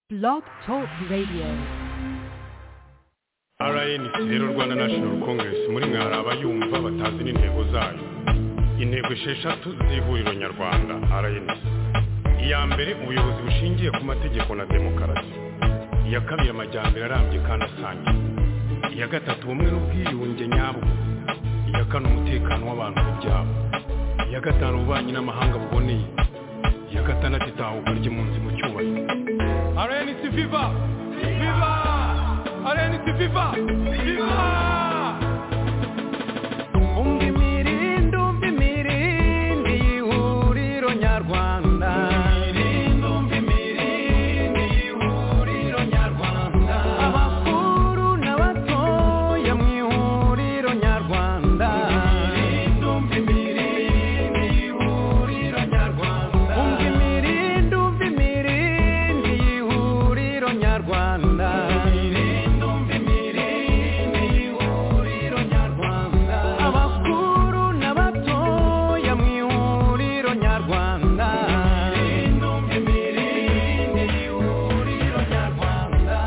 Blog Talk Radio. rnc rero rwanda national congress muri mwe hari abayumva batazi n'intego zayo intego esheshatu z'ihuriro nyarwanda rnc iya mbere ubuyobozi bushingiye ku mategeko na demokarasi iya kabiri amajyambere arambye kandi asangiye iya gatatu ubumwe n'ubwiyunge nyabwo iya kane umutekano w'abantu n'ibyabo iya gatanu ububanyi n'amahanga buboneye iya gatandatu itahuka ry'impunzi mu cyubahiro rnc viva viva rnc viva viva umva imirindi umva imirindi y'ihuriro nyarwanda imirindi umva imirindi y'ihuriro nyarwanda abakuru n'abatoya mu ihuriro nyarwanda imirindi umva imirindi y'ihuriro nyarwanda umva imirindi umva imirindi y'ihuriro nyarwanda imirindi umva imirindi y'ihuriro nyarwanda abakuru n'abatoya mu ihuriro nyarwanda imirindi umva imirindi y'ihuriro nyarwanda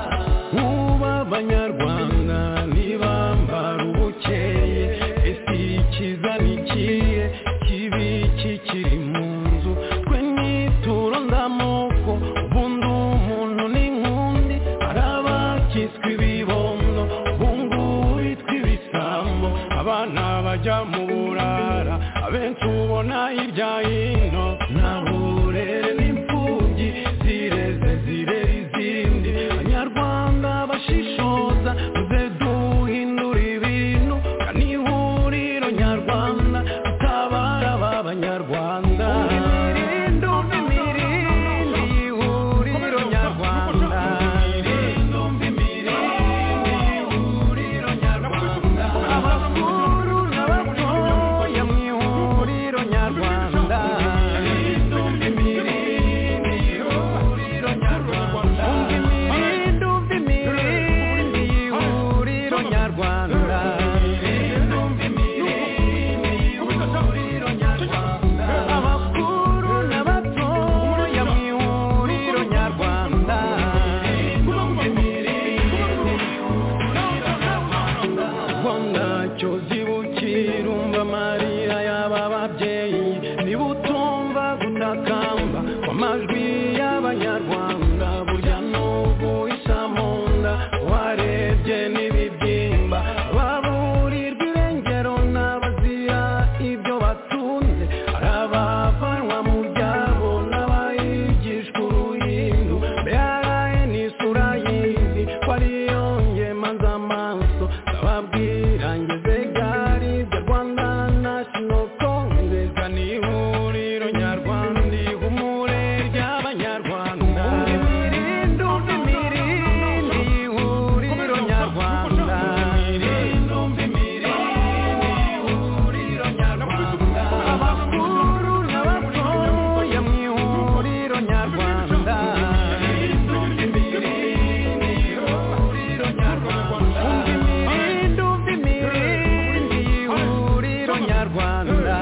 uba abanyarwanda ntibambara ubukeye ese ikiza nikiye kibi kikiri mu nzu twe nituro ndamoko ubundi umuntu n'inkundi hari abakiswe ibibondo ubungubu bitwa ibisambo abana bajya mu burara abenshi ubona hirya hino nta burere n'imfubyi zireze zirera izindi abanyarwanda bashishoza muze duhindura ibintu kandi ihuriro nyarwanda tutabara aba banyarwanda imirindi imirindi ihuriro nyarwanda abakuru n'abatoya mu ihuriro nyarwanda ntacyo zibukira umva amarira y'aba babyeyi niba utumva gutakamba kw'amajwi y'abanyarwanda burya n'ubu isa mu nda warebye n'ibibyimba baburirwa irengero n'abazira ibyo batunze hari abavanwa mu byabo n'abayigishwa uruhindu mbere yaraye n'isura y'indi ko ariyo ngemaza amaso ndababwira ngeze gari bya rwanda national congress ni ihuriro nyarwanda ihumure ry'abanyarwanda imirindi umva imirindi ihuriro nyarwanda imirindi umva imirindi ihuriro nyarwanda abakuru n'abatoya mu ihuriro nyarwanda imirindi umva imirindi ihuriro nyarwanda umva imirindi umva imirindi ihuriro nyarwanda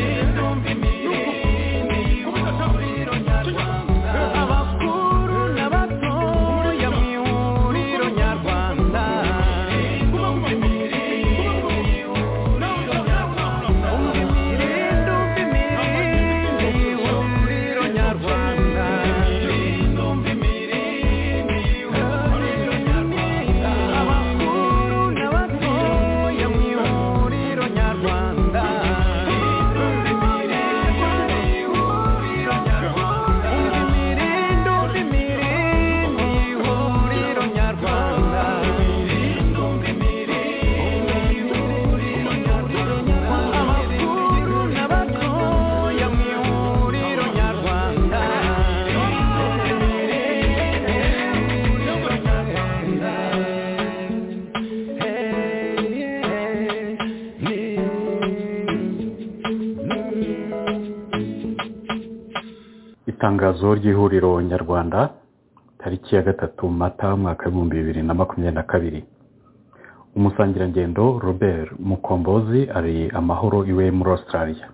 imirindi umva imirindi ihuriro nyarwanda abakuru n'abatoya mu ihuriro nyarwanda umva imirindi itangazo ry'ihuriro nyarwanda tariki ya gatatu mata umwaka w'ibihumbi bibiri na makumyabiri na kabiri umusangirangendo robert mukombozi ari amahoro iwe muri australia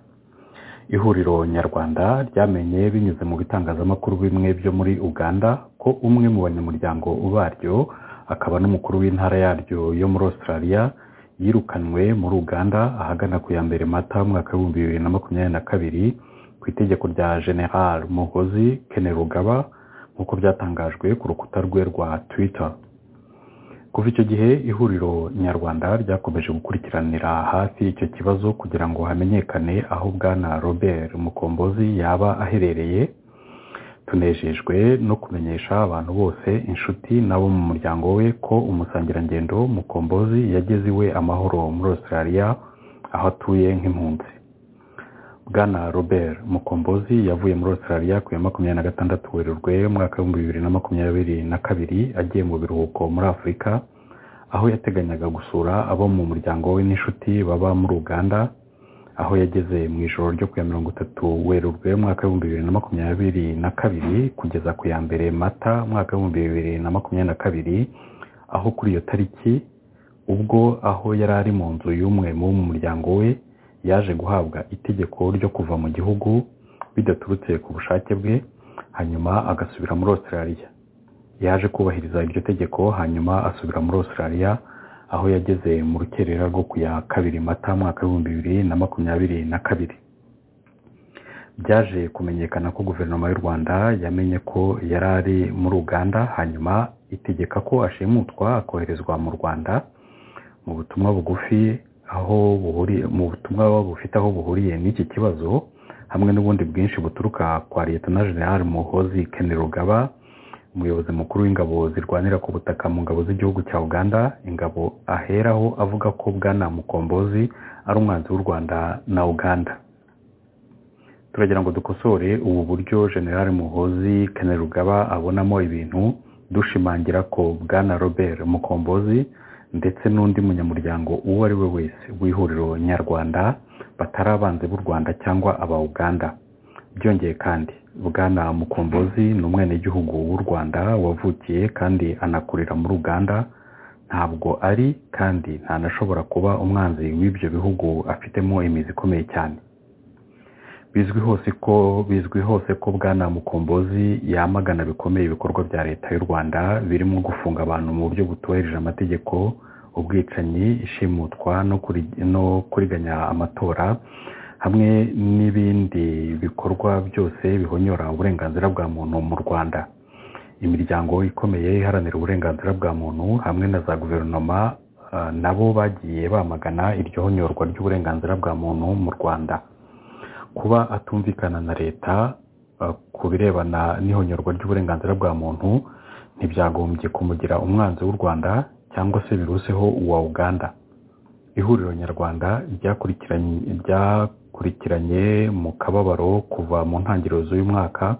ihuriro nyarwanda ryamenye binyuze mu bitangazamakuru bimwe byo muri uganda ko umwe mu banyamuryango baryo akaba n'umukuru w'intara yaryo yo muri australia yirukanwe muri uganda ahagana ku ya mbere mata mwaka w'ibihumbi bibiri na makumyabiri na kabiri ku itegeko rya general muhozi kene rugaba nk'uko byatangajwe ku rukuta rwe rwa twitter kuva icyo gihe ihuriro nyarwanda ryakomeje gukurikiranira hafi icyo kibazo kugira ngo hamenyekane aho bwana robert mukombozi yaba aherereye tunejejwe no kumenyesha abantu bose inshuti n'abo mu muryango we ko umusangirangendo mukombozi yageze iwe amahoro muri australia aho atuye nk'impunzi bwana robert mukombozi yavuye muri australia ku ya makumyabiri na gatandatu werurwe umwaka w'ibihumbi bibiri na makumyabiri na kabiri agiye mu biruhuko muri afurika aho yateganyaga gusura abo mu muryango we n'inshuti baba muri uganda aho yageze mu ijoro ryo ku ya mirongo itatu werurwe umwaka w'ibihumbi bibiri na makumyabiri na kabiri kugeza ku ya mbere mata umwaka w'ibihumbi bibiri na makumyabiri na kabiri aho kuri iyo tariki ubwo aho yari ari mu nzu y'umwe mu bo mu muryango we yaje guhabwa itegeko ryo kuva mu gihugu bidaturutse ku bushake bwe hanyuma agasubira muri australia yaje kubahiriza iryo tegeko hanyuma asubira muri australia aho yageze mu rukerera rwo ku ya kabiri mata mwaka w'ibihumbi bibiri na makumyabiri na kabiri byaje kumenyekana ko guverinoma y'u rwanda yamenye ko yari ari muri uganda hanyuma itegeka ko ashimutwa akoherezwa mu rwanda mu butumwa bugufi aho buhuriye mu butumwa bufite aho buhuriye n'iki kibazo hamwe n'ubundi bwinshi buturuka kwa leta na general muhozi kene rugaba umuyobozi mukuru w'ingabo zirwanira ku butaka mu ngabo z'igihugu cya uganda ingabo aheraho avuga ko bwana mukombozi ari umwanzi w'u rwanda na uganda turagira ngo dukosore ubu buryo general muhozi kene rugaba abonamo ibintu dushimangira ko bwana robert mukombozi ndetse n'undi munyamuryango uwo ari we wese w'ihuriro nyarwanda batari abanzi b'u rwanda cyangwa aba uganda byongeye kandi bwana mukombozi ni umwenegihugu w'u rwanda wavukiye kandi anakurira muri uganda ntabwo ari kandi ntanashobora kuba umwanzi w'ibyo bihugu afitemo imizi ikomeye cyane bizwi hose ko bizwi hose ko bwana mukombozi yamagana bikomeye ibikorwa bya leta y'u rwanda birimo gufunga abantu mu buryo butubahirije amategeko ubwicanyi ishimutwa no kuriganya amatora hamwe n'ibindi bikorwa byose bihonyora uburenganzira bwa muntu mu rwanda imiryango ikomeye iharanira uburenganzira bwa muntu hamwe na za guverinoma nabo bagiye bamagana iryo honyorwa ry'uburenganzira bwa muntu mu rwanda kuba atumvikana na leta ku birebana n'ihonyorwa ry'uburenganzira bwa muntu ntibyagombye kumugira umwanzi w'u rwanda cyangwa se biruseho uwa uganda ihuriro nyarwanda ryakurikiranye mu kababaro kuva mu ntangiriro z'uyu mwaka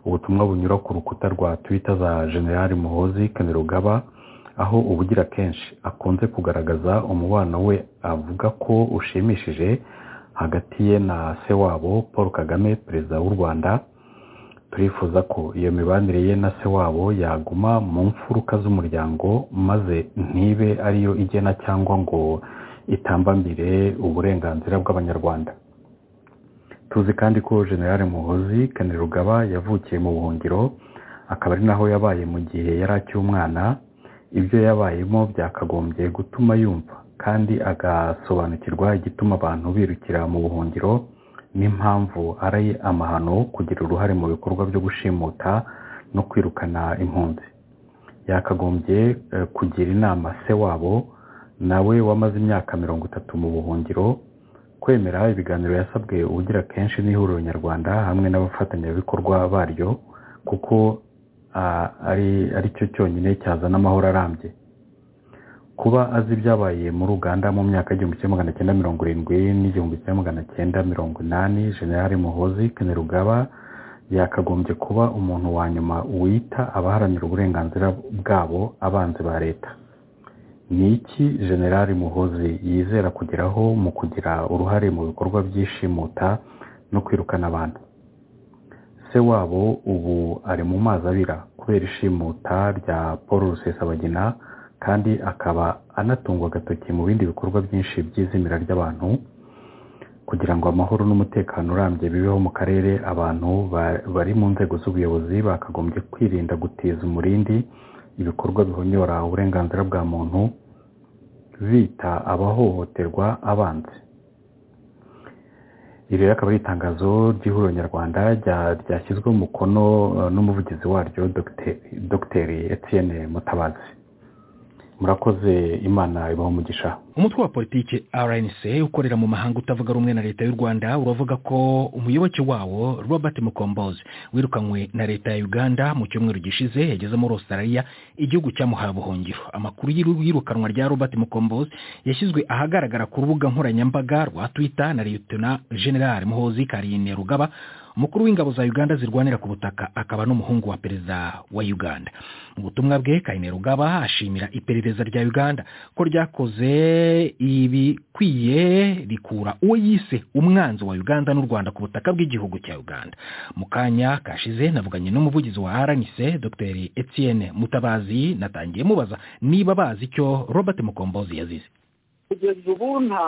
ubutumwa bunyura ku rukuta rwa twita za general muhozi kanerugaba aho ubugira kenshi akunze kugaragaza umubano we avuga ko ushimishije hagati ye na se wabo paul kagame perezida w'u rwanda turifuza ko iyo mibanire ye na se wabo yaguma mu mfuruka z'umuryango maze ntibe ariyo igena cyangwa ngo itambambire uburenganzira bw'abanyarwanda tuzi kandi ko generale muhozi kanerugaba yavukiye mu buhungiro akaba ari naho yabaye mu gihe yari akiri ibyo yabayemo byakagombye gutuma yumva kandi agasobanukirwa igituma abantu birukira mu buhungiro n'impamvu ari amahano kugira uruhare mu bikorwa byo gushimuta no kwirukana impunzi yakagombye kugira inama se wabo nawe wamaze imyaka mirongo itatu mu buhungiro kwemera ibiganiro yasabwe ubugira kenshi n'ihuriro nyarwanda hamwe n'abafatanyabikorwa baryo kuko ari cyo cyonyine cyazana amahoro arambye kuba azi ibyabaye muri uganda mu myaka y'igihumbi kimwe magana cyenda mirongo irindwi n'igihumbi kimwe magana cyenda mirongo inani generale muhozi kanerugaba yakagombye kuba umuntu wa nyuma wita abaharanira uburenganzira bwabo abanzi ba leta ni iki generale muhozi yizera kugeraho mu kugira uruhare mu bikorwa by'ishimuta no kwirukana abantu se wabo ubu ari mu mazi abira kubera ishimuta rya paul rusesabagina kandi akaba anatungwa agatoki mu bindi bikorwa byinshi by'izimira ry'abantu kugira ngo amahoro n'umutekano urambye bibeho mu karere abantu ba- bari mu nzego z'ubuyobozi bakagombye kwirinda gutiza umurindi ibikorwa bihonyora uburenganzira bwa muntu bita abahohoterwa abanzi iri rero akaba ari itangazo ry'ihuriro nyarwanda rya- ryashyizweho umukono eh, n'umuvugizi waryo Dogite- dogiteri etienne mutabazi murakoze imana ibaho umugisha umutwe wa politiki rnc ukorera mu mahanga utavuga rumwe na leta y'u rwanda uravuga ko umuyoboke wawo robert mukombozi wirukanywe na leta ya uganda mu cyumweru gishize yageze muri australia igihugu cyamuhaye ubuhungiro amakuru y'iru- y'irukanwa rya robert mukombozi yashyizwe ahagaragara ku rubuga nkoranyambaga rwa twitter na liyetona general muhozi karine rugaba umukuru w'ingabo za uganda zirwanira ku butaka akaba n'umuhungu wa perezida wa uganda mu butumwa bwe kaine rugaba ashimira iperereza rya uganda ko ryakoze ibikwiye rikura uwo yise umwanzi wa uganda n'u rwanda ku butaka bw'igihugu cya uganda mu kanya kashize navuganye n'umuvugizi wa rnc dr etienne mutabazi natangiye mubaza niba bazi icyo robert mukombozi yazize kugeza ubu nta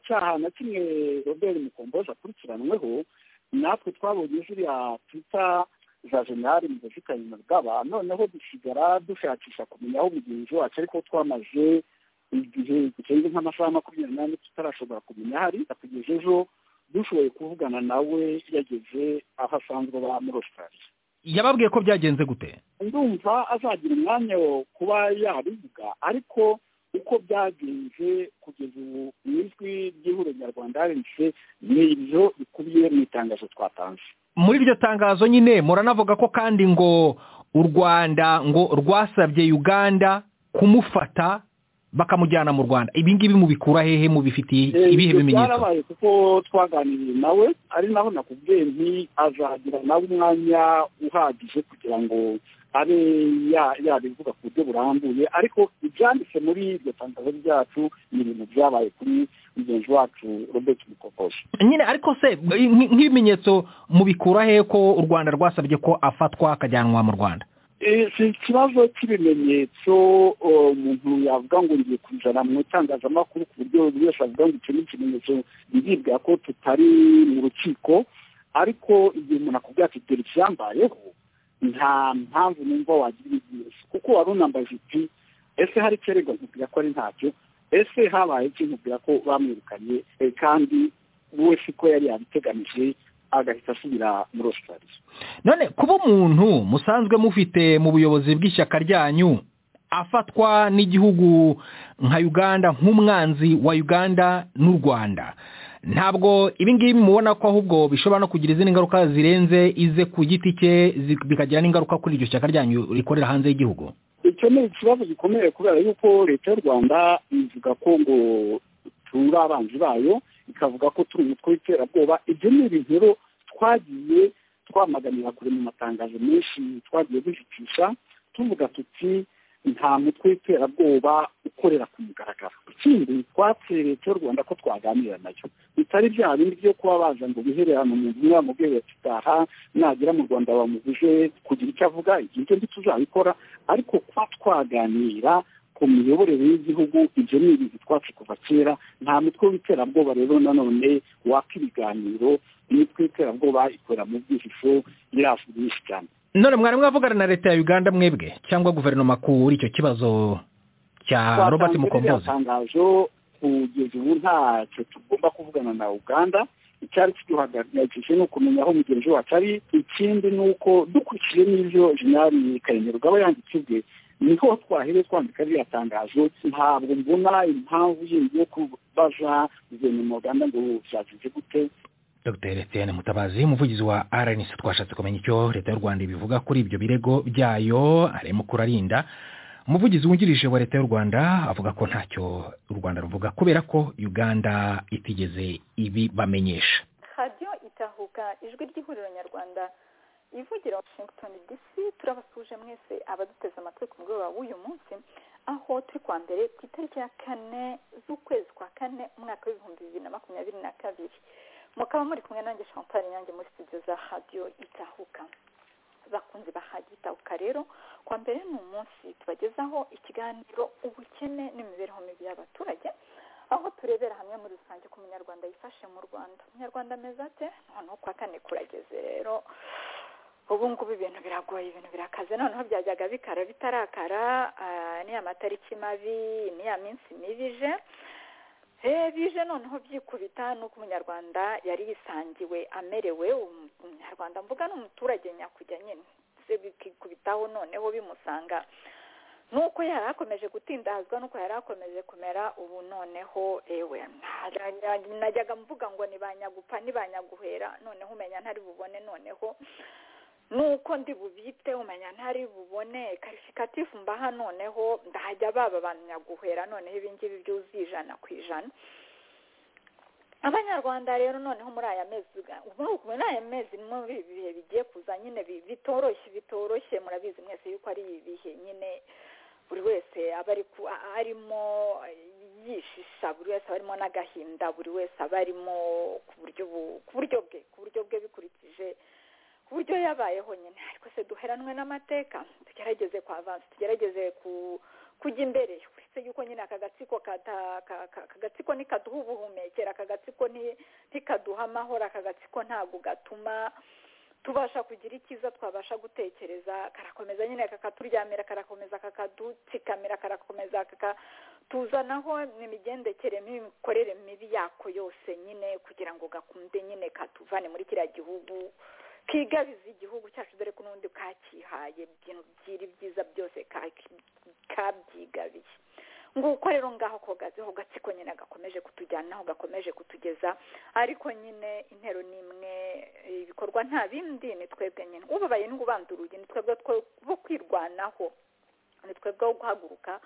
cyaha na kimwe robert mukombozi akurikiranweho natwe twabonye ziriya twita za generali mugozi kanyina bwaba noneho dusigara dushakisha kumenya aho mugenzi wacu ariko twamaze igihe girenze nk'amasaha makumyabiri n'ane tutarashobora kumenya aho ari kugeza ejo dushoboye kuvugana nawe yageze aho asanzwe aba muri australia yababwiye ko byagenze gute ndumva azagira umwanya wo kuba yabivuga ariko uko byagenze kugeza ubu mu ijwi ry'ihuriro nyarwanda rnc ni ibyo bikubiye mu itangazo twatanze muri iryo tangazo nyine muranavuga ko kandi ngo u rwanda ngo rwasabye uganda kumufata bakamujyana mu rwanda ibi ngibi mubikura hehe mubifitiye ibihe Ibyo bimenyetso byarabaye kuko twaganiriye nawe ari naho nakubwiye nti azagira nawe umwanya uhagije kugira ngo abe ya- yabivuga ku buryo burambuye ariko ibyanditse muri iryo tangazo ryacu ni ibintu byabaye kuri mugenzi wacu robert mukokoshi nyine ariko se nk- nk'ibimenyetso mubikura hehe ko u rwanda rwasabye ko afatwa akajyanwa mu rwanda Eh, si ikibazo cy'ibimenyetso eh, umuntu yavuga ngo ngiye kuzana mu itangazamakuru ku buryo buri wese avuga ngo icyo ni ikimenyetso biribwa ko tutari mu rukiko ariko igihe umuntu akubwira ati dore icyambayeho nta mpamvu numva wagira ibimenyetso kuko wari unambaje uti ese hari icyeregwa nkubwira ko ari ntacyo ese habaye iki nkubwira ko bamwirukanye eh, kandi we siko yari yabiteganije agahita asubira muri australia none kuba umuntu musanzwe mufite mu buyobozi bw'ishyaka ryanyu afatwa n'igihugu nka uganda nk'umwanzi wa uganda n'u rwanda ntabwo ibi ngibi mubona ko ahubwo bishobora no kugira izindi ngaruka zirenze ize ku giti cye zi- bikagira n'ingaruka kuri iryo shyaka ryanyu rikorera hanze y'igihugu icyo ni ikibazo gikomeye kubera yuko leta y'u rwanda ivuga ko ngo turi abanzi bayo ikavuga ko turi umutwe w'iterabwoba ibyo ni ibintu rero twagiye twamaganira kure mu matangazo menshi twagiye duhitisha tuvuga tuti nta mutwe w'iterabwoba ukorera ku mugaragaro ikindi twateye leta y'u rwanda ko twaganira nayo bitari bya bindi byo kuba baza ngo bihererane umuntu umwe bamubwire bati taha nagera mu rwanda bamubuje kugira icyo avuga igihe ibyo ntituzabikora ariko kuba twaganira ku miyoborere y'igihugu ibyo ni ibintu twacu kuva kera nta mutwe w'iterabwoba rero nanone waka ibiganiro imitwe y'iterabwoba ikorera mu bwihisho irafu byinshi cyane none mwari mwavugana na leta ya uganda mwebwe cyangwa guverinoma kuri icyo kibazo cya robert Twatanze ririya mukombozi tangazo kugeza ubu ntacyo tugomba kuvugana na uganda icyari kiduhangayikishije ni ukumenya aho mugenzi wacu ari ikindi ni uko dukurikije n'ibyo jenerali karemera aba yanditse ubwe niho twahereye twandika ririya tangazo ntabwo mbona impamvu yindi yo kubaza guverinoma ya uganda ngo byagenze gute dr etienne mutabazi umuvugizi wa rnc twashatse kumenya icyo leta y'u rwanda ibivuga kuri ibyo birego byayo arimo kurarinda umuvugizi wungirije wa leta y'u rwanda avuga ko ntacyo u rwanda ruvuga kubera ko uganda itigeze ibibamenyesha radiyo itahuka ijwi ry'ihuriro nyarwanda ivugira washington dc turabasuje mwese abaduteze amatwi ku mugoroba w'uyu munsi aho turi kwa mbere ku itariki ya kane z'ukwezi kwa kane umwaka w'ibihumbi bibiri na makumyabiri na kabiri mukaba muri kumwe nanjye chantal nyange muri studio za radiyo itahuka bakunzi ba radiyo itahuka rero kwa mbere ni umunsi tubagezaho ikiganiro ubukene n'imibereho mibi y'abaturage aho turebera hamwe muri rusange ko umunyarwanda yifashe mu rwanda umunyarwanda ameze ate noneho kwa kane kurageze rero ubu ngubu ibintu biragoye ibintu birakaze noneho byajyaga bikara bitarakara niya matariki mabi niya minsi mibi ije bije noneho byikubita nuko umunyarwanda yari yisangiwe amerewe umunyarwanda mvuga ni umuturage nyakujya nyine bikikubitaho noneho bimusanga nuko yari akomeje gutindazwa nuko yari akomeje kumera ubu noneho ewe najyaga mvuga ngo ni banyagupa ni banyaguhera noneho umenya ntari bubone noneho nuko ndi bubite umenya ntari bubone karifikatifu mbaha noneho ndahajya baba banyaguhera noneho ibingibi byuzuye ijana ku ijana abanyarwanda rero noneho muri aya mezi muri aya mezi muri ibi bihe bigiye kuza nyine bitoroshye bitoroshye murabizi mwese yuko ari ibihe nyine buri wese aba arimo yishisha buri wese aba arimo n'agahinda buri wese aba arimo ku buryo bwe ku buryo bwe bikurikije ku buryo yabayeho nyine ariko se duheranwe n'amateka tugerageze kwa avansi tugerageze ku kujya imbere uretse yuko nyine aka gatsiko aka gatsiko nikaduha ubuhumekero aka gatsiko ntikaduha amahoro aka gatsiko ntabwo gatuma tubasha kugira icyiza twabasha gutekereza karakomeza nyine kakaturyamira karakomeza kakadutsikamira karakomeza kakatuzanaho n'imigendekere n'imikorere mibi yako yose nyine kugira ngo gakunde nyine katuvane muri kiriya gihugu kigabiza igihugu cyacu dore ko n'ubundi kakihaye ibintu byiri byiza byose kabyigabiye nguko rero ngaho kogaze ho gatsiko nyine gakomeje kutujyanaho gakomeje kutugeza ariko nyine intero ni imwe ibikorwa nta bindi ni twebwe nyine ubabaye n'ubanda urugi ni twebwe bo kwirwanaho ni twebwe wo guhaguruka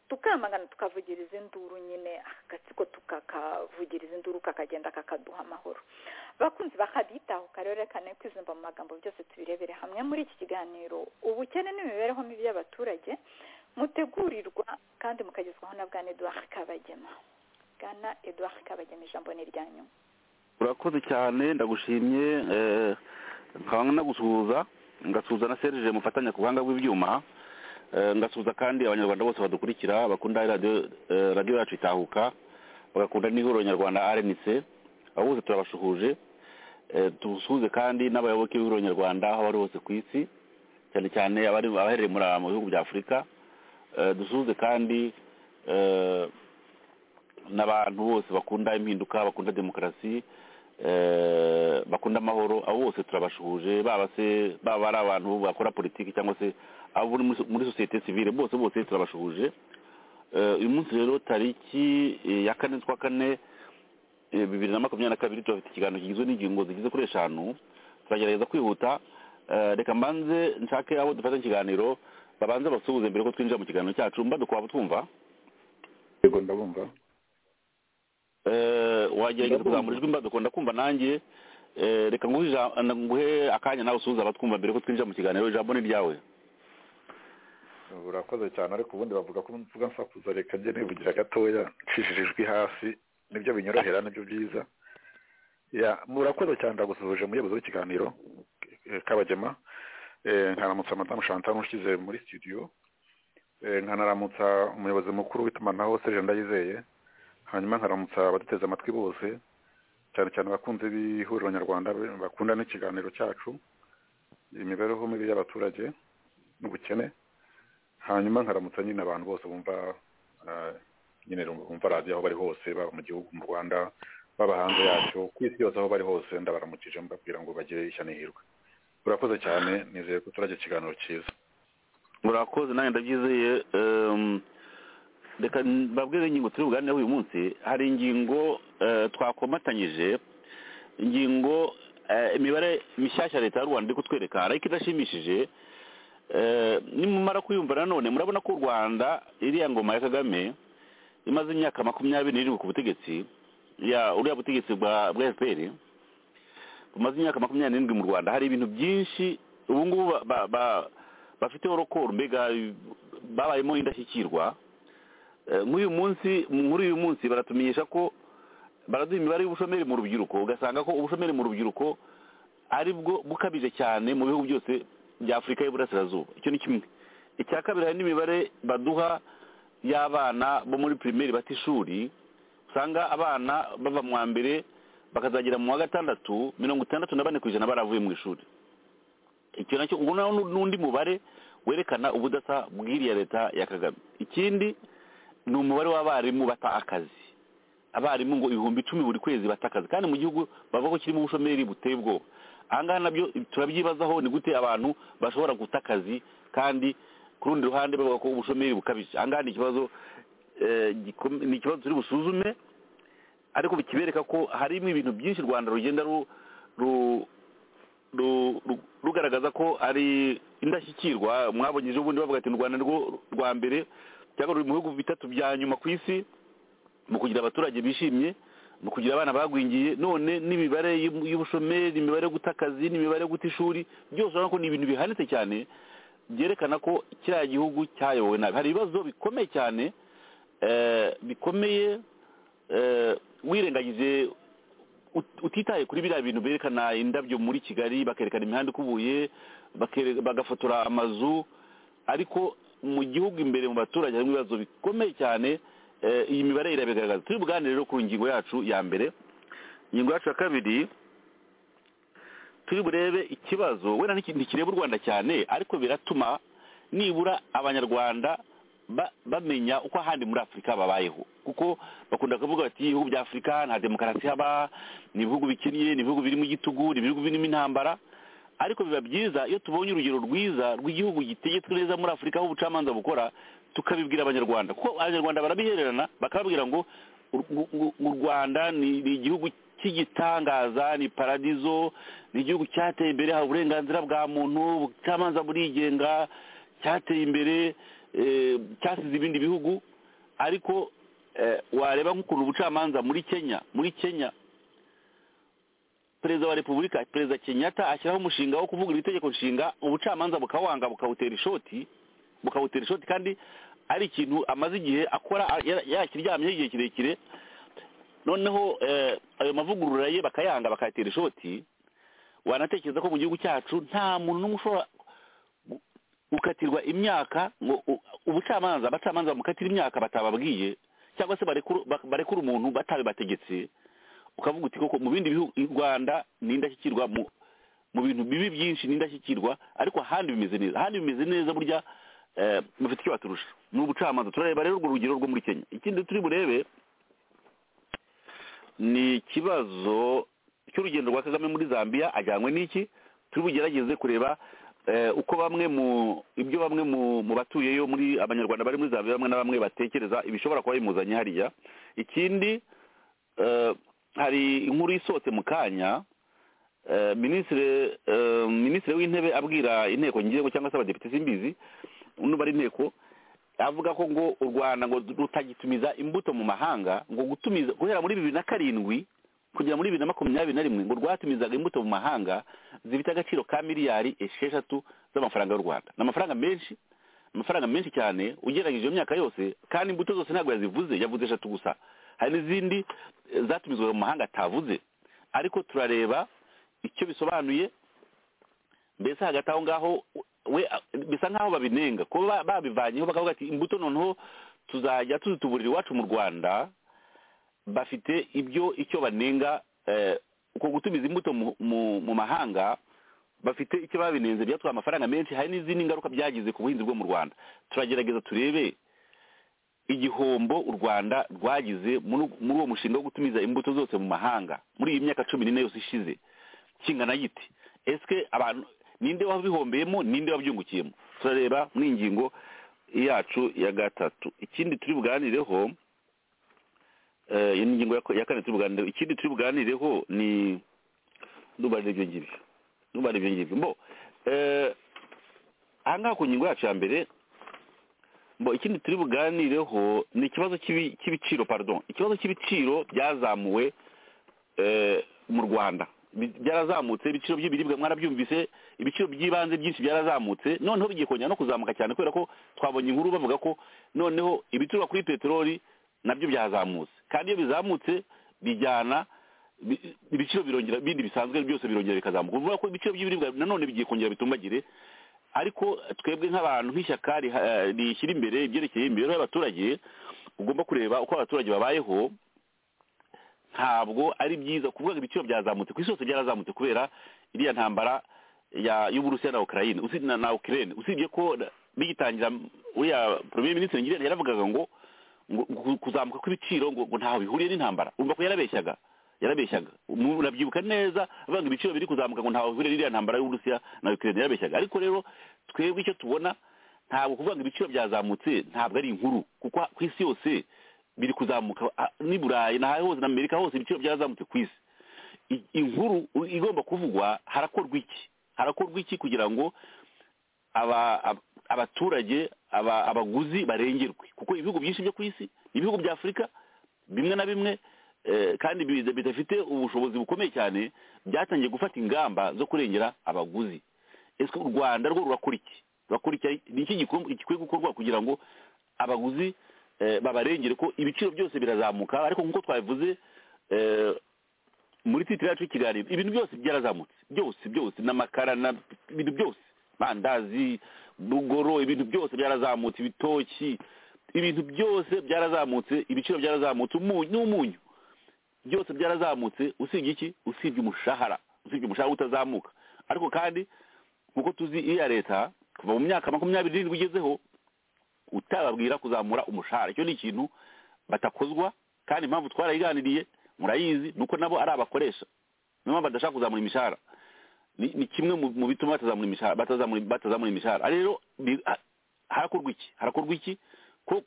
tukamagana tukavugiriza induru nyine agatsiko tukakavugiriza induru kakagenda kakaduha amahoro bakunzi bakabitaho rero reka kwizumva mu magambo byose tubirebere hamwe muri iki kiganiro ubukene n'imibereho mibi y'abaturage mutegurirwa kandi mukagezwaho na bwana eduard kabagema bwana eduard kabagema ijambo ni iryanyu urakoze cyane ndagushimye nkaba nagusuhuza ngasuhuza na serije mufatanya ku buhanga bw'ibyuma ngasuhuza kandi abanyarwanda bose badukurikira bakunda radiyo yacu itahuka bagakunda n'ihuriro nyarwanda rnc abo bose turabashuhuje dusuhuze kandi n'abayoboke b'ihuriro nyarwanda aho bari hose ku isi cyane cyane abaherereye mu bihugu bya afurika dusuhuze kandi n'abantu bose bakunda impinduka bakunda demokarasi bakunda amahoro abo bose turabashuhuje baba se baba ari abantu bakora politiki cyangwa se abo muri sosiyete sivire bose bose turabashuhuje uyu munsi rero tariki ya kane z'ukwa kane bibiri na makumyabiri na kabiri turafite ikiganiro kigizwe n'ingingo zigeze kuri eshanu turagerageza kwihuta reka mbanze nshake abo dufata ikiganiro babanze basuhuze mbere ko twinjira mu kiganiro cyacu mbadukwaba twumva yego ndabumva wagerageza kuzamura ijwi mbaduko ndakumva nanjye reka nguhe akanya nawe usuhuza abatwumva mbere ko twinjira mu kiganiro ijambo ni ryawe urakoze cyane ariko ubundi bavuga ko mvuga nsakuza reka njye nibugira gatoya nshishije ijwi hasi nibyo binyorohera nibyo byiza murakoze cyane ndagusuhuje umuyobozi w'ikiganiro kabagema nkaramutsa madamu chantal ushyize muri studio nkanaramutsa umuyobozi mukuru w'itumanaho serge ndayizeye hanyuma nkaramutsa abaduteze amatwi bose cyane cyane abakunzi b'ihuriro nyarwanda bakunda n'ikiganiro cyacu imibereho mibi y'abaturage n'ubukene hanyuma nkaramutsa nyine abantu bose bumva nyine bumva radiyo aho bari hose baba mu gihugu mu rwanda baba hanze yacyo ku isi yose aho bari hose ndabaramukije mbabwira ngo bagire ishya n'ihirwe urakoze cyane nizeye ko turajya ikiganiro cyiza urakoze nanjye ndabyizeye reka mbabwire ingingo turi buganireho uyu munsi hari ingingo twakomatanyije ingingo imibare mishyashya leta y'u rwanda iri kutwereka ariko idashimishije nimumara kuyumva nanone murabona ko u rwanda iriya ngoma ya kagame imaze imyaka makumyabiri n'irindwi ku butegetsi uriya butegetsi bwa fpr bumaze imyaka makumyabiri n'irindwi mu rwanda hari ibintu byinshi ubu ngubu bafiteho rokoro mbega babayemo indashyikirwa nk'uyu munsi muri uyu munsi baratumenyesha ko baraduha imibare y'ubushomeri mu rubyiruko ugasanga ko ubushomeri mu rubyiruko ari bwo bukabije cyane mu bihugu byose bya afurika y'uburasirazuba icyo ni kimwe icya kabiri hari n'imibare baduha y'abana bo muri pirimeri bata ishuri usanga abana bava mu wa mbere bakazagera mu wa gatandatu mirongo itandatu na bane ku ijana baravuye mu ishuri icyo nacyo ubu naho n'undi mubare werekana ubudasa bw'iriya leta ya kagame ikindi ni umubare w'abarimu bata akazi abarimu ngo ibihumbi icumi buri kwezi bata akazi kandi mu gihugu bavuga ko kirimo ubushomeri buteye ubwoba ahangaha nabyo turabyibazaho ni gute abantu bashobora guta akazi kandi ku rundi ruhande bavuga ko ubushomeri bukabije ahangaha ni ikibazo ni ikibazo turi busuzume ariko bikibereka ko harimo ibintu byinshi u rwanda rugenda rugaragaza ko ari indashyikirwa mwabonye ejo bundi bavuga ati u rwanda rwo rwa mbere cyangwa ruri mu bihugu bitatu bya nyuma ku isi mu kugira abaturage bishimye mu kugira abana bagwingiye none n'imibare y'ubushomeri imibare yo guta akazi n'imibare yo guta ishuri byose urabona ko ni ibintu bihanitse cyane byerekana ko kiriya gihugu cyayobowe nabi hari ibibazo bikomeye cyane bikomeye wirengagije utitaye kuri biriya bintu berekana indabyo muri kigali bakerekana imihanda ikubuye bagafotora amazu ariko mu gihugu imbere mu baturage harimo ibibazo bikomeye cyane iyi mibare irabigaragaza turi buganire rero ku ngingo yacu ya mbere ingingo yacu ya kabiri turi burebe ikibazo wenda ntikireba u rwanda cyane ariko biratuma nibura abanyarwanda bamenya uko ahandi muri afurika babayeho kuko bakunda kuvuga bati ibihugu bya afurika nta demokarasi haba ni ibihugu bikennye ni ibihugu birimo igitugu ni ibihugu birimo intambara ariko biba byiza iyo tubonye urugero rwiza rw'igihugu gitegetswe neza muri afurika aho ubucamanza bukora tukabibwira abanyarwanda kuko abanyarwanda barabihererana bakababwira ngo u rwanda ni igihugu cy'igitangaza ni paradizo ni igihugu cyateye imbere hari uburenganzira bwa muntu ubucamanza burigenga cyateye imbere cyasize ibindi bihugu ariko wareba nk'ukuntu ubucamanza muri kenya muri kenya perezida wa repubulika perezida kenyatta ashyiraho umushinga wo kuvugurura itegeko nshinga ubucamanza bukawanga bukawutera ishoti bukawutera ishoti kandi ari ikintu amaze igihe akora yakiryamyeho igihe kirekire noneho ayo mavugurura ye bakayanga bakayatera ishoti wanatekereza ko mu gihugu cyacu nta muntu n'umwe ushobora gukatirwa imyaka ngo ubucamanza abacamanza bamukatira imyaka batababwiye cyangwa se barekura umuntu batabibategetse ukavuga uti koko mu bindi bihugu u rwanda ni indashyikirwa mu bintu bibi byinshi ni indashyikirwa ariko ahandi bimeze neza ahandi bimeze neza burya mufite icyo baturusha ni ubucamanza turareba rero urwo rugero rwo muri kenya ikindi turi burebe ni ikibazo cy'urugendo rwa kagame muri zambia ajyanywe n'iki turi bugerageze kureba uko bamwe mu ibyo bamwe mu batuyeyo muri abanyarwanda bari muri zambia bamwe na bamwe batekereza ibishobora kuba bimuzanye hariya ikindi hari inkuru isohotse mu kanya minisitiri w'intebe abwira inteko ngingo cyangwa se abadepite simbizi n'ubara inteko avuga ko ngo u rwanda ngo rutagitumiza imbuto mu mahanga ngo gutumiza guhera muri bibiri na karindwi kugera muri bibiri na makumyabiri na rimwe ngo rwatumizaga imbuto mu mahanga zifite agaciro ka miliyari esheshatu z'amafaranga y'u rwanda ni amafaranga menshi amafaranga menshi cyane ugereranyije iyo myaka yose kandi imbuto zose ntabwo yazivuze yavuze eshatu gusa hari n'izindi zatumizwa mu mahanga atavuze ariko turareba icyo bisobanuye mbese hagati aho ngaho we bisa nk'aho babinenga kuba babivanyeho bakavuga ati imbuto noneho tuzajya tuzituburira iwacu mu rwanda bafite ibyo icyo banenga uko gutumiza imbuto mu mahanga bafite icyo babinenze byatwaye amafaranga menshi hari n'izindi ngaruka byagize ku buhinzi bwo mu rwanda turagerageza turebe igihombo u rwanda rwagize muri uwo mushinga wo gutumiza imbuto zose mu mahanga muri iyi myaka cumi n'ine yose ishize kingana giti ese abantu ninde wabihombeyemo ninde wabyungukiyemo turareba muri iyi ngingo yacu ya gatatu ikindi turi buganireho iyi ni ingingo ya kane turi buganireho ikindi turi buganireho ni nubarira ibyo ngibyo nubarira ibyo ngibyo mbo aha ngaha ku ngingo yacu ya mbere bo ikindi turi buganireho ni ikibazo cy'ibiciro pardon ikibazo cy'ibiciro byazamuwe mu rwanda byarazamutse ibiciro by'ibiribwa mwarabyumvise ibiciro by'ibanze byinshi byarazamutse noneho bigiye kongera no kuzamuka cyane kubera ko twabonye inkuru bavuga ko noneho ibituruka kuri peteroli nabyo byazamutse kandi iyo bizamutse bijyana ibiciro birongera bindi bisanzwe byose birongera bikazamuka uvuga ko ibiciro by'ibiribwa nanone bigiye kongera bitumbagire ariko twebwe nk'abantu nk'ishyaka rishyira imbere ibyerekeye imibereho y'abaturage ugomba kureba uko abaturage babayeho ntabwo ari byiza kuvuga ngo ibiciro byazamutse ku isi hose byarazamutse kubera iriya ntambara ya y'uburusiya na ukraine usibye na, na ukraine usibye ko bigitangira uriya premier ministre ngire yaravugaga ngo ngo kuzamuka kw'ibiciro ngo ngo ntaho bihuriye n'intambara urumva ko yarabeshyaga yarabeshyaga murabyibuka neza avuga ngo ibiciro biri kuzamuka ngo ntaho bihuriye n'iriya ntambara y'uburusiya na ukraine yarabeshyaga ariko rero twebwe icyo tubona ntabwo kuvuga ngo ibiciro byazamutse ntabwo ari inkuru kuko ku isi yose biri kuzamuka n'i burayi n'aho hose n'amerika hose ibiciro byazamutse ku isi inkuru igomba kuvugwa harakorwa iki harakorwa iki kugira ngo abaturage abaguzi barengerwe kuko ibihugu byinshi byo ku isi ibihugu bya afurika bimwe na bimwe kandi bidafite ubushobozi bukomeye cyane byatangiye gufata ingamba zo kurengera abaguzi ese u rwanda rwo rurakora iki rurakora iki ni iki gikwiye gukorwa kugira ngo abaguzi babarengere ko ibiciro byose birazamuka ariko nk'uko twabivuze muri titire yacu y'ikiganiro ibintu byose byarazamutse byose byose n'amakara ibintu byose bandazi bugoro ibintu byose byarazamutse ibitoki ibintu byose byarazamutse ibiciro byyarazamutse n'umunyu byose byarazamutse usibye iki usibye umushahara usibye umushahara utazamuka ariko kandi nk'uko tuzi iya leta kuva mu myaka makumyabiri n'irindwi ugezeho utababwira kuzamura umushahara icyo ni ikintu batakozwa kandi impamvu twarayiganiriye murayizi nuko nabo ari abakoresha niyo mpamvu badashaka kuzamura imishahara ni kimwe mu bituma batazamura imishahara rero harakorwa iki harakorwa iki ko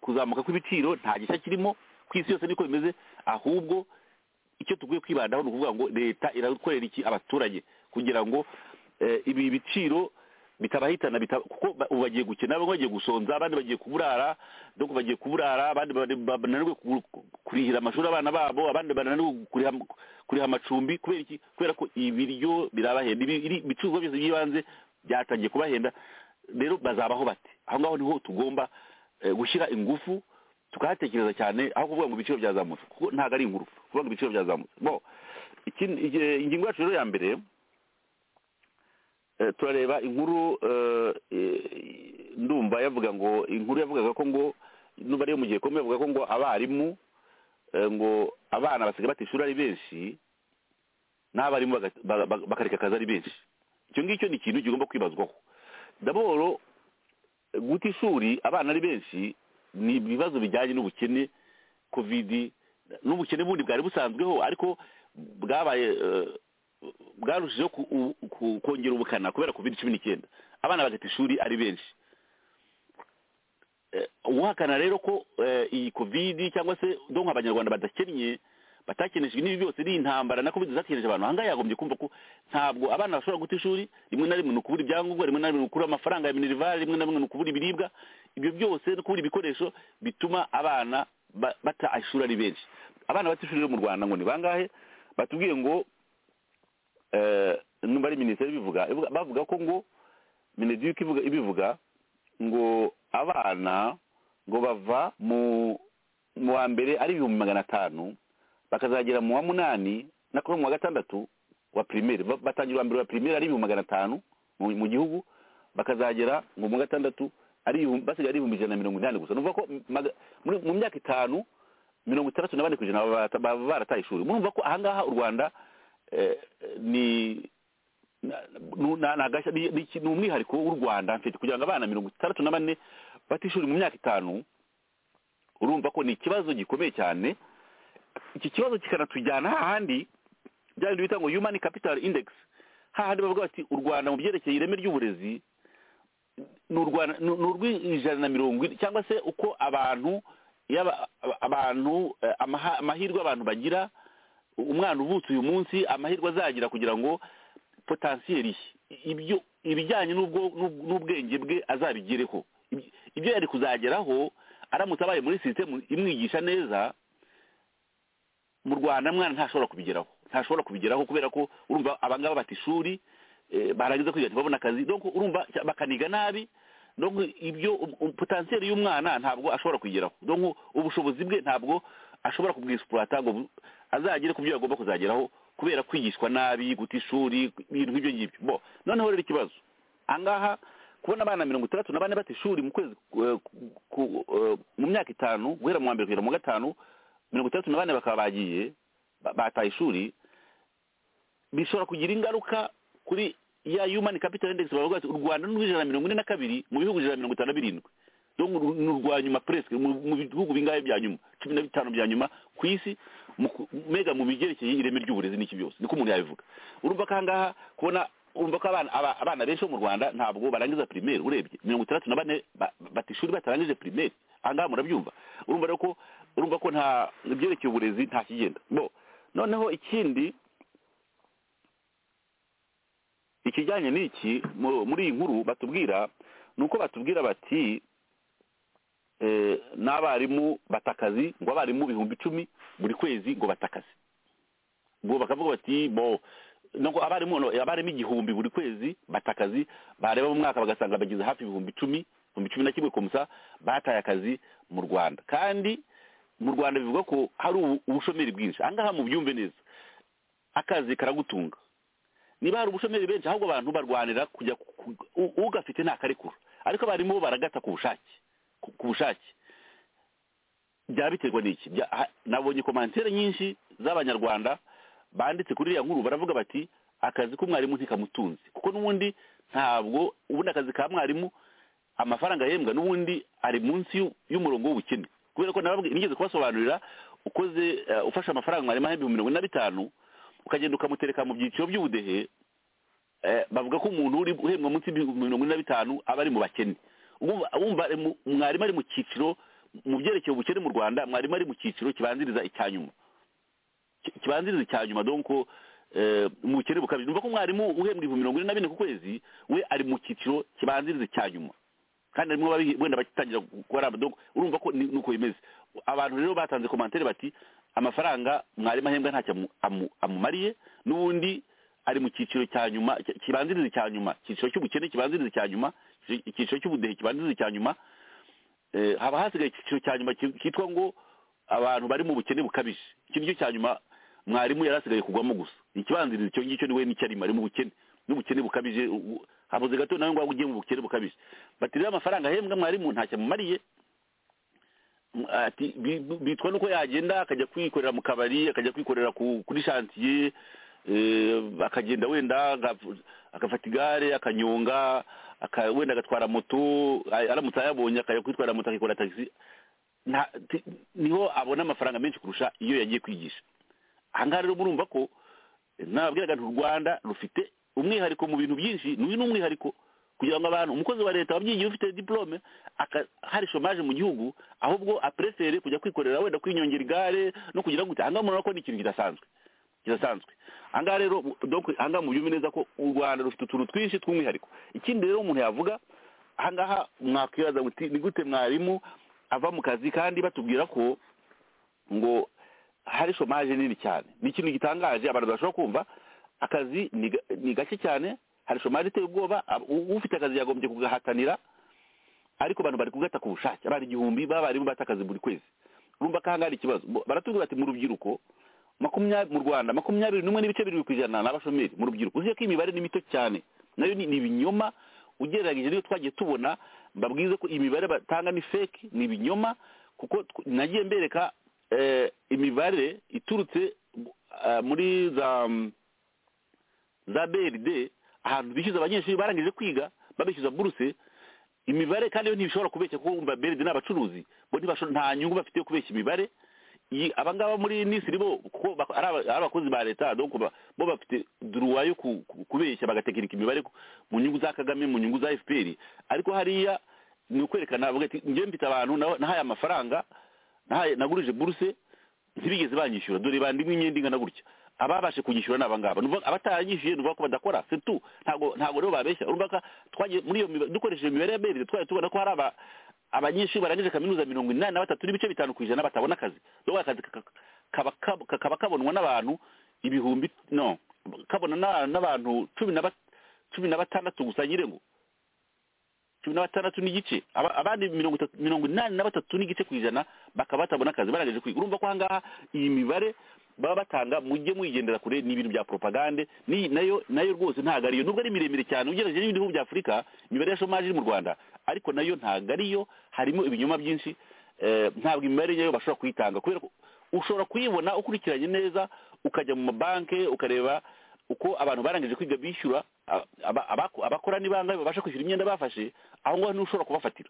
kuzamuka kw'ibiciro nta gishya kirimo ku isi yose niko bimeze ahubwo icyo tugwiye kwibandaho ni ukuvuga ngo leta irakorera iki abaturage kugira ngo ibi biciro bitabahitana kuko ubu bagiye gukina bamwe bagiye gusonza abandi bagiye kuburara donc bagiye kuburara abandi bananiwe kurihira amashuri abana babo abandi bananiwe kuriha amacumbi kubera iki kubera ko ibiryo birabahenda ibicuruzwa byose by'ibanze byatangiye kubahenda rero bazabaho bate aho ngaho niho tugomba gushyira ingufu tukahatekereza cyane aho kuvuga ngo ibiciro byazamutse kuko ntabwo ari inkuru kuvuga ngo ibiciro byazamutse bo ingingo yacu rero ya mbere turareba inkuru ndumva yavuga ngo inkuru yavugaga ko ngo n'ubu ariyo mu gihe komeye yavuga ko ngo abarimu ngo abana basigaye bata ishuri ari benshi n'abarimu bakareka akazi ari benshi icyo ngicyo ni ikintu kigomba kwibazwaho daboro guta ishuri abana ari benshi ni ibibazo bijyanye n'ubukene kovidi n'ubukene bundi bwari busanzweho ariko bwabaye bwarushijeho kongera ubukana kubera covid cumi n'icyenda abana bagata ishuri ari benshi uhakana rero ko iyi covid cyangwa se do abanyarwanda badakennye batakeneshejwe n'ibi byose ni intambara na covid zakenyeje abantu ahangaha yagombye kumva ko ntabwo abana bashobora guta ishuri rimwe na rimwe ni ukubura ibyangombwa rimwe na rimwe ni ukubura amafaranga ya minerivare rimwe na rimwe ni ukubura ibiribwa ibyo byose no kubura ibikoresho bituma abana bata ishuri ari benshi abana bata ishuri rero mu rwanda ngo ni bangahe batubwiye ngo numba ari minisiteri ibivuga bavuga ko ngo mineduc ibivuga ngo abana ngo bava mu wa mbere ari ibihumbi magana atanu bakazagera mu wa munani na mu wa gatandatu wa pirimeri batangira uwa mbere wa pirimeri ari ibihumbi magana atanu mu gihugu bakazagera ngo mu wa gatandatu basigaye ari ibihumbi ijana na mirongo inani gusa ni ko mu myaka itanu mirongo itandatu na bane ku ijana baba barataye ishuri murumva ko ahangaha u rwanda ni ni umwihariko w'u rwanda mfite kugira ngo abana mirongo itandatu na bane batishuri mu myaka itanu urumva ko ni ikibazo gikomeye cyane iki kibazo kikanatujyana hahandi bya bindi bita ngo human capital index hahandi bavuga bati u rwanda mu byerekeye ireme ry'uburezi ni urw'ijana na mirongo ine cyangwa se uko abantu abantu amahirwe abantu bagira umwana uvutse uyu munsi amahirwe azagira kugira ngo potansiyeri ibyo ibijyanye n'ubwenge bwe azabigereho ibyo yari kuzageraho aramutse abaye muri sisitemu imwigisha neza mu rwanda mwana ntashobora kubigeraho ntashobora kubigeraho kubera ko urumva abangaba bata ishuri barangiza kwiga ntibabone akazi urumva bakaniga nabi ibyo potansiyeri y'umwana ntabwo ashobora kuyigeraho ubushobozi bwe ntabwo ashobora kubwisipurata ngo azagere ku byo agomba kuzageraho kubera kwigishwa nabi guta ishuri ibintu nk'ibyo ngibyo bo noneho rero ikibazo ahangaha kubona abana mirongo itandatu na bane bata ishuri mu kwezi mu myaka itanu guhera mu wa mbere kugera mu gatanu mirongo itandatu na bane bakaba bagiye ba- bataye ishuri bishobora kugira ingaruka kuri ya human capital index bavuga bati u rwanda ni urw'ijana na mirongo ine na kabiri mu bihugu ijana na mirongo itanu na birindwi donc uru- ni urwa nyuma presque mu mu bihugu bingahe bya nyuma cumi na bitanu bya nyuma ku isi mu ku- mega mu byerekeye ireme ry'uburezi n'iki byose niko umuntu yabivuga urumva ko ahangaha kubona urumva ko abana aba- abana benshi bo mu rwanda ntabwo barangiza primaire urebye mirongo itandatu na bane ba- bata ishuri batarangije primaire ahangaha murabyumva urumva rero ko urumva ko nta ibyerekeye uburezi nta kigenda bo noneho ikindi ikijyanye n'iki mu- muri iyi nkuru batubwira ni uko batubwira bati eh, n'abarimu batakazi ngo abarimu ibihumbi icumi buri kwezi ngo batakazi ngo bakavuga bati bo nubwo abarimu no- abarimu igihumbi buri kwezi batakazi bareba mu mwaka bagasanga bagize hafi ibihumbi icumi ibihumbi cumi na kimwe komsa bataye akazi mu rwanda kandi mu rwanda bivuga ko hari ubu- ubushomeri bwinshi ahangaha mubyumve neza akazi karagutunga niba hari ubushomeri benshi ahubwo abantu barwanira kujya ku- ku- u- ugafite ntakarekura ariko abarimu bo baragata ku bushake ku- ku bushake byaba biterwa n'iki Bya- ha- nabonye komantere nyinshi z'abanyarwanda banditse kuri iriya nkuru baravuga bati akazi k'umwarimu ntikamutunze kuko n'ubundi ntabwo ubundi akazi ka mwarimu amafaranga ahembwa n'ubundi ari munsi y'u- y'umurongo w'ubukene kubera ko nababwi- nigeze kubasobanurira ukoze eh, ufashe amafaranga mwarimu ahembwa ibihumbi mirongo ine na bitanu ukagenda ukamutereka mu byiciro by'ubudehe eh, bavuga ko umuntu uri uhembwa munsi y'ibihumbi mirongo ine na bitanu aba ari mu bakene Wumva- wumva ari mu- mwarimu ari mu cyiciro mu byerekeye ubukene mu rwanda mwarimu ari mu cyiciro kibanziriza icya nyuma Ki- kibanziriza icya nyuma donko eh, mu bukene bukabije numva ko umwarimu uhembwa ibihumbi mirongo ine na bine ku kwezi we ari mu cyiciro kibanziriza icya nyuma kandi harimo ababi- wenda bagitangira gukora donko urumva ko ni ni uko bimeze abantu rero batanze komantere bati amafaranga mwarimu ahembwa ntacyo amu- amu- amumariye n'ubundi ari mu cyiciro cya nyuma ki- kibanziriza icya nyuma icyiciro cy'ubukene kibanziriza icya nyuma icyiciro- icyiciro cy'ubudehe kibanziriza icya nyuma Eh, haba hasigaye icyiciro cya nyuma ki- kitwa ngo abantu bari mu bukene bukabije iki nicyo cya nyuma mwarimu yari asigaye kugwamo gusa ikibanziriza icyo ngicyo niwe nicyo arimo ari mu bukene n'ubukene bukabije u- u- habuze gato nawe ngo ugiye mu bukene bukabije bati rero amafaranga ahembwa mwarimu ntacyo amumariye M- ati bi- bi- bitwa nuko yagenda akajya kwikorera mu kabari akajya kwikorera ku- kuri shantiye eh, akagenda wenda agaf- agafata igare akanyonga aka- wenda agatwara moto ay- aramutse ayabonye akajya kwitwarira moto akikora tagisi Nta- ti- niho abona amafaranga menshi kurusha iyo yagiye kwigisha ahangaha rero murumva ko nababwiraga nti u rwanda rufite umwihariko mu bintu byinshi n'uyu ni umwihariko kugira ngo abantu umukozi wa leta wabyigiye ufite diplome aka- hari shomaje mu gihugu ahubwo apresere kujya kwikorera wenda kwinyongera igare no kugira gute ahangaha murabona ko ni ikintu kidasanzwe kidasanzwe ahangaha rero donc ahangaha mubyumve neza ko u rwanda rufite utuntu twinshi tw'umwihariko ikindi rero umuntu yavuga ahangaha mwakwibaza muti ni gute mwarimu ava mu kazi kandi batubwira ko ngo hari shomaje nini cyane ni ikintu gitangaje abantu bashobora kumva akazi ni ga- ni gake cyane hari shomaje iteye ubwoba ab- u- ufite akazi yagombye kugahatanira ariko abantu bari kugata ku bushake abana igihumbi b'abarimu bata akazi buri kwezi urumva ko ahangaha hari ikibazo Bo- baratubwira bati mu rubyiruko makumyabiri mu rwanda makumyabiri n'umwe n'ibice birindwi ku ijana n'abashomeri mu rubyiruko uzi ko imibare ni mito cyane nayo ni ni ibinyoma ugereranyije n'iyo twagiye tubona mbabwize ko imibare batanga ni fake ni ibinyoma kuko tw- nagiye mbereka eh, imibare iturutse eh, muri za mm, za brd ahantu bishyuza abanyeshuri barangije kwiga babishyuza buruse imibare kandi yo ntibishobora kubeshya kuko wumva brd ni abacuruzi bo ntibasho- nta nyungu bafite yo kubeshya imibare iyi abangaba muri nisiri bo kuko bak- ari aba- ari abakozi ba leta donc ba- bo bafite duruwa yo ku- ku- kubeshya bagatekinika imibare ku- mu nyungu za kagame mu nyungu za fpr ariko hariya ni ukwerekana bavuga ati njyewe mfite abantu na- nahaye amafaranga nahaye nagurije buruse ntibigeze banyishyura dore bandimwe imyenda ingana gutya ababashe kunyishyura ni abangaba Nuvuga- abataranyishyuye ni ukuvuga ko badakora setu ntabwo ntabwo rero babeshya urumva ko twagiye muri iyo mibare dukoresheje imibare ya beride twari tubona ko hari aba abanyeshuri barangije kaminuza mirongo inani na batatu n'ibice bitanu ku ijana batabona akazi dore akazi kaka- kaba kab- kakaba kabonwa n'abantu ibihumbi no kabona n'a- n'abantu cumi na bat- cumi na batandatu gusa nyirengo cumi na batandatu n'igice Aba- abandi mirongo itatu mirongo inani na batatu n'igice ku ijana bakaba batabona akazi barangije kwiga urumva ko ahangaha iyi mibare baba batanga mujye muyigendera kure ni ibintu bya propagande ni nayo nayo rwose ntabwo ariyo nubwo ari miremire cyane ugereranyije n'ibindi bihugu bya afurika imibare ya shomaje iri mu rwanda ariko nayo ntabwo ariyo harimo ibinyoma byinshi eh, ntabwo imibare yayo bashobora kuyitanga kubera ko ushobora kuyibona ukurikiranye neza ukajya mu mabanki ukareba uko abantu barangije kwiga bishyura a- aba- abako- abakora n'ibanga babasha kwishyura imyenda bafashe aho ngaho niho ushobora kubafatira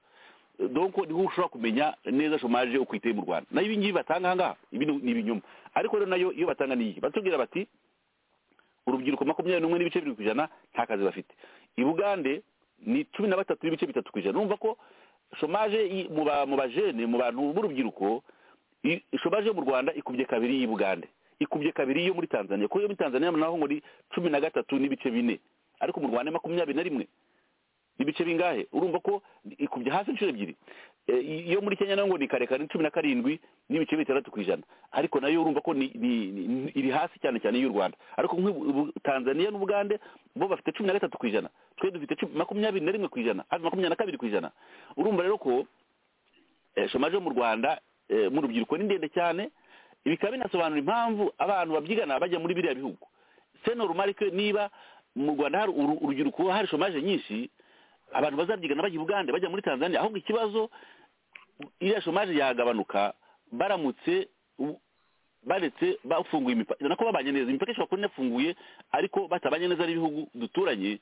donko niho ushobora kumenya neza shomaje uko iteye mu rwanda nayo ibingibi batanga aha ngaha ibi ni ni ibinyoma ariko rero nayo iyo batanga ni iyi batubwira bati urubyiruko makumyabiri n'umwe n'ibice bibiri ku ijana nta kazi bafite i bugande ni cumi na batatu n'ibice bitatu ku ijana urumva ko shomaje i- mu ba- mu bajene mu bantu b'urubyiruko i- shomaje yo mu rwanda ikubye kabiri y'i bugande ikubye kabiri yo muri tanzania kuko iyo muri tanzania naho ngo ni cumi na gatatu n'ibice bine ariko mu rwanda ni makumyabiri na rimwe ibice bingahe urumva ko ikubye hasi inshuro ebyiri Eh, iyo muri kenya naho ngo ni kare kare ni cumi na karindwi n'ibice bitandatu ku ijana ariko nayo urumva ko ni- ni- ni- iri hasi cyane cyane y'u rwanda ariko nk'ubu ubu tanzania n'ubugande bo bafite cumi na gatatu ku ijana twe dufite cumi- makumyabiri na rimwe ku ijana hafi makumyabiri na kabiri ku ijana urumva rero ko eh, shomaje yo mu rwanda eh, mu rubyiruko ni ndende cyane bikaba binasobanura impamvu abantu babyigana bajya muri biriya bihugu seno rumarike niba mu rwanda hari uru- urubyiruko hari shomaje nyinshi abantu bazabyigana bajya i bugande bajya muri tanzania ahubwo ikibazo iriya shomaje yagabanuka baramutse u- baretse bafunguye imipaka nako babanye neza imipaka ishobora kuba inafunguye ariko batabanye neza n'ibihugu duturanye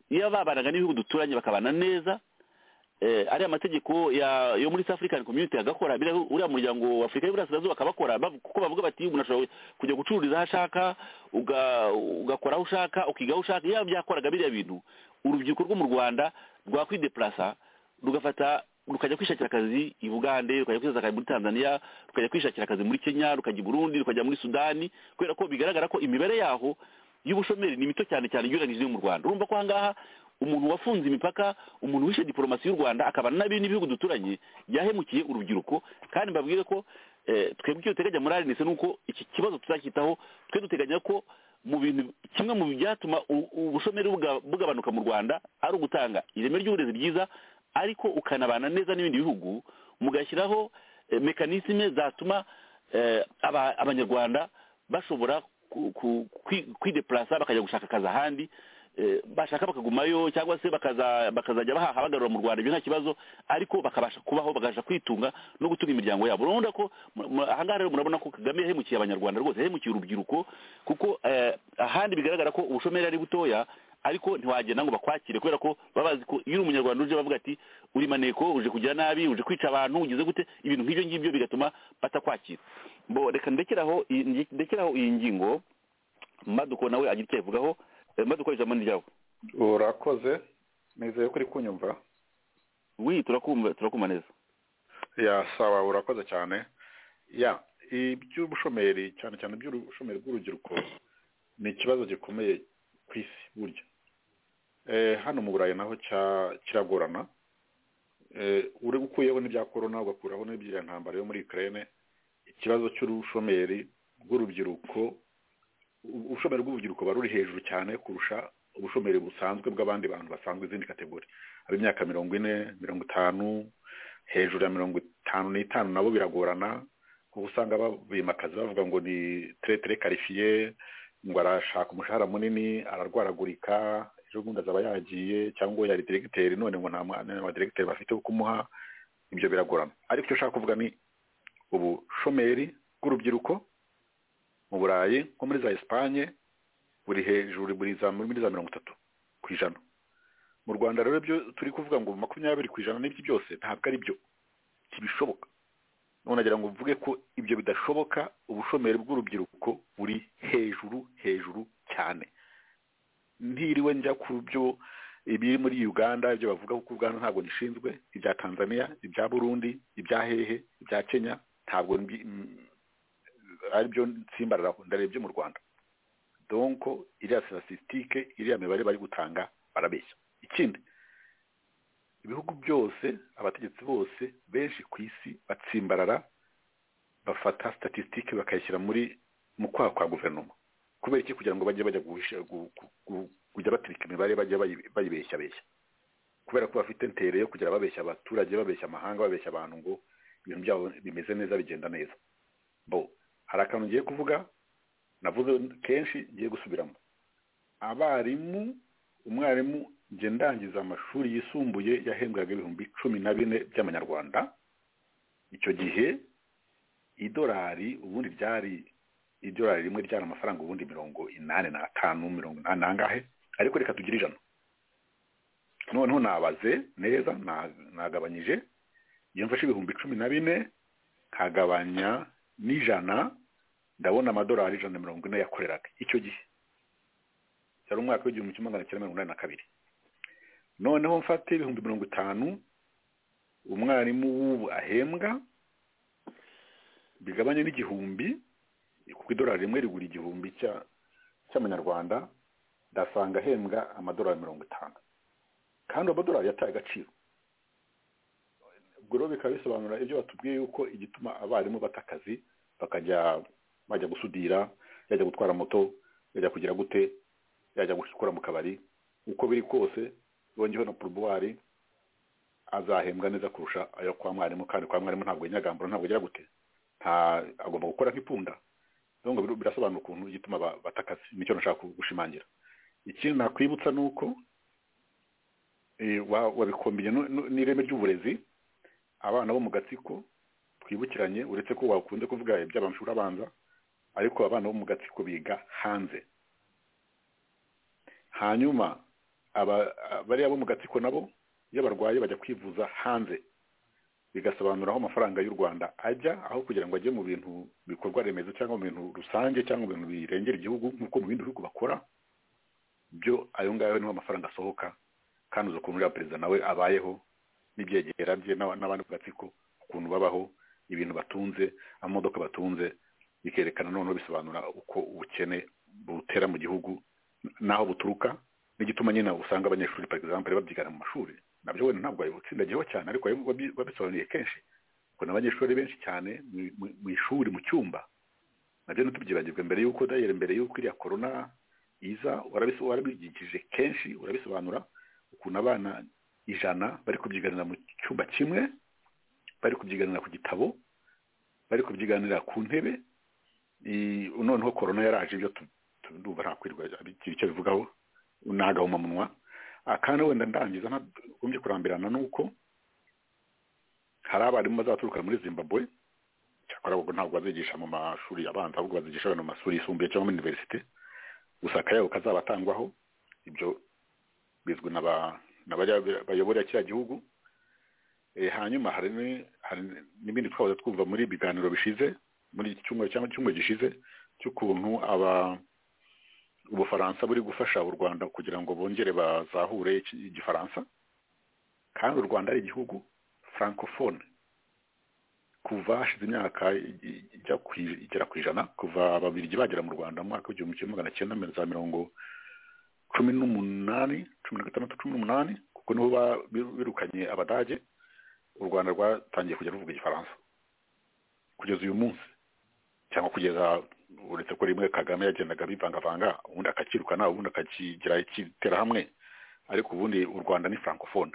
iyo babanaga n'ibihugu duturanye bakabana neza eh, ariya mategeko ya yo muri South African Community agakora biriya uriya muryango wa Afurika y'Iburasirazuba akabakora bav- kuko bavuga bati umuntu ashobora kujya gucururiza aho ashaka uga- ugakora aho ushaka ukiga aho ushaka iyo byakoraga biriya bintu urubyiruko rwo mu Rwanda rwakwideplasa rugafata rukajya kwishakira akazi i Bugande rukajya kwishakira akazi muri Tanzania rukajya kwishakira akazi muri Kenya rukajya i Burundi rukajya muri Sudani kubera ko bigaragara ko imibare yaho y'ubushomeri ni mito cyane cyane ugereranyije n'iyo mu Rwanda urumva ko aha ngaha umuntu wafunze imipaka umuntu wishe diporomasi y'u Rwanda akabana n'abindi bihugu duturanye yahemukiye urubyiruko kandi mbabwire ko eh, twebwe icyo duteganya muri arinese ni uko iki kibazo tuzakitaho twe duteganya ko mu bintu kimwe mu byatuma u- ubushomeri buga- bugabanuka mu rwanda ari ugutanga ireme ry'uburezi ryiza ariko ukanabana neza n'ibindi bihugu mugashyiraho eh, mekanisme zatuma eh, aba- abanyarwanda bashobora ku- ku- kwi- kwideplasa bakajya gushaka akazi ahandi eh, bashaka bakagumayo cyangwa se bakaza- bakazajya bahaha bagarura mu rwanda ibyo nta kibazo ariko bakabasha kubaho bakabasha kwitunga no gutunga imiryango yabo urabona ko mu- mu- ahangaha rero murabona ko kagame yahemukiye abanyarwanda rwose yahemukiye urubyiruko kuko eh, ahandi bigaragara ko ubushomeri ari butoya ariko ntiwagenda ngo bakwakire kubera ko baba bazi ko iyo uri umunyarwanda uje bavuga ati uri maneko uje kugira nabi uje kwica abantu ugeze gute ibintu nk'ibyo ngibyo bigatuma batakwakira bo reka ndekeraho iyi- nge- ndekeraho iyi ngingo maduko nawe agira icyo ayivugaho Eh, maduko ijambo ni ryawe urakoze nizeye ko uri kunyumva wi turakumva turakumva neza ya sawa urakoze cyane ya iby'ubushomeri cyane cyane iby'ubushomeri bw'urubyiruko ni ikibazo gikomeye ku isi burya Eh, hano mu burayi naho cya- kiragorana Eh, uri ukuyeho n'ibya korona ugakuraho n'ibya ntambara yo muri ukraine ikibazo cy'ubushomeri bw'urubyiruko u- ubushomeri bw'urubyiruko buba ruri hejuru cyane kurusha ubushomeri busanzwe bw'abandi bantu basanzwe izindi kategori ab'imyaka mirongo ine mirongo itanu hejuru ya mirongo itanu n'itanu nabo biragorana kuko usanga ba- bimakaza bavuga ngo ni teretere karifiye ngo arashaka umushahara munini ararwaragurika ejo bundi azaba yagiye cyangwa yari diregiteri none ngo nta mwana wa diregiteri bafite wo kumuha ibyo biragorana ariko icyo ushaka kuvuga ni ubushomeri bw'urubyiruko mu burayi nko muri za esipanye buri hejuru buri za muri za mirongo itatu ku ijana mu rwanda rero byo turi kuvuga ngo makumyabiri ku ijana n'ibyo byose ntabwo ari byo ntibishoboka none nagira ngo mvuge ko ibyo bidashoboka ubushomeri bw'urubyiruko buri hejuru hejuru cyane ntiriwe njya ku byo ibiri muri uganda ibyo bavuga kuko uganda ntabwo nishinzwe ibya tanzania ibya burundi ibya hehe ibya kenya ntabwo mbi- m- ari byo nsimbararaho ndareba ibyo mu rwanda donko iriya sirasisitike iriya mibare bari gutanga barabeshya ikindi ibihugu byose abategetsi bose benshi ku isi batsimbarara bafata statisitike bakayishyira muri mu kwaha kwa guverinoma kubera iki kugira ngo bajye bajya guhisha- gu- gu- gu- kujya batirika imibare bajya bayi- bayibeshyabeshya kubera ko bafite ntere yo kugera babeshya abaturage babeshya amahanga babeshya abantu ngo ibintu byabo bimeze neza bigenda neza bo hari akantu ngiye kuvuga navuze kenshi ngiye gusubiramo abarimu umwarimu njye ndangiza amashuri yisumbuye yahembwaga ibihumbi cumi na bine by'amanyarwanda icyo gihe idolari ubundi ryari idolari rimwe ryari amafaranga ubundi mirongo inani n'atanu mirongo inani n'angahe ariko reka tugire ijana noneho nabaze neza na- nagabanyije iyo mfashe ibihumbi cumi na bine nkagabanya n'ijana ndabona amadolari ijana na mirongo ine yakoreraga icyo gihe cyari umwaka w'igihumbi kimwe magana cyenda mirongo inani na kabiri noneho mfate ibihumbi mirongo itanu umwarimu w'ubu ahembwa bigabanye n'igihumbi kuko idolari rimwe rigura igihumbi cya- cy'amanyarwanda ndasanga ahembwa amadolari mirongo itanu kandi amadolari yataye agaciro ubwo rero bikaba bisobanura ibyo batubwiye yuko igituma abarimu bata akazi bakajya bajya gusudira yajya gutwara moto yajya kugira gute yajya gukora mu kabari uko biri kose bongeho na porobowari azahembwa neza kurusha ayo kwa mwarimu kandi kwa mwarimu ntabwo yinyagambura ntabwo agira gute nta agomba gukora nk'ipunda rero ngo biru- birasobanura ukuntu igituma ba- bata akazi nicyo nashaka gushimangira ikindi nakwibutsa ni uko eh, wa- wabikombinye nu- nu- n'ireme ry'uburezi abana bo mu gatsiko twibukiranye uretse ko wakunze kuvuga iby'amashuri abanza ariko abana bo mu gatsiko biga hanze hanyuma aba- bariya bo mu gatsiko nabo iyo barwaye bajya kwivuza hanze bigasobanura aho amafaranga y'u rwanda ajya aho kugira ngo ajye mu bintu bikorwa remezo cyangwa mu bintu rusange cyangwa mu bintu birengera igihugu nk'uko mu bindi bihugu bakora byo ayo ngayo niho amafaranga asohoka kandi uzi ukuntu uriya perezida nawe abayeho n'ibyegera bye n'aba- n'abandi ku gatsiko ukuntu babaho ibintu batunze amamodoka batunze bikerekana noneho bisobanura uko ubukene butera mu gihugu n'aho buturuka n'igituma nyine usanga abanyeshuri par exemple babyigana mu mashuri nabyo wenda ntabwo babitsindagiyeho cyane ariko wabi- wabisobanuriye kenshi ubona abanyeshuri benshi cyane mu- mu- mu ishuri mu cyumba nabyo ntitubyibagirwe mbere y'uko dayere mbere y'uko iriya korona iza warabis- warabigishije kenshi urabisobanura ukuntu abana ijana bari kubyiganira mu cyumba kimwe bari kubyiganira ku gitabo bari kubyiganira ku ntebe I- noneho korona yaraje ibyo tu- tu- ndumva nta kwirwa abigira icyo bivugaho ni agahomamunwa Ah, kandi wenda ndangiza ntagombye kurambirana nuko hari abarimu bazaturuka muri zimbabwe cyakora ubwo ntabwo bazigisha mu mashuri abanza ahubwo bazigisha abantu mu mashuri yisumbuye cyangwa muri univerisite gusa akayabo kazabatangwaho ibyo bizwi na ba- na bariya bayobora kiriya gihugu Eh, hanyuma hari ni- hari n'ibindi twahoze twumva muri biganiro bishize muri iki cyumweru cyangwa icyumweru gishize cy'ukuntu aba ubufaransa buri gufasha u rwanda kugira ngo bongere bazahure iki- igifaransa kandi u rwanda ari igihugu francophone kuva hashize imyaka i- i- ijya ku- igera ku ijana kuva ababiligi bagera mu rwanda mu mwaka w'igihumbi kimwe magana cyenda mirongo za mirongo cumi n'umunani cumi na gatandatu cumi n'umunani kuko niho ba- biru- birukanye abadage u rwanda rwatangiye kujya ruvuga igifaransa kugeza uyu munsi cyangwa kugeza uretse ko rimwe kagame yagendaga bivangavanga ubundi akakirukana ubundi akakigira ikiterahamwe ariko ubundi u rwanda ni francophone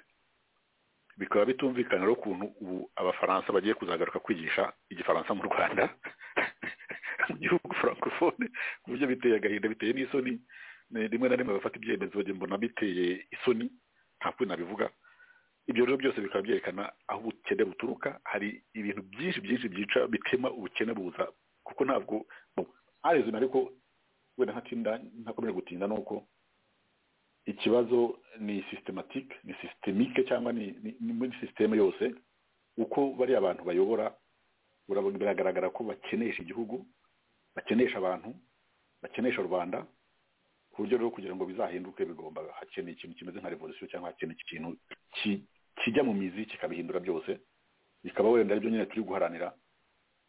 bikaba bitumvikana rero ukuntu ubu abafaransa bagiye kuzagaruka kwigisha igifaransa mu rwanda mu gihugu francophone ku buryo biteye agahinda biteye n'isoni Ni- rimwe na rimwe bafata ibyemezo njye mbona biteye isoni nta kuri nabivuga ibyo rero byose bikaba byerekana aho ubukene buturuka hari ibintu byinshi byinshi byica bitema ubukene buza kuko ntabwo arezina ariko wenda ntatinda ntakomeje gutinda ni uko ikibazo ni systematique ni systemique cyangwa ni ni- ni muri sisiteme yose uko bariya abantu bayobora urabona biragaragara ko bakenesha igihugu bakenesha abantu bakenesha rubanda ku buryo rero kugira ngo bizahinduke bigomba hakeneye ikintu kimeze nka revolution cyangwa hakeneye ikintu ki- kijya mu mizi kikabihindura byose bikaba wenda aribyo nyine turi guharanira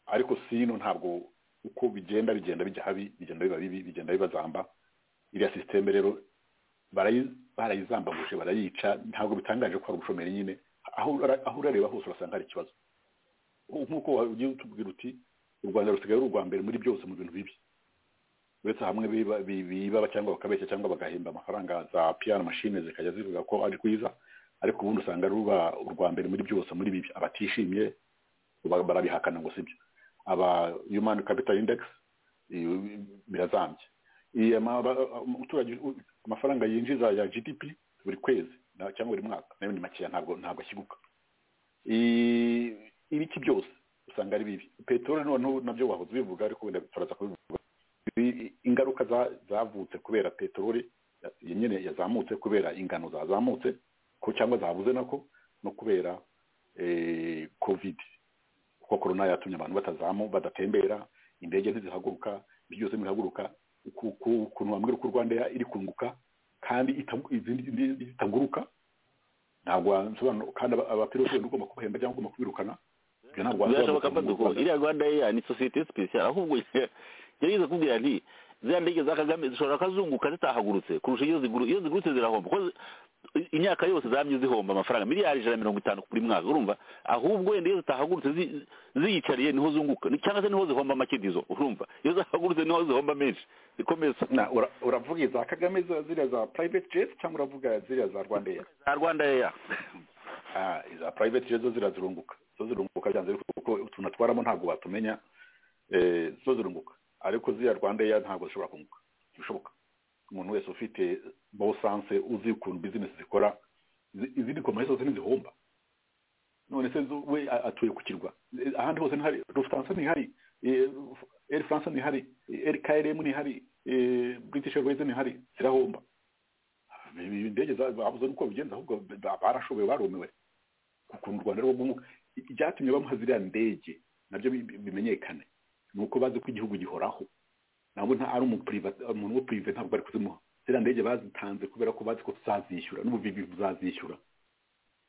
ariko sino ntabwo uko bigenda bigenda bijya habi bigenda biba bibi bigenda bibazamba iriya sisiteme rero barayi- barayizambaguje barayica ntabwo bitangaje ko hari ubushomeri nyine aho ura- aho urareba hose urasanga hari ikibazo nk'uko wa- ugiye utubwira uti u rwanda rusigaye ari urwa mbere muri byose mu bintu bibi uretse hamwe biba biba cyangwa bakabeshya cyangwa bagahemba amafaranga za piyano mashine zikajya zivuga ko ari rwiza ariko ubundi usanga ruba urwa mbere muri byose muri bibi abatishimye ba- barabihakana ngo sibyo aba human capital index i- birazambye I- ama- aba- umuturage u- amafaranga yinjiza ya gdp buri kwezi na- cyangwa buri mwaka nayo ni makeya ntabwo ntabwo ashyiguka I- ibiki byose usanga ari bibi peteroli noneho nabyo wahoze ubivuga ariko wenda turaza kubivuga Ibi- ingaruka za- zavutse kubera peteroli ya- nyine yazamutse kubera ingano zazamutse ko cyangwa zabuze nako no kubera eh, covid kuko korona yatumye abantu batazamu badatembera indege ntizihaguruka ibyo byose ntibihaguruka ku- ku- ukuntu bambwira ko rwanda Air iri kunguka kandi itagu- izindi izindi zitaguruka ntabwo wasobanura kandi aba- abapilote wenda ugomba kubahemba cyangwa ugomba kubirukana ibyo ntabwo birashoboka ko wasobanura duko iriya rwanda eya ni sosiyete sipesiyare ahubwo yarigeze kubwira nti ziriya ndege za kagame zishobora kazunguka zitahagurutse kurusha iyo ziguru iyo zigurutse zirahomba kuko zi- imyaka yose zamye zihomba amafaranga miliyari ijana na mirongo itanu buri mwaka urumva ahubwo wenda iyo zitahagurutse zi- ziyicariye niho zunguka ni- cyangwa se niho zihomba amakidizo urumva iyo zahagurutse niho zihomba menshi ikomeza Na, ura- uravuga iza kagame za- ziriya za private jet cyangwa uravuga ziriya za rwanda Air? za rwanda eya Ah, iza private jet zo zirazirunguka zo zirunguka byanze bikunze kuko utuntu atwaramo ntabwo batumenya Eh, zo zirunguka ariko ziriya rwanda Air ntabwo zishobora kunguka ntibishoboka umuntu wese ufite bo sanse uzi ukuntu bizinesi zikora izi- izindi kompanyi zose ntizihomba none se zo- we a- atuye ku kirwa Eh, ahandi hose ntihari lufthansa ntihari eh, air france ntihari air krm ntihari eh, british airways ntihari zirahomba ibi indege za- babuze nuko bigenza ahubwo ba- barashoboye barumiwe ukuntu u rwanda ari rwo ibyatumye bamuha ziriya ndege nabyo bi- bi- bimenyekane ni uko bazi ko igihugu gihoraho ntabwo nta ari umupuriva- umuntu wo purive ntabwo bari kuzimuha ziriya ndege bazitanze kubera ko bazi ko tuzazishyura n'ubuvivi buzazishyura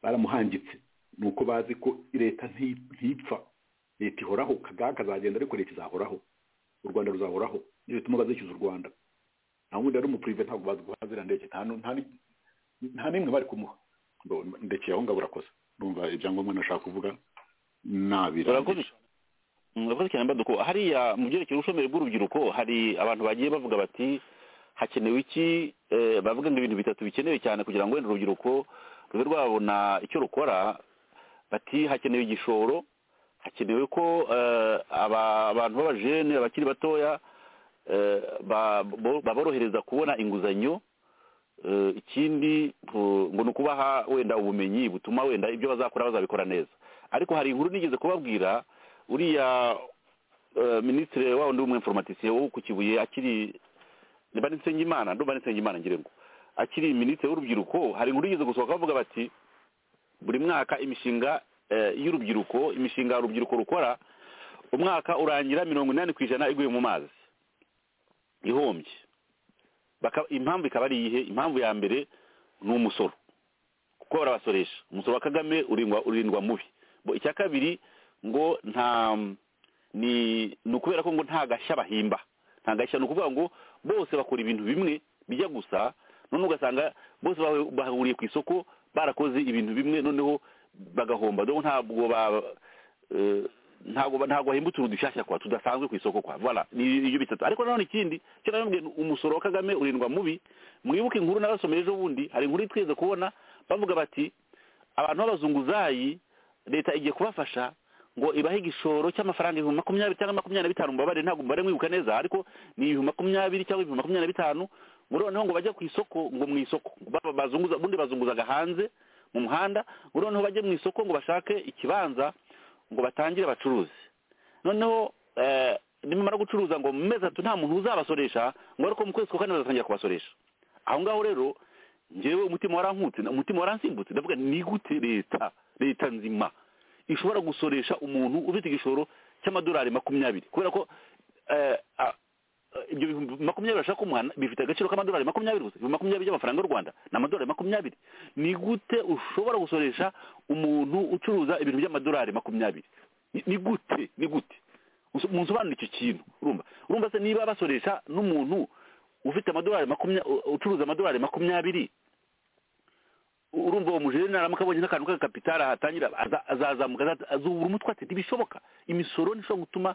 baramuhangitse ni uko bazi ko leta nti- ntipfa leta ihoraho kagaga kazagenda ariko leta izahoraho u rwanda ruzahoraho niyo bituma bazishyuza u rwanda nta wundi ari umupurive ntabwo bazi guha ziriya ndege nta nu- nta ni- nta n'imwe bari kumuha Ndo- ndekeye aho ngaho urakoze numva ibyangombwa nashaka kuvuga urakoze nabirangije Mm, urakoze cyane mbaduko hariya mu byerekeye ubushomeri bw'urubyiruko hari abantu bagiye bavuga bati hakenewe iki Eh, bavuga ngo ibintu bitatu bikenewe cyane kugira ngo wenda urubyiruko rube rwabona icyo rukora bati hakenewe igishoro hakenewe ko eh, aba- abantu b'abajene abakiri batoya eh, ba- bo- baborohereza kubona inguzanyo Eh, ikindi ngo ngo ni ukubaha wenda ubumenyi butuma wenda ibyo bazakora bazabikora neza ariko hari inkuru nigeze kubabwira uriya eh, minisitiri wa wundi w'umwinformatisiye wo ku kibuye akiri ni ba Nsengimana ndumva ni Nsengimana ngira ngo akiri minisitiri w'urubyiruko hari inkuru igeze gusohoka bavuga bati buri mwaka imishinga eh, y'urubyiruko imishinga urubyiruko rukora umwaka urangira mirongo inani ku ijana iguye mu mazi ihombye Baka- impamvu ikaba ari iyihe impamvu ya mbere ni umusoro kuko barabasoresha umusoro wa kagame urindwa urindwa mubi Bo, icya kabiri ngo nta ni ni ukubera ko ngo nta gashya bahimba nta gashya ni ukuvuga ngo bose bakora ibintu bimwe bijya gusa noneho ugasanga bose bahu- bahuriye ku isoko barakoze ibintu bimwe noneho bagahomba dore ntabwo ba eh, ntabwo ba- ntabwo bahimba utuntu dushyashya kwa tudasanzwe ku isoko kwa voilà ni ibyo bitatu ariko nanone ikindi cyo namwe umusoro wa kagame urindwa mubi mwibuke inkuru nabasomeye ejo bundi hari inkuru twigeze kubona bavuga bati abantu b'abazunguzayi leta igiye kubafasha ngo ibahe igishoro cy'amafaranga ibihumbi makumyabiri cyangwa makumyabiri na bitanu mubabare ntabwo mubare mwibuka neza ariko ni ibihumbi makumyabiri cyangwa ibihumbi makumyabiri na bitanu ngo noneho ngo bajye ku isoko ngo mu isoko ba- bazunguza ubundi bazunguzaga hanze mu muhanda ngo noneho bajye mu isoko ngo bashake ikibanza ngo batangire abacuruzi noneho eh, nimumara gucuruza ngo mu mezi atatu nta muntu uzabasoresha ngo ariko mu kwezi kwa kane bazatangira kubasoresha aho ngaho rero njyewe umutima warankutse umutima waransimbutse ndavuga ni gute leta leta nzima ishobora gusoresha umuntu ufite igishoro cy'amadolari makumyabiri kubera ko eh, a- eh, ibyo bihumbi makumyabiri bashaka kumuhana bifite agaciro k'amadolari makumyabiri gusa ibihumbi makumyabiri by'amafaranga y'u rwanda ni amadolari makumyabiri ni gute ushobora gusoresha umuntu ucuruza ibintu by'amadolari makumyabiri Ni- ni gute ni gute Uso- munsobanura icyo kintu urumva urumva se niba basoresha n'umuntu ufite amadolari makumyabiri ucuruza amadolari makumyabiri urumva uwo mujenerali amukabonye n'akantu k'agakapitari ahatangira aza- azazamuka aza- azubura umutwe ati ntibishoboka imisoro nishobora gutuma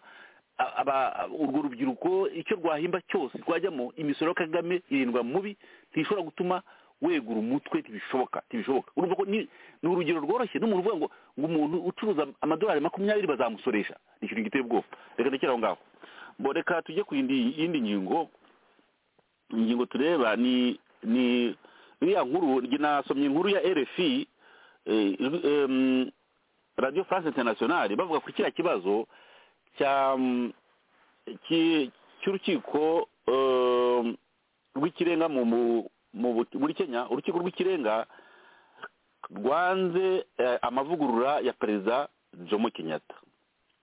a- aba- a- urwo rubyiruko icyo rwahimba cyose rwajyamo imisoro ya kagame irindwa mubi ntishobora gutuma wegura umutwe ntibishoboka ntibishoboka urumva ko ni ni urugero rworoshye n'umuntu uvuga ngo ngo umuntu ucuruza amadolari makumyabiri bazamusoresha ni ikintu giteye ubwoba reka ndekere aho ngaho bo reka tujye ku yindi yindi ngingo ingingo tureba ni ni iriya nkuru njye nasomye inkuru ya rfi eh, ijwi- em, radiyo france interinasiyonari bavuga ku kiriya kibazo cya mm, ki- cy'urukiko um, rw'ikirenga mu mu- mu bu- muri kenya urukiko rw'ikirenga rwanze eh, amavugurura ya perezida jomo kenyatta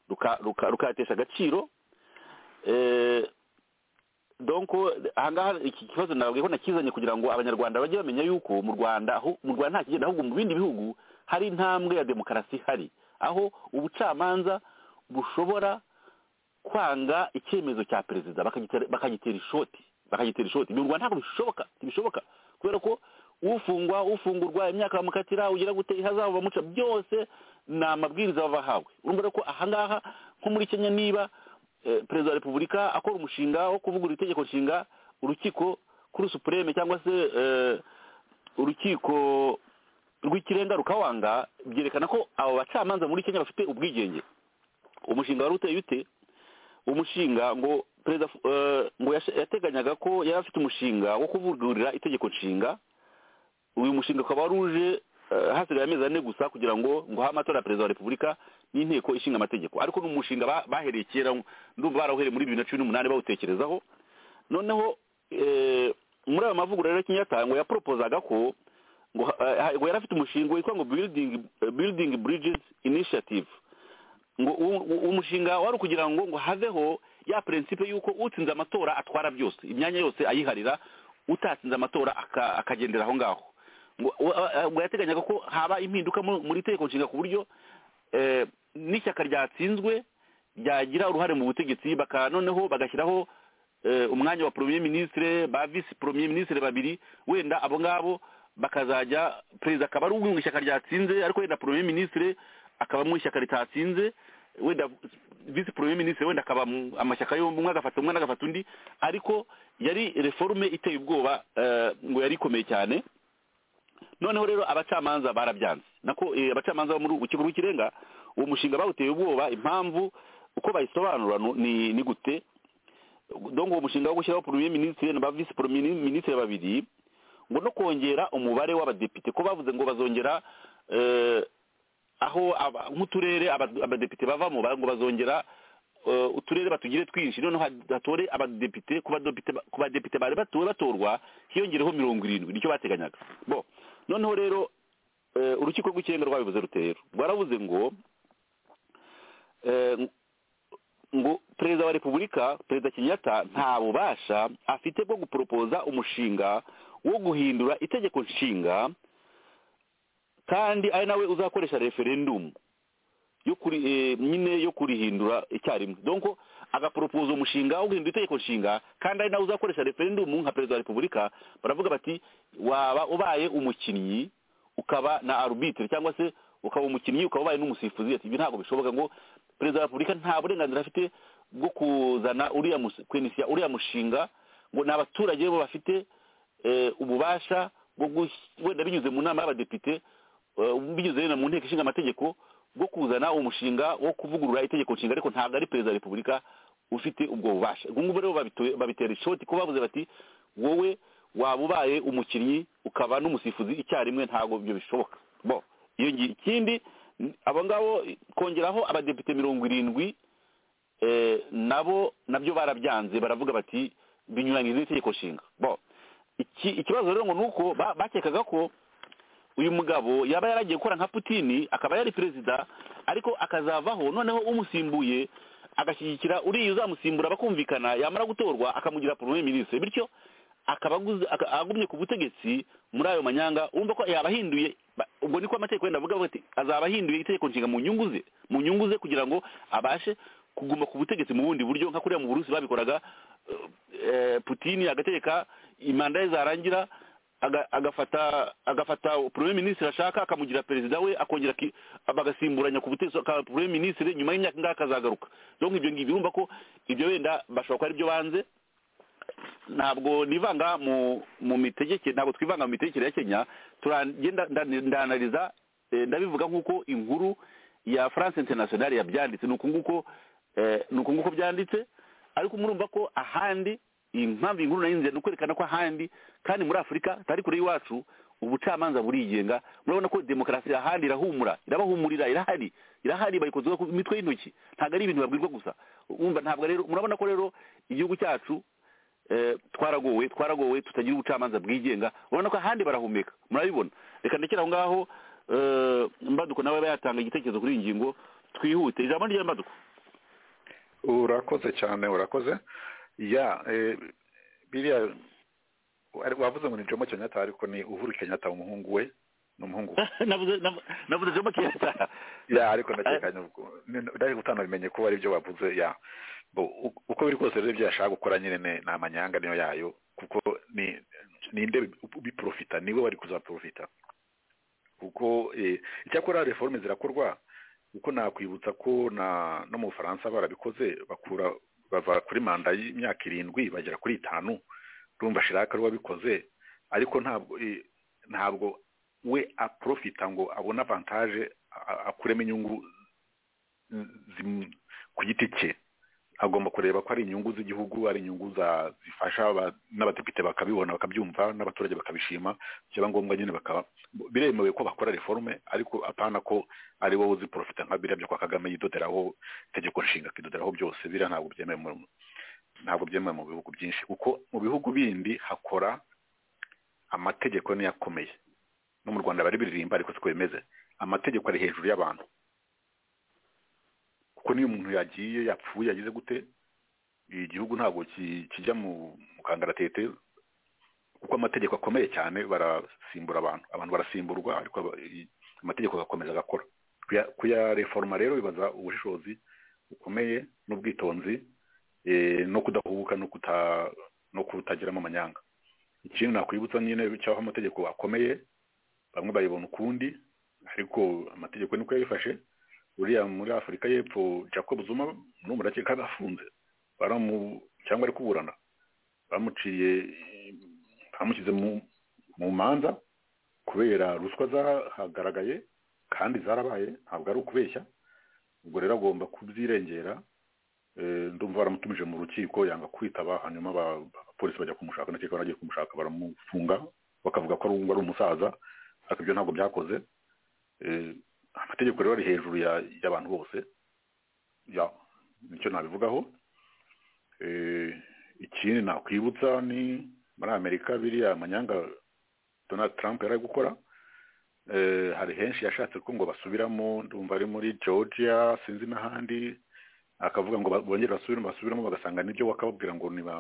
ruka- ruka- rukayatesha agaciro eh, donc ahangaha iki kibazo nababwiye ko nakizanye kugira ngo abanyarwanda bajye bamenya yuko mu rwanda aho mu rwanda nta kigenda ahubwo mu bindi bihugu hari intambwe ya demokarasi ihari aho ubucamanza bushobora kwanga icyemezo cya perezida bakagitera bakagitera ishoti bakagitera ishoti mu rwanda ntabwo bishoboka ntibishoboka kubera ko ufungwa ufungurwa imyaka bamukatira ugira gute ihazabu bamuca byose ni amabwiriza baba bahawe urumva rero ko ahangaha nko muri kenya niba eh, perezida wa repubulika akora umushinga wo kuvugurura itegeko nshinga urukiko kuri supureme cyangwa se eh, urukiko rw'ikirenga rukawanga byerekana ko abo bacamanza muri kenya bafite ubwigenge umushinga wari uteye ute umushinga ngo perezida eh, ngo yashe- yateganyaga ko yari afite umushinga wo kuvugurura itegeko nshinga uyu mushinga ukaba wari uje eh, hasigaye amezi ane gusa kugira ngo ngo habe amatora ya perezida wa repubulika n'inteko ishinga amategeko ariko ni umushinga ba- bahereye kera ndumva barawuhereye muri bibiri na cumi n'umunani bawutekerezaho noneho eh, muri ayo mavugurura rero kenyatta ngo yaporopozaga ko ngo eh, ngo yari afite umushinga witwa ngo building building bridges initiative ngo uwo- uwo- umushinga wari ukugira ngo ngo haveho ya prinsipe y'uko utsinze amatora atwara byose imyanya yose ayiharira utatsinze amatora aka- akagendera aho ngaho ngo wa- wa- ngo yateganyaga ko haba impinduka mu- muri itegeko nshinga ku buryo eh, n'ishyaka ryatsinzwe ryagira uruhare mu butegetsi baka noneho bagashyiraho eh, umwanya wa premier ministre ba vice premier ministre babiri wenda abo ngabo bakazajya perezida akaba ari umwe mu ishyaka ryatsinze ariko wenda premier ministre akaba mu ishyaka ritatsinze wenda vice premier ministre wenda akaba mu- amashyaka yombi umwe agafata umwe n'agafata undi ariko yari reforme iteye ubwoba eh, ngo yari ikomeye cyane noneho rero abacamanza barabyanze nako eh, abacamanza bo muri urukiko rw'ikirenga uwo mushinga bawuteye ubwoba impamvu uko bayisobanura nu- ni ni gute donc uwo mushinga wo gushyiraho premier ministre na ba vice premier ministre babiri ngo no kongera umubare w'abadepite ko bavuze ngo bazongera eh, aho aba- nk'uturere aba- abadepite bavamo ba- ngo bazongera eh, uturere batugire twinshi noneho ha- hatore abadepite ku badepite ba- ku badepite bari batuwe batorwa hiyongereho mirongo irindwi nicyo bateganyaga bo noneho rero eh, urukiko rw'ikirenga rwabivuze rutero rwaravuze ngo eh, ngo perezida wa repubulika perezida kenyatta nta bubasha afite bwo guporopoza umushinga wo guhindura itegeko nshinga kandi ari nawe uzakoresha referendumu yo kuri eh, nyine yo kurihindura icyarimwe donko agaporopoza umushinga wo guhindura itegeko nshinga kandi ari nawe uzakoresha referendumu nka perezida wa repubulika baravuga bati waba ubaye umukinnyi ukaba na arbitre cyangwa se ukaba umukinnyi ukaba ubaye n'umusifuzi ati ibi ntabwo bishoboka ngo perezida wa repubulika nta burenganzira afite bwo kuzana uriya mus- kwinisiya uriya mushinga ngo ni abaturage bo bafite eh, ububasha bwo gush- wenda binyuze mu nama y'abadepite eh, binyuze wenda mu nteko ishinga amategeko bwo kuzana umushinga wo kuvugurura itegeko nshinga ariko ntabwo ari perezida wa repubulika ufite ubwo bubasha ubwo ngubwo rero babito- babitera ishoti ko bavuze bati wowe waba ubaye umukinnyi ukaba n'umusifuzi icyarimwe ntabwo ibyo bishoboka bo iyo ngi- ikindi n- abo ngabo kongeraho abadepite mirongo irindwi eh, nabo nabyo barabyanze baravuga bati binyuranyije n'itegeko nshinga bo iki ikibazo rero ngo ni uko ba- bakekaga ko uyu mugabo yaba yaragiye gukora nka putini akaba yari perezida ariko akazavaho noneho umusimbuye agashyigikira uriya uzamusimbura bakumvikana yamara gutorwa akamugira premier ministre bityo akaba aguze- aka- agumye ku butegetsi muri ayo manyanga urumva ko yaba ahinduye ba- ubwo niko amategeko yenda avuga avuga ati azaba ahinduye itegeko nshinga mu nyungu ze mu nyungu ze kugira ngo abashe kuguma ku butegetsi mu bundi buryo nka kuriya mu burusi babikoraga eh, putini agategeka imanda ye zarangira aga- agafata agafata premier ministre ashaka akamugira perezida we akongera aki- bagasimburanya ku butegetsi akaba premier ministre nyuma y'imyaka ingahe akazagaruka donc ibyo ngibyo urumva ko ibyo wenda bashobora kuba ari byo banze ntabwo nivanga mu mu mitegekere ntabwo twivanga mu mitegekere ya kenya turagenda ndanariza eh, ndabivuga nk'uko inkuru ya france international yabyanditse ni uku nguko eh, ni uku nguko byanditse ariko murumva ko ahandi impamvu iyi nkuru nayinzira ni ukwerekana ko ahandi kandi muri afurika atari kure y'iwacu ubucamanza burigenga murabona ko demokarasi irahandi irahumura irabahumurira irahari irahari bayikozeho ku mitwe y'intoki ntabwo ari ibintu babwirwa gusa wumva ntabwo rero murabona ko rero igihugu cyacu eh, twaragowe twaragowe tutagira ubucamanza bwigenga urabona ko ahandi barahumeka murabibona reka ndekera aho ngaho eh, mbaduko nawe aba yatanga igitekerezo kuri iyi ngingo twihute ijambo rya mbaduko urakoze cyane urakoze ya eh, biriya ari- wavuze ngo ni jomo kenyatta ariko ni uhuru kenyatta umuhungu we ni umuhungu we navuze nav- navuze jomo kenyatta ya ariko ndakekanye ubwo ndari utanabimenye ko ari byo bavuze ya Bo, u- uko biri kose rero ibyo yashaka gukora nyine ni ni amanyanga niyo yayo kuko ni ninde biprofita niwe wari kuzaprofita kuko eh, icyakora reforme zirakorwa kuko nakwibutsa ko na no mu bufaransa barabikoze bakura bava kuri manda y'imyaka irindwi bagera kuri itanu rumva shiraka ruba bikoze ariko ntabwo eh, ntabwo we aprofita ngo abone avantage a- akuremo inyungu zimu- ku giti cye agomba kureba ko ari inyungu z'igihugu ari inyungu za- zifasha aba- n'abadepite bakabibona bakabyumva n'abaturage bakabishima byaba ngombwa nyine bakaba biremewe ko bakora reforme ariko apana ko ari wowe uziprofita nka biriya byo kwa kagame yidoderaho itegeko nshinga akidoderaho byose biriya ntabwo byemewe mu- ntabwo byemewe mu bihugu byinshi kuko mu bihugu bindi hakora amategeko niyo akomeye no mu rwanda bari biririmba ariko siko bimeze amategeko ari hejuru y'abantu kuko niyo umuntu yagiye yapfuye yagize gute igihugu ntabwo ki- kijya mu mu kangaratete kuko amategeko akomeye cyane barasimbura abantu abantu barasimburwa ariko aba- i- amategeko agakomeza agakora Kuya- kuyareforoma rero bibaza ubushishozi bukomeye n'ubwitonzi eh, no kudahubuka no kuta no kutagiramo amanyanga ikindi nakwibutsa nyine cy'aho amategeko akomeye bamwe bayibona ukundi ariko amategeko niko yabifashe uriya muri afurika y'epfo jacob zuma n'umurakeka afunze baramu cyangwa ari kuburana bamuciye bamushyize mu mu manza kubera ruswa zahagaragaye kandi zarabaye ntabwo ari ukubeshya ubwo rero agomba kubyirengera Eh, ndumva baramutumije mu rukiko yanga kwitaba hanyuma ba- abapolisi bajya kumushaka ndakeka baragiye kumushaka baramufunga bakavuga ko ari uwo ari umusaza ariko ibyo ntabwo byakoze Eh, amategeko rero ari hejuru ya- y'abantu bose ya nicyo nabivugaho Eh, ikindi nakwibutsa ni muri amerika biriya amanyanga donald trump yari ari gukora Eh, hari henshi yashatse ko ngo basubiramo ndumva ari muri georgia sinzi n'ahandi akavuga ngo ba- bongere basubiremo basubiramo bagasanga nibyo wakababwira ngo niba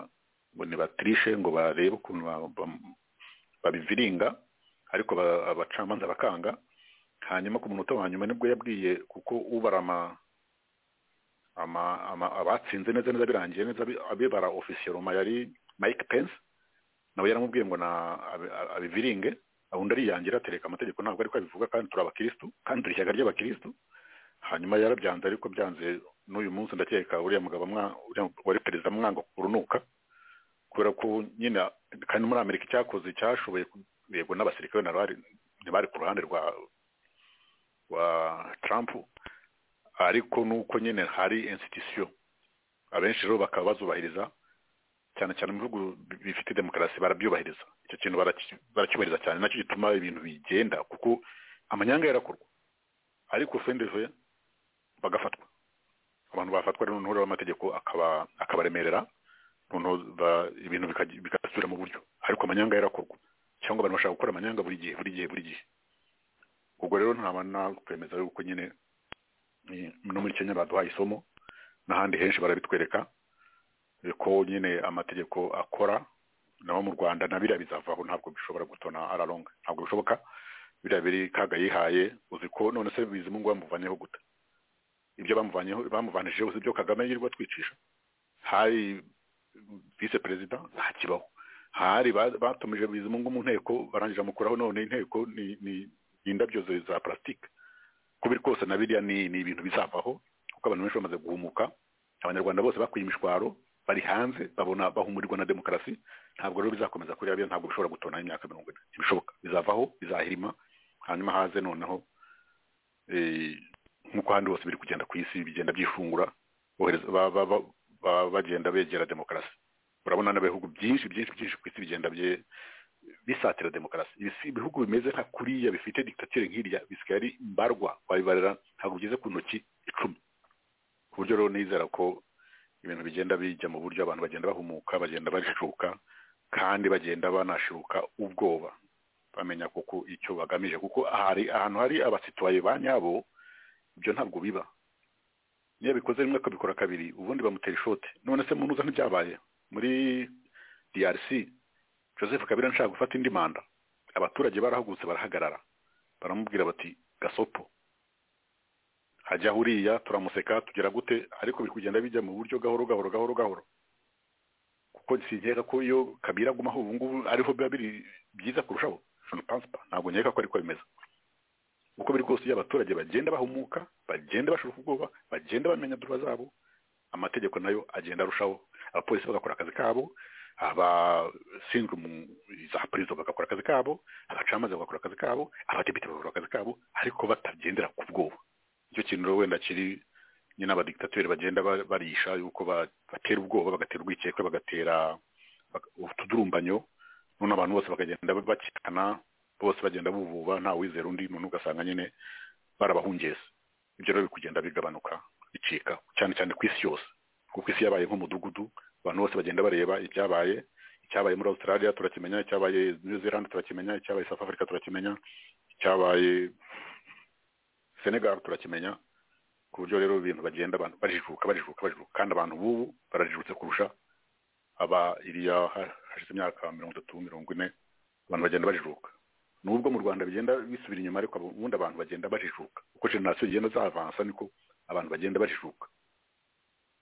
ngo nibatriche ngo barebe ukuntu ba- ba- babiviringa ariko ba- abacamanza bakanga hanyuma ku munota wa nyuma nibwo yabwiye kuko ubara ama ama ama- abatsinze neza neza birangiye neza abi- abibara ofisiyeroma yari mike pence nawe yaramubwiye ngo na abi- abiviringe undi ariyangira atereka amategeko ntabwo ariko abivuga kandi turi abakirisitu kandi turi ishyaka ry'abakirisitu hanyuma yarabyanze ariko byanze n'uyu munsi ndakeka uriya mugabo mwa- uriya wari perezida mwanga kurunuka kubera ko nyine kandi muri amerika icyakoze cyashoboye ku- yego n'abasirikare na bari ntibari ku ruhande rwa rwa trump ariko nuko nyine hari institution abenshi rero bakaba bazubahiriza cyane cyane mu bihugu bi- bifite demokarasi barabyubahiriza icyo kintu baraki- baracyubahiriza cyane nacyo gituma ibintu bigenda kuko amanyanga yarakorwa ariko fendeje bagafatwa abantu bafatwa rero noneho amategeko akaba akabaremerera noneho ba- ibintu bikaj- bigasubira mu buryo ariko amanyanga yarakorwa cyangwa abantu bashaka gukora amanyanga buri gihe buri gihe buri gihe ubwo rero ntaba nakwemeza yuko nyine eh, no muri kenya baduhaye isomo n'ahandi henshi barabitwereka eh, ko nyine amategeko akora naho mu rwanda na biriya bizavaho ntabwo bishobora gutona araronga ntabwo bishoboka biriya biri kaga yihaye uzi ko none se bizimu ngo bamuvaneho gute ibyo bamuvanyeho bamuvanijeho si ibyo kagame yirirwa twicisha hari vise perezida ntakibaho hari ba- batumije bizimungu mu nteko barangije amukuraho none inteko ni ni ni indabyo za- za plastique kubiri kose na biriya ni ni ibintu bizavaho kuko abantu benshi bamaze guhumuka abanyarwanda bose bakuye imishwaro bari hanze babona bahumurirwa na demokarasi ntabwo rero bizakomeza kuri biriya ntabwo bishobora gutona imyaka mirongo ine ntibishoboka bizavaho bizahirima hanyuma haze noneho eh, nk'uko ahandi hose biri kugenda ku isi bigenda byifungura bohereza ba- ba- ba- ba- bagenda begera demokarasi urabona n'ibihugu byinshi byinshi byinshi ku isi bigenda bye bisatira demokarasi ibihugu bimeze nka kuriya bifite dikitature nk'iriya bisigaye ari mbarwa wabibarira ntabwo bigeze ku ntoki icumi ku buryo rero nizera ko ibintu bigenda bijya mu buryo abantu bagenda bahumuka bagenda bashuka kandi bagenda banashuka ubwoba bamenya kuko icyo bagamije kuko hari ahantu hari abasituwaye ba nyabo ibyo ntabwo biba niyo bikoze rimwe akabikora kabiri ubundi bamutera ishoti none se munuza ntibyabaye muri drc joseph kabira nshaka gufata indi manda abaturage barahagurutse barahagarara baramubwira bati gasopo hajya huriya turamuseka tugera gute ariko biri kugenda bijya mu buryo gahoro gahoro gahoro gahoro kuko sinkeka ko iyo kabira agumaho ubu ngubu ariho biba biri byiza kurushaho ntabwo nkeka ko ariko bimeze uko biri kose iyo abaturage bagenda bahumuka bagenda bashuka ubwoba bagenda bamenya duba zabo amategeko nayo agenda arushaho abapolisi bagakora akazi kabo abashinzwe za perezida bagakora akazi kabo abacamanza bagakora akazi kabo abadepite bagakora akazi kabo ariko batagendera ku bwoba icyo kintu wenda kiri nyine abadikitatori bagenda barisha yuko batera ubwoba bagatera urwikekwe bagatera utudurumbanyo none abantu bose bakagenda bakikana bose bagenda buvuba nta wizera undi none ugasanga nyine barabahungeze ibyo rero biri kugenda bigabanuka bicika cyane cyane ku isi yose kuko isi yabaye nk'umudugudu abantu bose bagenda bareba ibyabaye icyabaye muri australia turakimenya icyabaye new zealand turakimenya icyabaye south africa turakimenya icyabaye senegal turakimenya ku buryo rero ibintu bagenda abantu bajijuka bajijuka bajijuka kandi abantu b'ubu barajijutse kurusha aba iriya hashize imyaka mirongo itatu mirongo ine abantu bagenda bajijuka nubwo mu rwanda bigenda bisubira inyuma ariko ubundi abantu bagenda bajijuka uko generasiyo zigenda zavansa niko abantu bagenda bajijuka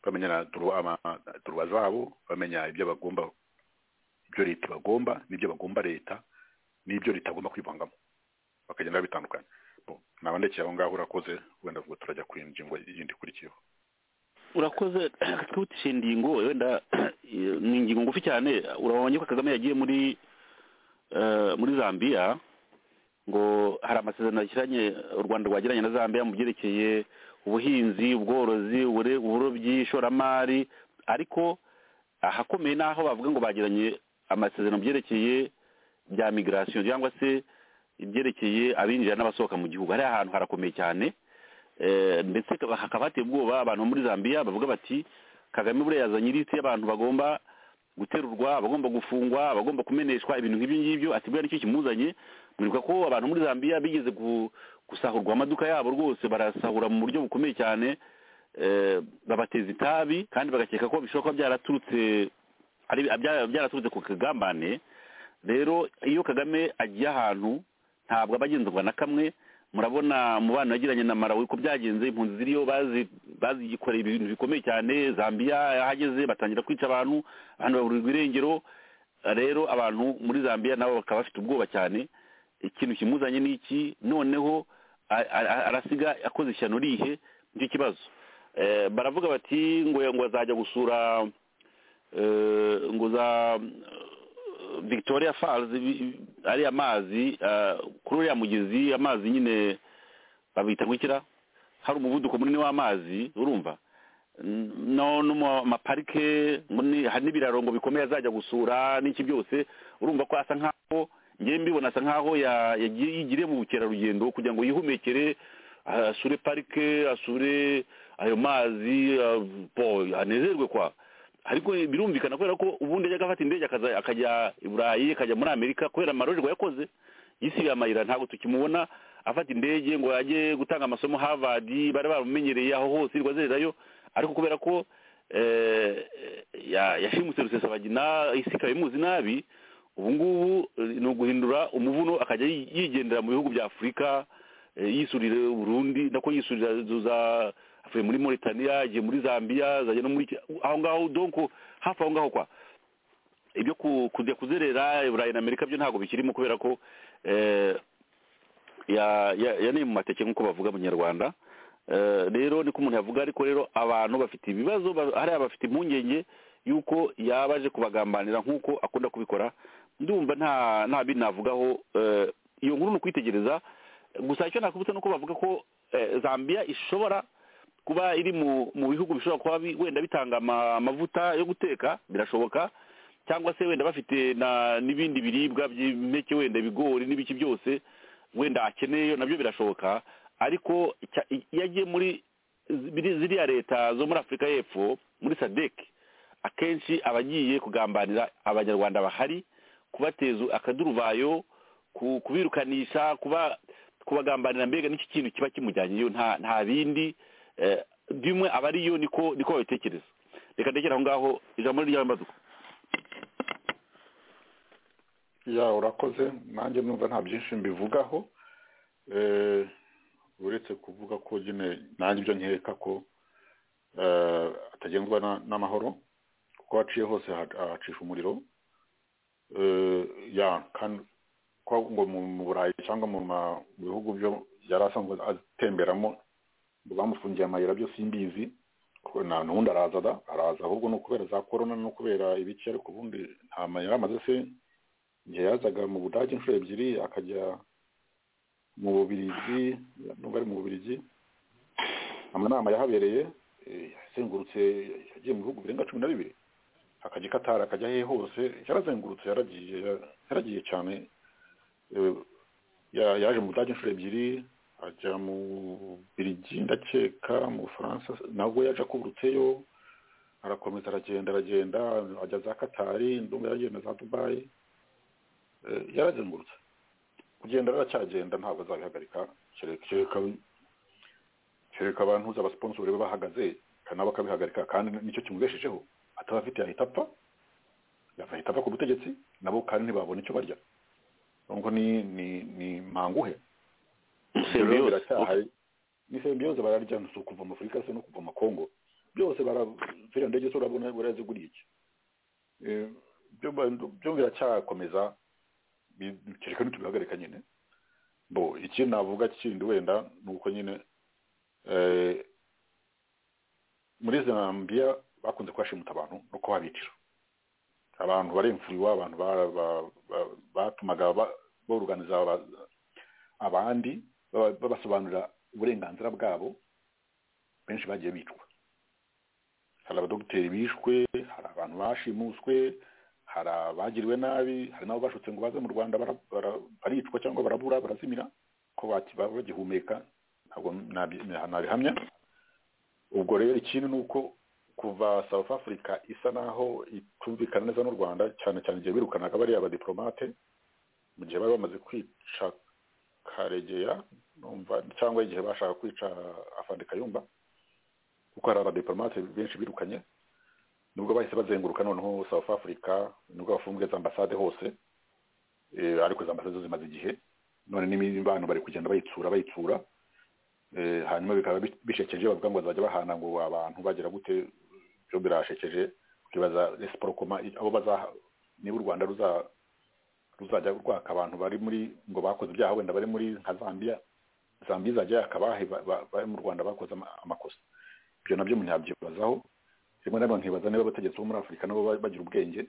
bamenya turuba zabo bamenya ibyo bagomba ibyo leta bagomba n'ibyo bagomba leta n'ibyo leta agomba kwivangamo bakagenda babitandukanya naba ndekeye aho ngaho urakoze wenda vuba turajya ku ngingo yindi ikurikiyeho urakoze twutishe ingingo wenda ni ingingo ngufi cyane urabonye ko kagame yagiye muri muri zambia ngo hari amasezerano yashyiranye u rwanda rwagiranye na zambia mu byerekeye ubuhinzi ubworozi uburobyi ishoramari ariko ahakomeye ni aho bavuga ngo bagiranye amasezerano byerekeye bya migirasiyo cyangwa se ibyerekeye abinjira n'abasohoka mu gihugu hariya ahantu harakomeye cyane ndetse hakaba hateye ubwoba abantu bo muri zambia bavuga bati kagame buriya yazanye ilisiti y'abantu bagomba guterurwa abagomba gufungwa abagomba kumeneshwa ibintu nk'ibyo ngibyo ati buriya nicyo kimuzanye mwibuka ko abantu muri zambia bigeze gusahurwa amaduka yabo rwose barasahura mu buryo bukomeye cyane babateza itabi kandi bagakeka ko bishobora kuba byaraturutse byaraturutse ku kagambane rero iyo kagame agiye ahantu ntabwo aba agenzurwa na kamwe murabona mu bana yagiranye na marawi ko byagenze impunzi ziriyo bazikoreye ibintu bikomeye cyane zambia yahageze batangira kwica abantu abantu baburirwa irengero rero abantu muri zambia nabo bakaba bafite ubwoba cyane ikintu kimuzanye ni iki noneho arasiga akoze ishyano rihe nicyo kibazo baravuga bati ngo ngo azajya gusura ngo za victoria falls ariya mazi kuri uriya mugezi amazi nyine babita gukira hari umuvuduko munini w'amazi urumva no no mu maparike hari n'ibiraro ngo bikomeye azajya gusura n'iki byose urumva ko asa nkaho ngewe mbibona asa nkaho yigiriye mu bukerarugendo kugira ngo yihumekere asure parike asure ayo mazi anezerwe kwa ariko birumvikana kubera ko ubundi ajya agafata indege akajya i burayi akajya muri amerika kubera amarorerwa yakoze yisibiye amayira ntabwo tukimubona afata indege ngo ajye gutanga amasomo harvard bari bamumenyereye aho hose irirwa azererayo ariko kubera ko yashimutse rusesabagina isi ikaba imuzi nabi ubu ngubu ni uguhindura umuvuno akajya yigendera mu bihugu bya afurika yisurira uburundi nako yisurira za avuye muri Mauritania agiye muri Zambia zaje no muri aho ngaho donc hafi aho ngaho kwa ibyo kujya kuzerera Burayi na Amerika byo ntabwo bikirimo kubera ko eh, ya ya ni mu mateke nkuko bavuga mu Nyarwanda rero eh, niko umuntu yavuga ariko rero abantu bafite ibibazo hari abafite impungenge yuko yabaje kubagambanira nkuko akunda kubikora ndumva nta nta binavugaho eh, iyo nkuru ni ukwitegereza gusa icyo nakubutse nuko bavuga ko Zambia ishobora kuba iri mu bihugu bishobora kuba wenda bitanga amavuta yo guteka birashoboka cyangwa se wenda bafite na n'ibindi biribwa by'impeke wenda ibigori n'ibiki byose wenda akeneye nabyo birashoboka ariko cya- iyo agiye muri biri- ziriya leta zo muri afurika y'epfo muri sadec akenshi aba agiye kugambanira abanyarwanda bahari kubateza akaduruvayo ku- kubirukanisha kuba kubagambanira mbega n'iki kintu kiba kimujyanyeyo nta nta bindi eh, bimwe aba ariyo niko niko babitekereza reka ndekera aho ngaho ijambo ry'amaduka ya urakoze nanjye numva nta byinshi mbivugaho Eh, uretse kuvuga ko nyine nanjye ibyo nkeka ko eh, atagendwa na- n'amahoro kuko haciye hose ha- hacisha umuriro Eh, ya kandi ko ngo mu mu burayi cyangwa mu ma- mu bihugu byo yari asanzwe atemberamo ngo bamufungiye amayira byo simbizi kuko nta n'ubundi araza da araza ahubwo ni ukubera za korona no kubera ibiki ariko ubundi nta mayira amaze se igihe yazaga mu budage inshuro ebyiri akajya mu bubirigi nubwo ari mu bubirigi amanama yahabereye eh, yazengurutse yagiye mu bihugu birenga cumi na bibiri akajya i katari akajya hehe hose yarazengurutse yaragiye yaragiye cyane Eh, ya- yaje mu budage inshuro ebyiri ajya mu birigi ndakeka mu bufaransa nabwo yaje akuburutseyo arakomeza aragenda aragenda ajya za katari ndumva yaragiye na za dubayi Eh, yarazengurutse kugenda raracyagenda ntabwo azabihagarika kereka kereka abantu uzi abasiponsori be bahagaze kandi nabo akabihagarika kandi nicyo kimubeshejeho ataba afite yahita apfa yahita apfa ku butegetsi nabo kandi ntibabona icyo barya ubwo ni ni ni mpanguhe Ibyo rero biracyahari ni sembiyoze bararya si ukuva mu afurika se no kuva mu kongo byose bara ndege zo urabona buraziguriye iki Eh, byo ba- byo biracyakomeza bi- kereka ntitubihagarika nyine bo ikindi navuga kindi wenda ni uko nyine eh, muri zambia bakunze kuhashimuta abantu no kuhabicira abantu baremfuriwe abantu bara- ba- ba- batumaga ba- boruganiza aba- abandi baba- babasobanurira uburenganzira bwabo benshi bagiye bicwa hari abadogiteri bishwe hari abantu bashimuswe hari abagiriwe nabi hari n'abo bashutse ngo baze mu rwanda bara- bara- baricwa cyangwa barabura barazimira ko baki- baba bagihumeka ntabwo nabi- nabihamya ubwo rero ikindi ni uko kuva south africa isa naho itumvikana neza n'u rwanda cyane cyane igihe birukanaga bariya abadiplomate mu gihe bari bamaze kwica karegeya numva cyangwa igihe bashaka kwica afande kayumba kuko hari abadiplomate benshi birukanye nubwo bahise bazenguruka noneho south africa nubwo bafunze za ambasade hose eh, ariko za ambasade zo zimaze igihe none n'imibano bari kugenda bayitsura bayitsura Eh, hanyuma bikaba bi- bishekeje bavuga ngo bazajya bahana ngo abantu bagira gute byo birashekeje ukibaza resiporokoma abo bazaha niba u rwanda ruza- ruzajya rwaka abantu bari muri ngo bakoze ibyaha wenda bari muri nka zambia zambia izajya yaka abahe ba- ba- bari mu rwanda bakoze ama- amakosa ibyo nabyo umuntu yabyibazaho rimwe na rimwe nkibaza niba abategetsi bo muri afurika nabo ba- bagira ubwenge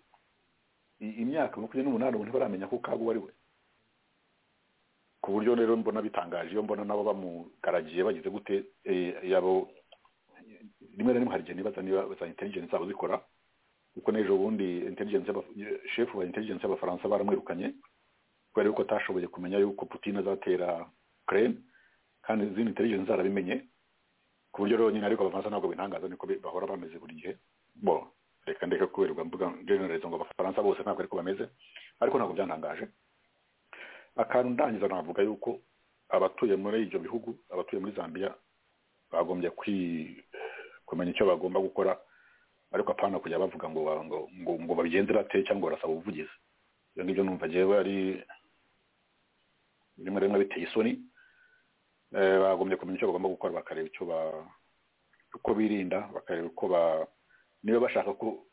I- imyaka makumyabiri n'umunani ubu ntibaramenya ko kago uwo ari we ku buryo rero mbona bitangaje iyo mbona nabo bamugaragiye bagize gute eh, yabo rimwe na rimwe hari igihe nibaza niba za intelligence zabo zikora kuko n'ejo bundi intelligence y'aba- chef wa intelligence y'abafaransa baramwirukanye kubera yuko atashoboye kumenya yuko Putin azatera Ukraine kandi izindi intelligence zarabimenye ku buryo rero nyine ariko abafaransa ntabwo bintangaza niko bi- bahora bameze buri gihe bo reka ndeka kuberwa mvuga generalize ngo abafaransa bose ntabwo ariko bameze ariko ntabwo byantangaje akantu ndangiza navuga yuko abatuye muri ibyo bihugu abatuye muri zambia bagombye kwi- kumenya icyo bagomba gukora ariko apana kujya bavuga ngo ba- ngo ngo, ngo babigenze bate cyangwa barasaba ubuvugizi ibyo ngibyo numva ngewe ari rimwe rimwe biteye isoni Eh, bagombye kumenya icyo bagomba gukora bakareba icyo ba uko birinda bakareba uko ba niba bashaka ko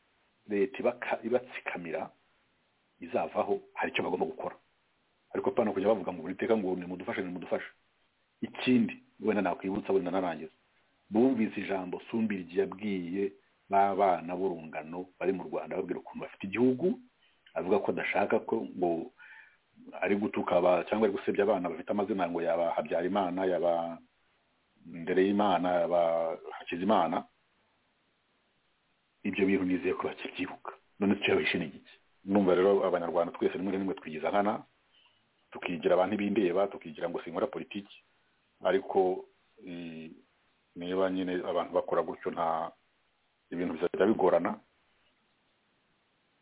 leta ibaka- ibatsikamira izavaho hari icyo bagomba gukora ariko apana kujya bavuga ngo buri teka ngo nimudufashe nimudufashe ikindi wenda nakwibutsa wenda narangiza bumvise ijambo sumbirigi yabwiye b'abana b'urungano bari mu rwanda babwira ukuntu bafite igihugu avuga ko adashaka ko ngo ari gutuka aba- cyangwa ari gusebya abana bafite amazina ngo yaba habyarimana yaba ndereyimana yaba hakizimana ibyo bintu nizeye ko bakibyibuka none icyo yabishe ni iki numva rero abanyarwanda twese rimwe na rimwe twigiza nkana tukigira abantu bindeba tukigira ngo sinkora politiki ariko eh, niba nyine abantu bakora gutyo nta ibintu bizajya bigorana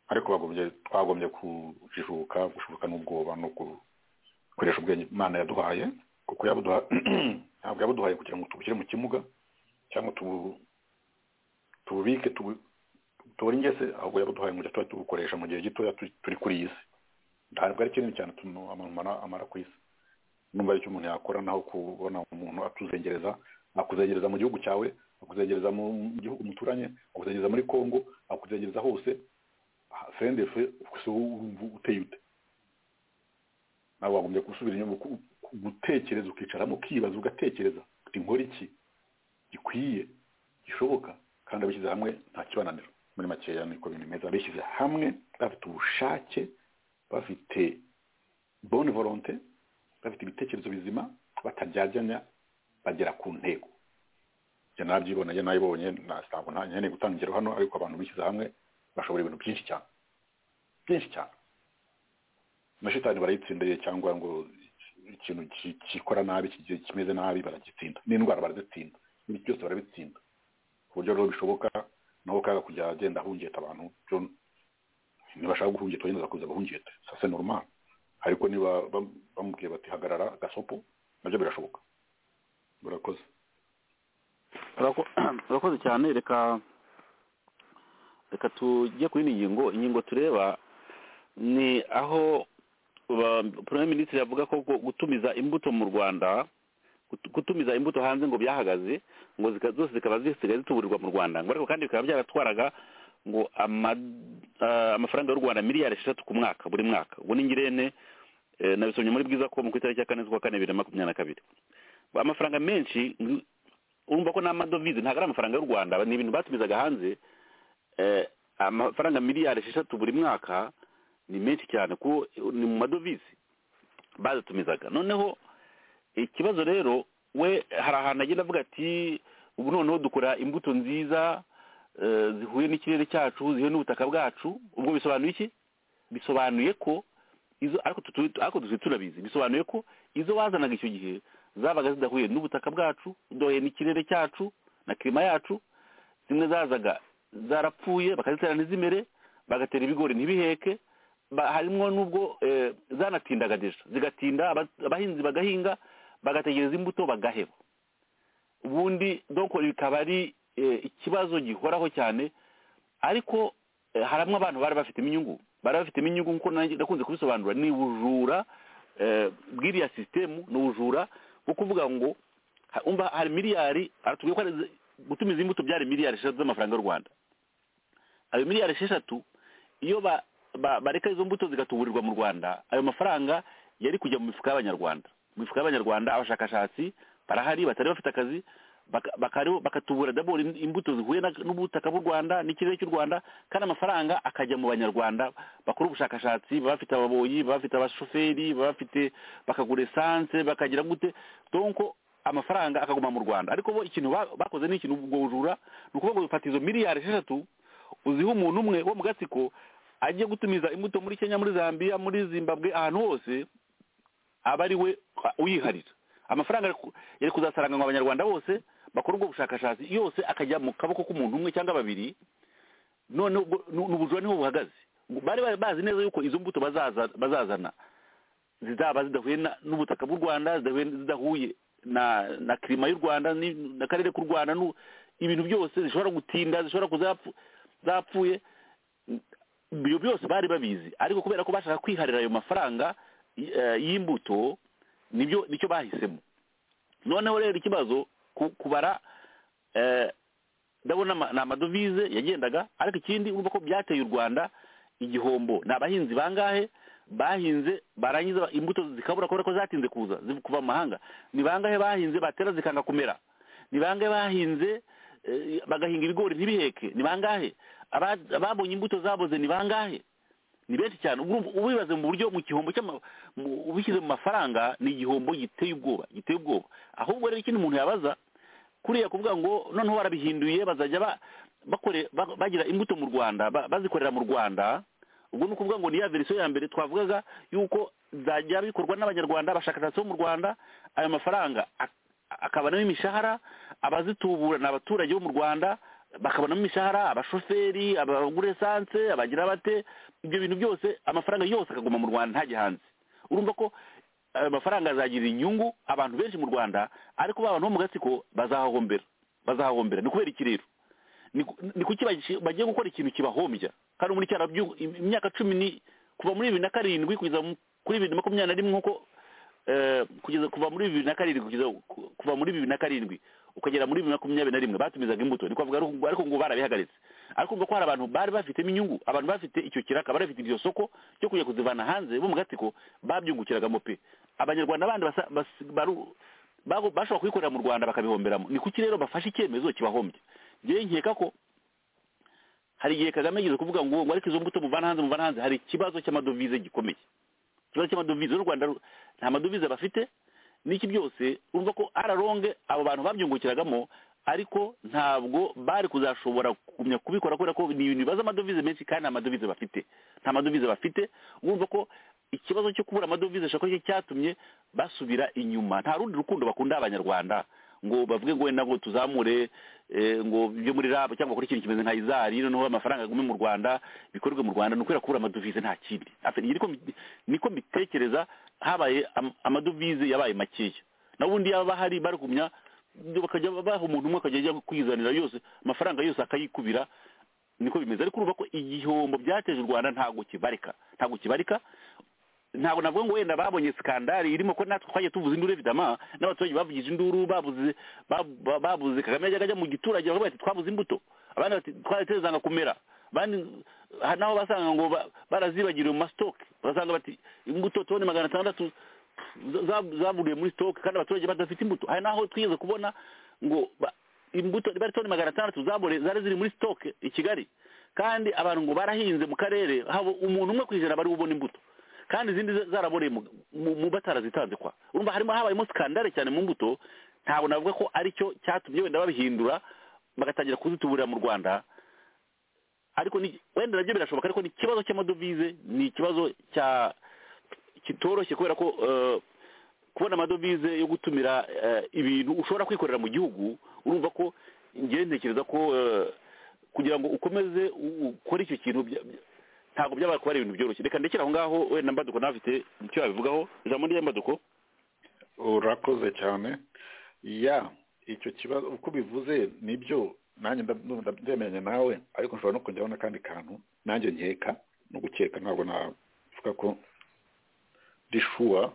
ariko bagombye twagombye kujijuka gushuka n'ubwoba no gukoresha ubwenge imana yaduhaye kuko yabuduha ntabwo yabuduhaye kugira ngo tubushyire mu kimuga cyangwa tubu- tububike tubu- tubure ingese ahubwo yabuduhaye ngo tuba tubukoresha mu gihe gitoya tu- turi kuri iyi si ntabwo ari kinini cyane tunu- umuntu amara- amara ku isi numva icyo umuntu yakora naho kubona umuntu atuzengereza akuzengereza mu gihugu cyawe akuzengereza mu mu gihugu muturanye akuzengereza muri kongo akuzengereza hose sendefe uteye ute nawe wagombye gusubira inyuma uku- gutekereza ukicaramo ukibaza ugatekereza uti nkora iki gikwiye gishoboka kandi abishyize hamwe nta kibananira muri makeya niko bintu bimeze abishyize hamwe bafite ubushake bafite bone volonte bafite ibitekerezo bizima bataryajyanya bagera ku ntego njye nabyibona njye nayibonye na- ntabwo nta- nkeneye gutanga ingero hano ariko abantu bishyize hamwe bashobora ibintu byinshi cyane byinshi cyane na shitani barayitsindiye cyangwa ngo ikintu ki- gikora nabi kigiye kimeze nabi baragitsinda n'indwara barazitsinda ibintu byose barabitsinda ku buryo rero bishoboka naho kaga kujya agenda ahungeta abantu byo nibashaka guhungeta wenda kuza bahungeta sase normal ariko niba bam- bamubwiye bati hagarara gasopo nabyo birashoboka murakoze Urako- urakoze cyane reka reka tujye ku yindi ngingo ingingo tureba ni aho purayime minisitiri avuga ko gu- gutumiza imbuto mu rwanda gut- gutumiza imbuto hanze ngo byahagaze ngo zika- zose zikaba zisigaye zituburirwa mu rwanda ngo ariko kandi bikaba byaratwaraga ngo ama- ah, amafaranga y'u rwanda miliyari esheshatu ku mwaka buri mwaka ubu ni ngirente eh, nabisomye muri bwiza ko mu ku itariki ya kane z'ukwa kane bibiri na makumyabiri na kabiri amafaranga menshi urumva ko n'amadovize ntabwo ari amafaranga y'u rwanda ni ibintu batumizaga hanze eh, amafaranga miliyari esheshatu buri mwaka ni menshi cyane kuko ni mu madovize badutumizaga noneho ikibazo rero we hari ahantu agenda avuga ati ubu noneho dukora imbuto nziza eh, zihuye n'ikirere cyacu zihuye n'ubutaka bwacu ubwo bisobanuye iki bisobanuye ko izo ariko tutu- ariko dusigaye turabizi bisobanuye ko izo wazanaga icyo gihe zabaga zidahuye n'ubutaka bwacu dohe n'ikirere cyacu na kirima yacu zimwe zazaga zarapfuye bakazitera ntizimere bagatera ibigori ntibiheke ba- harimo n'ubwo eh, zanatindagadeje zigatinda aba- abahinzi bagahinga bagategereza imbuto bagaheba ubundi donc bikaba ari eh, ikibazo gihoraho cyane ariko eh, harimo abantu bari bafitemo inyungu bari bafitemo inyungu nkuko nanjye nakunze kubisobanura ni ubujura eh, bw'iriya sisitemu ni ubujura bwo kuvuga ngo ha- umva hari miliyari aratubwiye ko ari ze- gutumiza imbuto byari miliyari eshatu z'amafaranga y'u rwanda ayo miliyari esheshatu iyo ba- ba- bareka izo mbuto zigatuburirwa mu rwanda ayo mafaranga yari kujya mu mifuka y'abanyarwanda mu mifuka y'abanyarwanda abashakashatsi barahari batari bafite akazi baka- bakariho- bakatubura dabora im- imbuto zihuye na- n'ubutaka bw'u rwanda n'ikirere cy'u rwanda kandi amafaranga akajya mu banyarwanda bakora ubushakashatsi baba bafite ababoyi baba bafite abashoferi baba bafite bakagura esanse bakagira gute donc amafaranga akaguma mu rwanda ariko bo ikintu ba- bakoze ni ikintu ubwo bujura ni ukuvuga ngo bifata izo miliyari esheshatu uziha umuntu umwe wo mu gatsiko ajye gutumiza imbuto muri kenya muri zambia muri zimbabwe ahantu hose aba ari we uyiharira amafaranga yari ku- yari kuzasaranganywa abanyarwanda bose bakora ubwo bushakashatsi yose akajya mu kaboko k'umuntu umwe cyangwa babiri none ubwo- ni ni ubujura niho buhagaze bari bari bazi neza yuko izo mbuto bazaza- bazazana zizaba zidahuye na- n'ubutaka bw'u rwanda zidahuye zidahuye na na kirima y'u rwanda ni- n'akarere k'u rwanda n'u- ibintu byose zishobora gutinda zishobora kuzapfu zapfuye ibyo byose bari babizi ariko kubera ko bashaka kwiharira ayo mafaranga y- eh, y'imbuto nibyo nicyo bahisemo noneho rero ikibazo ku- kubara eh, ndabona ama- ni amadovize yagendaga ariko ikindi urumva ko byateye u rwanda igihombo ni abahinzi bangahe bahinze barangiza imbuto zikabura kubera ko zatinze kuza ziv- kuva mu mahanga ni bangahe bahinze batera zikanga kumera ni bangahe bahinze eh, bagahinga ibigori ntibiheke ni bangahe Aba- ababonye imbuto zaboze ni bangahe ni benshi cyane urumva ubibaze mu buryo mu gihombo cy'ama- mu- ubishyize mu mafaranga ni igihombo giteye ubwoba giteye ubwoba ahubwo rero ikindi umuntu yabaza kuriya kuvuga ngo noneho warabihinduye bazajya ba- bakore ba- bagira imbuto mu rwanda ba- bazikorera mu rwanda ubwo ni ukuvuga ngo ni ya verisiyo ya mbere twavugaga yuko zajya bikorwa n'abanyarwanda abashakashatsi bo mu rwanda ayo mafaranga ak- akabanamo imishahara abazitubura ni abaturage bo mu rwanda bakabonamo imishahara abashoferi abagura esanse abagira bate ibyo bintu byose amafaranga yose akaguma mu rwanda ntajya hanze urumva ko ayo mafaranga azagirira inyungu abantu benshi mu rwanda ariko ba bantu bo mu gatsiko bazahahombera bazahahombera ni kubera iki rero ni ku- ni kuki bagi- bagiye gukora ikintu kibahombya kandi muri cyarabyu imyaka cumi ni kuva muri bibiri na karindwi kugeza mu- kuri bibiri na makumyabiri na rimwe nk'uko eh, kugeza kuva muri bibiri na karindwi kugeza ku- kuva muri bibiri na karindwi ukagera muri bibiri na makumyabiri na rimwe batumizaga imbuto ni kuvuga ariko ariko ngo barabihagaritse ariko ngo ko hari abantu bari bafitemo inyungu abantu bafite icyo kiraka bari bafite iryo soko cyo kujya kuzivana hanze bo mu gatsiko babyungukiragamo pe abanyarwanda bandi basa- bas- baru- bago- bashobora kubikorera mu rwanda bakabihomberamo ni kuki rero bafashe icyemezo kibahombya ngewe nkeka ko hari igihe kagame yigeze kuvuga ngo ngo ariko izo mbuto muvana hanze muvana hanze hari ikibazo cy'amadovize gikomeye ikibazo cy'amadovize n'u rwanda ru- nta madovize bafite n'iki byose urumva ko araronge abo bantu babyungukiragamo ariko ntabwo bari kuzashobora kugumya kubikora kubera ko ni ibintu bibaza amadovize menshi kandi nta madovize bafite nta madovize bafite urumva ko ikibazo cyo kubura amadovize ashobora kuba ari cyo cyatumye basubira inyuma nta rundi rukundo bakunda abanyarwanda ngo bavuge ngo wenda ngo tuzamure eh, ngo ibyo muri rab cyangwa kuri ikintu kimeze nka izari noneho amafaranga agume mu rwanda bikorwe mu rwanda ni ukubera kubura amadovize nta kindi Afite- niko mbi- niko mbitekereza habaye am- amadovize yabaye makeya n'ubundi yaba hari barugumya bakajya baha umuntu umwe akajya ajya kwizanira yose amafaranga yose akayikubira niko bimeze ariko urumva ko igihombo byateje u rwanda ntabwo kibarika ntabwo kibarika ntabwo navuga ngo wenda babonye skandari irimo ko natwe twagiye tuvuza induru evidama n'abaturage bavugije induru babuze ba- ba- babuze kagame yajyaga ajya mu giturage bakavuga bati twabuze imbuto abandi bati twaratezanga kumera abandi hari n'aho basanga ngo ba- barazibagiriwe mu masitoke bagasanga bati imbuto toni magana atandatu za- zaburiye muri sitoke kandi abaturage badafite imbuto hari n'aho twigeze kubona ngo ba- imbuto bari toni magana atandatu zabure zari ziri muri sitoke i kigali kandi abantu ngo barahinze mu karere haba umuntu umwe ku ijana bari bubona imbuto kandi izindi za- zaraboreye mu- mu mu batarazitanze kwa urumva harimo habayemo skandale cyane mu mbuto ntabwo navuga ko ari cyo cyatumye wenda babihindura bagatangira kuzituburira mu rwanda ariko ni wenda nabyo birashoboka ariko ni ikibazo cy'amadovize ni ikibazo cya kitoroshye kubera ko eh, kubona amadovize yo gutumira eh, ibintu ushobora kwikorera mu gihugu urumva ko njyewe ntekereza ko eh, kugira ngo ukomeze u- ukore icyo kintu bya- bya- ntabwo byaba kuba ari ibintu byoroshye reka ndekera aho ngaho wenda mbaduko nawe afite icyo yabivugaho ijambo ry'ambaduko urakoze cyane ya icyo kibazo uko ubivuze nibyo nanjye nda- ndumva ndemeranya nawe ariko nshobora no kongeraho n'akandi kantu nanjye nkeka no gukeka ntabwo navuga ko rishuwa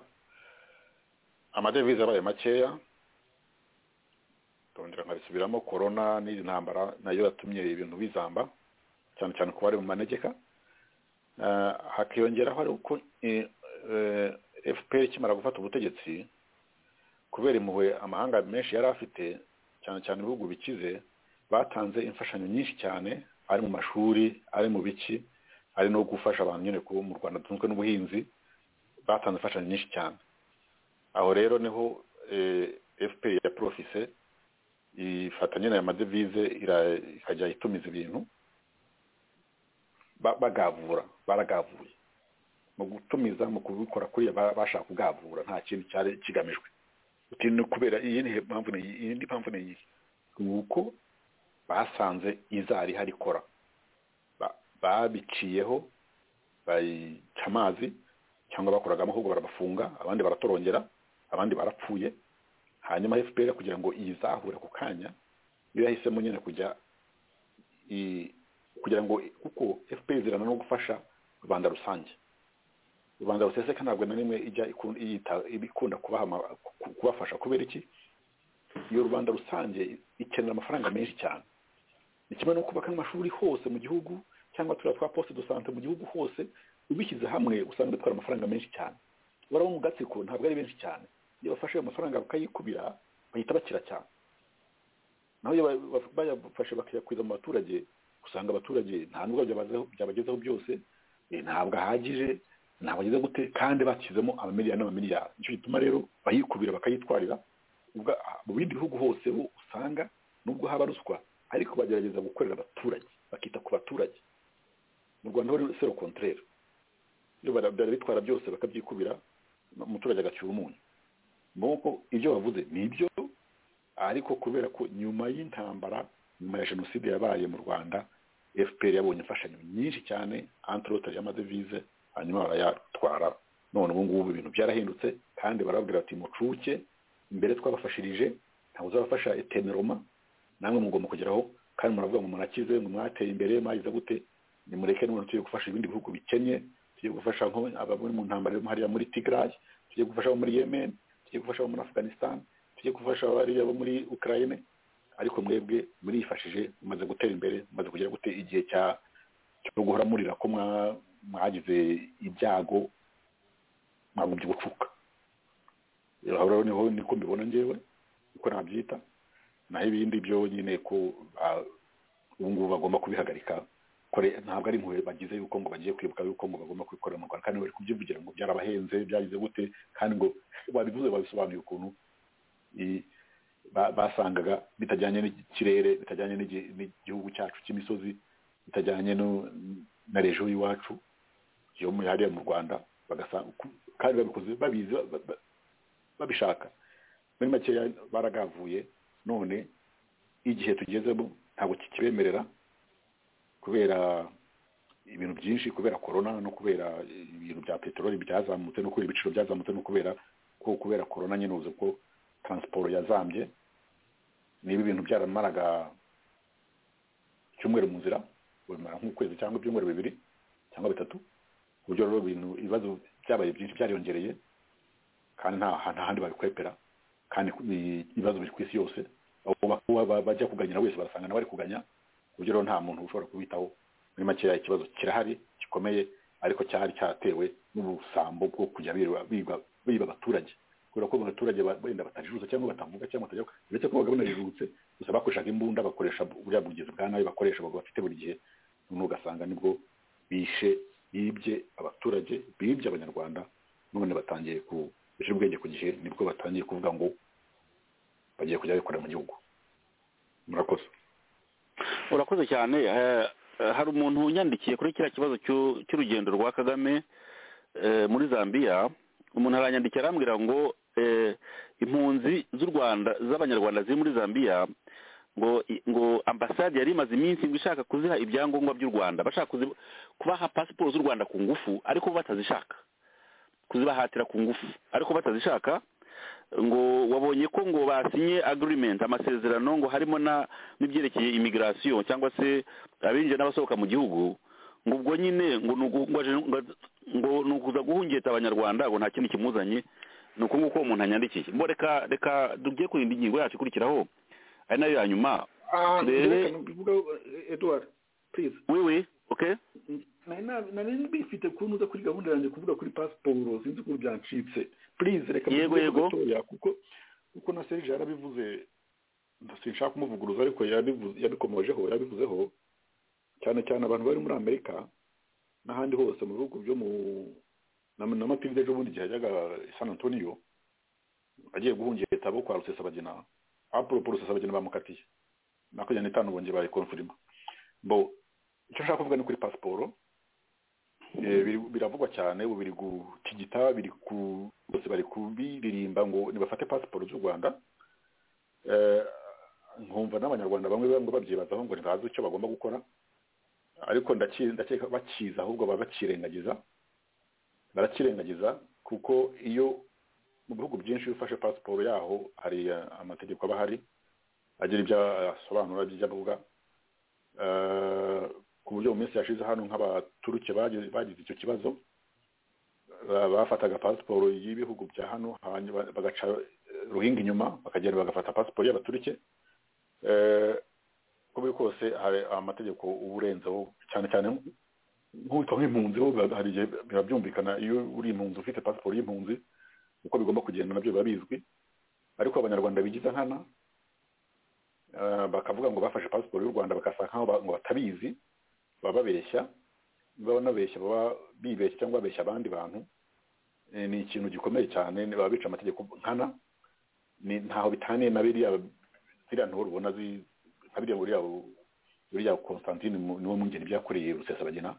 amadevize abaye makeya ndongera nkabisubiramo korona n'iyi ntambara nayo yatumye ibintu bizamba cyane cyane ku bari mu manegeka Eh, hakiyongeraho ari uko eh, eh, fpr ikimara gufata ubutegetsi kubera impuhwe amahanga menshi yari afite cyane cyane ibihugu bikize batanze imfashanyo nyinshi cyane ari mu mashuri ari mu biki ari no gufasha abantu nyine kuba mu rwanda dutunzwe n'ubuhinzi batanze imfashanyo nyinshi cyane aho rero niho eh, fpr ya profise ifata nyine aya madevize ira- ikajya itumiza ibintu ba- bagavura baragavuye mu gutumiza mu kubikora kuriya ba- bashaka kugavura nta kintu cyari kigamijwe uti ni kubera iyi ni mpamvu ni iyi iyi ni mpamvu ni iyi ni uko basanze izari ihari ikora Ba- babiciyeho bayica amazi cyangwa bakoraga amahugurwa barabafunga abandi baratorongera abandi barapfuye hanyuma fpr kugira ngo iyizahure ku kanya yo yahisemo nyine kujya i- kugira ngo kuko fpr izirana no gufasha rubanda rusange rubanda ruseseka ntabwo na rimwe ijya iku- yita- ikunda kubaha ama- ku- kubafasha kubera iki iyo rubanda rusange ikenera amafaranga menshi cyane ni kimwe no kubaka amashuri hose mu gihugu cyangwa turiya twa poste de sante mu gihugu hose ubishyize hamwe usanga bitwara amafaranga menshi cyane barabo mu gatsiko ntabwo ari benshi cyane iyo bafashe ayo mafaranga bakayikubira bahita bakira cyane naho iyo ba- ba- bayafashe bakayakwiza mu baturage usanga abaturage nta nubwo byabazeho- byabagezaho byose eh, ntabwo ahagije ntabwo ageze gute kandi bashyizemo amamiliyari n'amamiliyari nicyo gituma rero bayikubira bakayitwarira ubwa- mu bindi bihugu hose bo usanga nubwo haba ruswa ariko bagerageza gukorera abaturage bakita ku baturage mu rwanda ho sero kontrere iyo bara bitwara byose bakabyikubira umuturage agacyura umunyu nuko ibyo bavuze ni ibyo ariko kubera ko nyuma y'intambara nyuma ya jenoside yabaye mu rwanda fpr yabonye imfashanyo nyinshi cyane antirote y'amadevize hanyuma barayatwara none ubu ngubu ibintu byarahindutse kandi barababwira bati mucuke imbere twabafashirije ntabwo uzabafasha etemeroma namwe mugomba kugeraho kandi muravuga ngo murakize ngo mwateye imbere mwagize gute nimureke none tugiye gufasha ibindi bihugu bikennye tugiye gufasha abari mu ntambara yo hariya muri tigarayi tugiye gufasha abo muri yemen tugiye gufasha abo muri afganistan tugiye gufasha abariya bo muri ukraine ariko mwebwe murifashije mumaze gutera imbere mumaze kugera gute igihe cya cyo guhora murira ko mwagize ibyago mwagombye gucuka rero niho niko mbibona ngewe niko nabyita naho ibindi byo nyine ko ubu ngubu bagomba kubihagarika ntabwo ari impuhwe bagize yuko ngo bagiye kwibuka yuko ngo bagomba kwikorera mu rwanda kandi bari kubyivugira ngo byarabahenze byagize gute kandi ngo babivuze babisobanuye ukuntu basangaga bitajyanye n'ikirere bitajyanye n'igihugu cyacu cy'imisozi bitajyanye na rejo y'iwacu yo hariya mu rwanda kandi babikoze babizi babishaka muri makeya baragavuye none igihe tugezemo ntabwo kikibemerera kubera ibintu byinshi kubera korona no kubera ibintu bya peteroli byazamutse no kubera ibiciro byazamutse no kubera ko kubera korona nyine uzi ko taransiporo yazambye niba ibintu byaramaraga icyumweru mu nzira bimara nk'ukwezi cyangwa ibyumweru bibiri cyangwa bitatu ku buryo rero ibintu ibibazo byabaye byinshi byariyongereye kandi nta handi babikwepera kandi ibibazo biri ku isi yose bajya kuganyira wese barasanga nawe ari kuganya buryo rero nta muntu ushobora kubitaho muri makeya ikibazo kirahari gikomeye ariko cyari cyatewe n'ubusambo bwo kujya biba abaturage kubera ko abaturage benda batajijuza cyangwa batavuga cyangwa batajya uretse ko bagabona rijutse gusa bakoreshaga imbunda bakoresha buriya bugezi bwa nabi bakoresha bafite buri gihe noneho ugasanga nibwo bishe bibye abaturage bibye abanyarwanda none batangiye ku bishe ubwenge ku gihe nibwo batangiye kuvuga ngo bagiye kujya bikorera mu gihugu murakoze urakoze cyane hari umuntu unyandikiye kuri kiriya kibazo cy'urugendo rwa kagame muri zambia umuntu aranyandikira arambwira ngo impunzi z'u rwanda z'abanyarwanda ziri muri zambia ngo ngo ambasade yari imaze iminsi ngo ishaka kuziha ibyangombwa by'u rwanda bashaka kubaha pasiporo z'u rwanda ku ngufu ariko batazishaka kuzibahatira ku ngufu ariko batazishaka ngo wabonye ko ngo basinye agirimenti amasezerano ngo harimo n'ibyerekeye imigirasiyo cyangwa se abinjira n'abasohoka mu gihugu ngo ubwo nyine ngo ni ukuza guhungeta abanyarwanda ngo nta kindi kimuzanye ni uko nguko uwo muntu anyandikiye mbo reka reka tujye ku yindi ngingo yacu ikurikiraho ari nayo ya nyuma rero eduard purize wiwi oke nari mbifite ukuntu uza kuri gahunda yanjye kuvuga kuri pasiporo sinzi ukuntu byancitse purize reka yego yego kuko kuko na serije yarabivuze sinshaka kumuvuguruza ariko yabikomojeho yabivuzeho cyane cyane abantu bari muri amerika n'ahandi hose mu bihugu byo mu na matilde ejo bundi gihe yajyaga san antonio agiye guhungeta abo kwa rusesabagina aporopo rusesabagina bamukatiye makumyabiri n'itanu bongeye bayikonfirima bo icyo nshaka kuvuga ni kuri pasiporo biravugwa cyane ubu biri gutigita biri ku bose bari kubiririmba ngo nibafate pasiporo z'u rwanda nkumva n'abanyarwanda bamwe bamwe babyibazaho ngo ntibazi icyo bagomba gukora ariko ndakeka bakiza ahubwo baba bakirengagiza barakirengagiza kuko iyo mu bihugu byinshi iyo ufashe pasiporo yaho hari amategeko aba ahari agira ibyo asobanura by'ibyo avuga ku buryo mu minsi yashize hano nk'abaturuke bagize icyo kibazo bafataga pasiporo y'ibihugu bya hano bagaca ruhinga inyuma bakagenda bagafata pasiporo y'abaturike uko biri kose hari amategeko uba urenzeho cyane cyane nk'uwitwa nk'impunzi ho hari igihe biba byumvikana iyo uri impunzi ufite pasiporo y'impunzi uko bigomba kugenda nabyo biba bizwi ariko abanyarwanda bigize nkana bakavuga ngo bafashe pasiporo y'u rwanda bagasa nk'aho batabizi baba babeshya baba banabeshya baba bibeshya cyangwa babeshya abandi bantu ni ikintu gikomeye cyane baba bica amategeko nkana ntaho bitaniye na biriya ziriya ntuho rubona nka biriya buriya buriya constantine niwo mwungeri byakoreye rusesabagina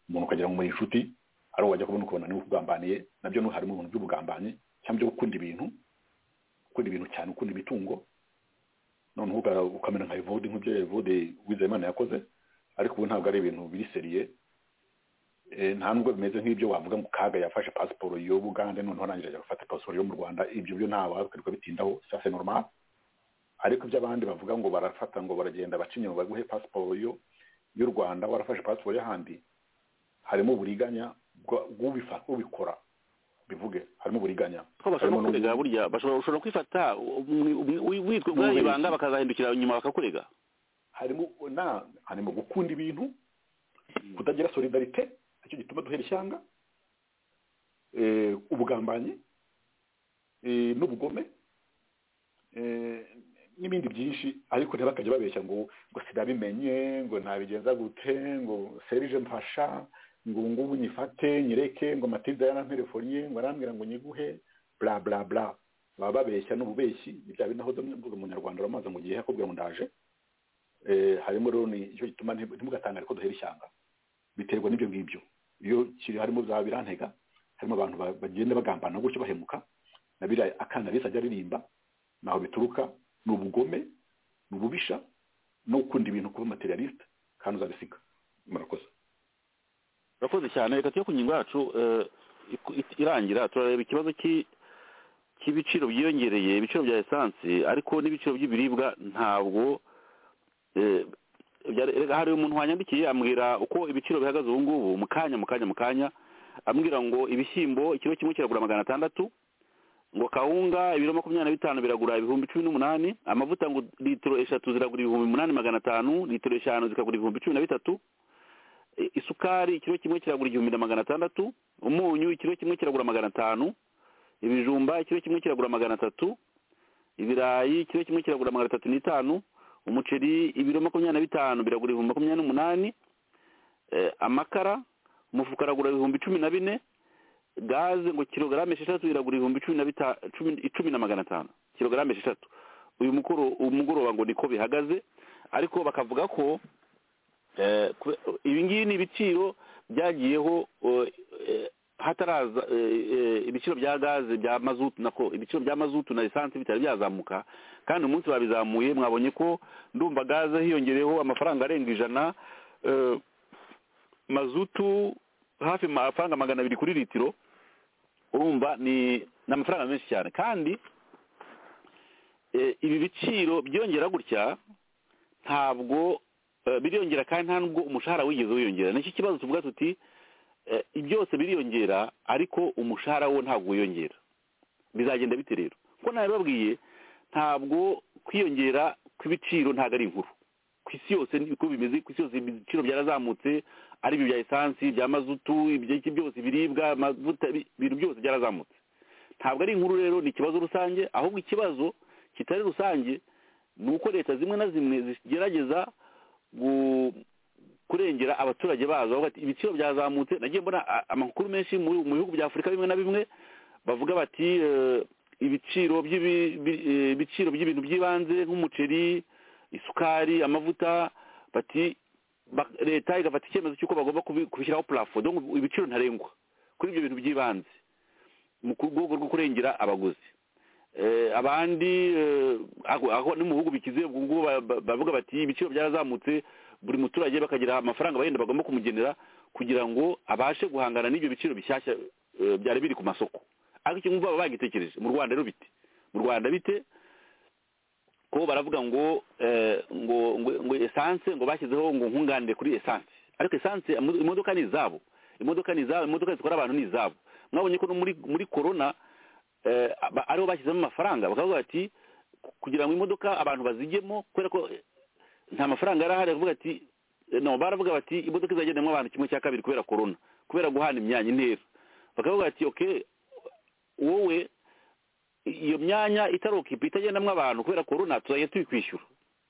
umuntu ukagira ngo muri inshuti ari uwo wajya kubona ukabona niwe ukugambaniye nabyo n'ubu harimo ibintu by'ubugambanyi cyangwa byo gukunda ibintu gukunda ibintu cyane ukunda imitungo noneho ukamera nka evode nk'ibyo evode wizeyimana yakoze ariko ubu ntabwo ari ibintu biri seriye nta nubwo bimeze nk'ibyo wavuga ngo kaga yafashe pasiporo y'ubugande noneho arangije ajya gufata pasiporo yo mu rwanda ibyo byo nta wakwirwa bitindaho sase normal ariko ibyo abandi bavuga ngo barafata ngo baragenda baca inyuma baguhe pasiporo y'u rwanda warafashe pasiporo y'ahandi harimo uburiganya ubikora bivuge harimo uburiganya bashobora no kurega burya bashobora kwifata witwa ubwayo ibanga bakazahindukira inyuma bakakurega harimo na harimo gukunda ibintu kutagira solidarite nicyo gituma duhera ishyanga ubugambanyi n'ubugome n'ibindi byinshi ariko ntibakajya babeshya ngo ngo sinabimenye ngo ntabigenza gute ngo serije mfasha ngo ngubu nyifate nyereke ngo matilda yaramperefonye ngo arambwira ngo nyiguhe bla bla bla baba babeshya n'ububeshyi ni bya bindi aho mvuga umunyarwanda uramaze mu gihe yakubwira ngo ndaje harimo rero nicyo gituma ntimugatangare ko duhera ishyanga biterwa n'ibyo ngibyo iyo kiri harimo za birantega harimo abantu bagenda bagambana gutyo bahemuka na biriya akana bisi ajya aririmba ntaho bituruka ni ubugome ni ububisha no gukunda ibintu kuba materialiste kandi uzabisiga murakoze urakoze cyane reka tujye ku ngingo yacu irangira turareba ikibazo cy'ibiciro byiyongereye ibiciro bya esanse ariko n'ibiciro by'ibiribwa ntabwo hari umuntu wanyandikiye ambwira uko ibiciro bihagaze ubu ngubu mu kanya mu kanya mu kanya ambwira ngo ibishyimbo ikiro kimwe kiragura magana atandatu ngo kawunga ibiro makumyabiri na bitanu biragura ibihumbi cumi n'umunani amavuta ngo litiro eshatu ziragura ibihumbi umunani magana atanu litiro eshanu zikagura ibihumbi cumi na bitatu isukari ikiro kimwe kiragura igihumbi na magana atandatu umunyu ikiro kimwe kiragura magana atanu ibijumba ikiro kimwe kiragura magana atatu ibirayi ikiro kimwe kiragura magana atatu n'itanu umuceri ibiro makumyabiri na bitanu biragura ibihumbi makumyabiri n'umunani amakara umufuka aragura ibihumbi cumi na bine gaze ngo kilogarame esheshatu iragura ibihumbi cumi na magana atanu kilogarame esheshatu uyu mugoroba ngo niko bihagaze ariko bakavuga ko ibingibi ni ibiciro byagiyeho hataraza ibiciro bya gaze bya mazutu nako ibiciro bya mazutu na esanse bitari byazamuka kandi umunsi babizamuye mwabonye ko ndumva gaze hiyongereyeho amafaranga arenga ijana mazutu hafi amafaranga magana abiri kuri litiro urumva ni amafaranga menshi cyane kandi ibi biciro byongera gutya ntabwo biriyongera kandi nta nubwo umushahara wigeze wiyongera nicyo kibazo tuvuga tuti byose biriyongera ariko umushahara wo ntabwo wiyongera bizagenda bite rero kuko nabibabwiye ntabwo kwiyongera kw'ibiciro ntabwo ari inkuru ku isi yose uko bimeze ku isi yose ibiciro byarazamutse ari ibyo bya esansi ibya mazutu ibyo byose ibiribwa amavuta ibintu byose byarazamutse ntabwo ari inkuru rero ni ikibazo rusange ahubwo ikibazo kitari rusange ni uko leta zimwe na zimwe zigerageza kurengera abaturage bazo bati ibiciro byazamutse nagiye mbona amakuru menshi mu bihugu bya afurika bimwe na bimwe bavuga bati ibiciro by'ibiciro by'ibintu by'ibanze nk'umuceri isukari amavuta bati leta igafata icyemezo cy'uko bagomba kubishyiraho purafo ibiciro ntarengwa kuri ibyo bintu by'ibanze mu rwego rwo kurengera abaguzi abandi aho ni mu bihugu bikize ubwo ngubu bavuga bati ibiciro byarazamutse buri muturage bakagira amafaranga bagenda bagomba kumugenera kugira ngo abashe guhangana n'ibyo biciro bishyashya byari biri ku masoko ariko icyo ngumva baba bagitekereje mu rwanda rero bite mu rwanda bite ko baravuga ngo ngo ngo esanse ngo bashyizeho ngo nkunganire kuri esanse ariko esanse imodoka ni izabo imodoka ni izabo imodoka zikora abantu ni izabo mwabonye ko muri muri korona ariho bashyizemo amafaranga bakavuga bati kugira ngo imodoka abantu bazijyemo kubera ko nta mafaranga yari ahari baravuga ati no baravuga bati imodoka izagendamo abantu kimwe cya kabiri kubera korona kubera guhana imyanya intera bakavuga bati oke wowe iyo myanya itarokipa itagendamo abantu kubera korona tuzajya tuyikwishyura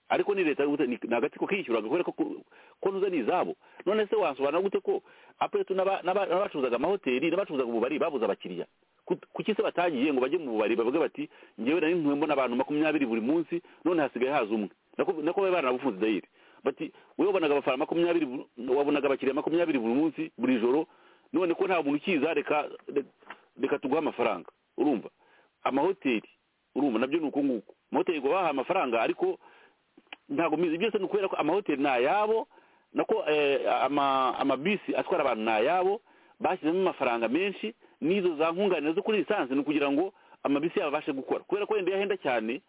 ariko ni leta ni agatsiko kishyuraga kubera ko ntuze ni izabo none se wasobanura gute ko apetu n'abacuruzaga amahoteli n'abacuruzaga ububari babuze abakiriya kuki se batagiye ngo bajye mu bubari bavuge bati ngewe nari ntuwe mbona abantu makumyabiri buri munsi none hasigaye haza umwe nako bari banabufunze dayiri bati wowe wabonaga abafana makumyabiri buri- wabonaga abakiriya makumyabiri buri munsi buri joro none ko nta muntu ukiza reka re- reka tuguhe amafaranga urumva amahoteli urumva nabyo ni uko nguko amahoteli ngo bahaye amafaranga ariko ntabwo mbizi byose ni ukubera ko amahoteli ni ayabo nako eh, ama- amabisi atwara abantu ni ayabo bashyizemo amafaranga menshi n'izo za nkunganire zo kuri lisansi ni ukugira ngo amabisi yabo abashe gukora kubera ko wenda yahenda cyane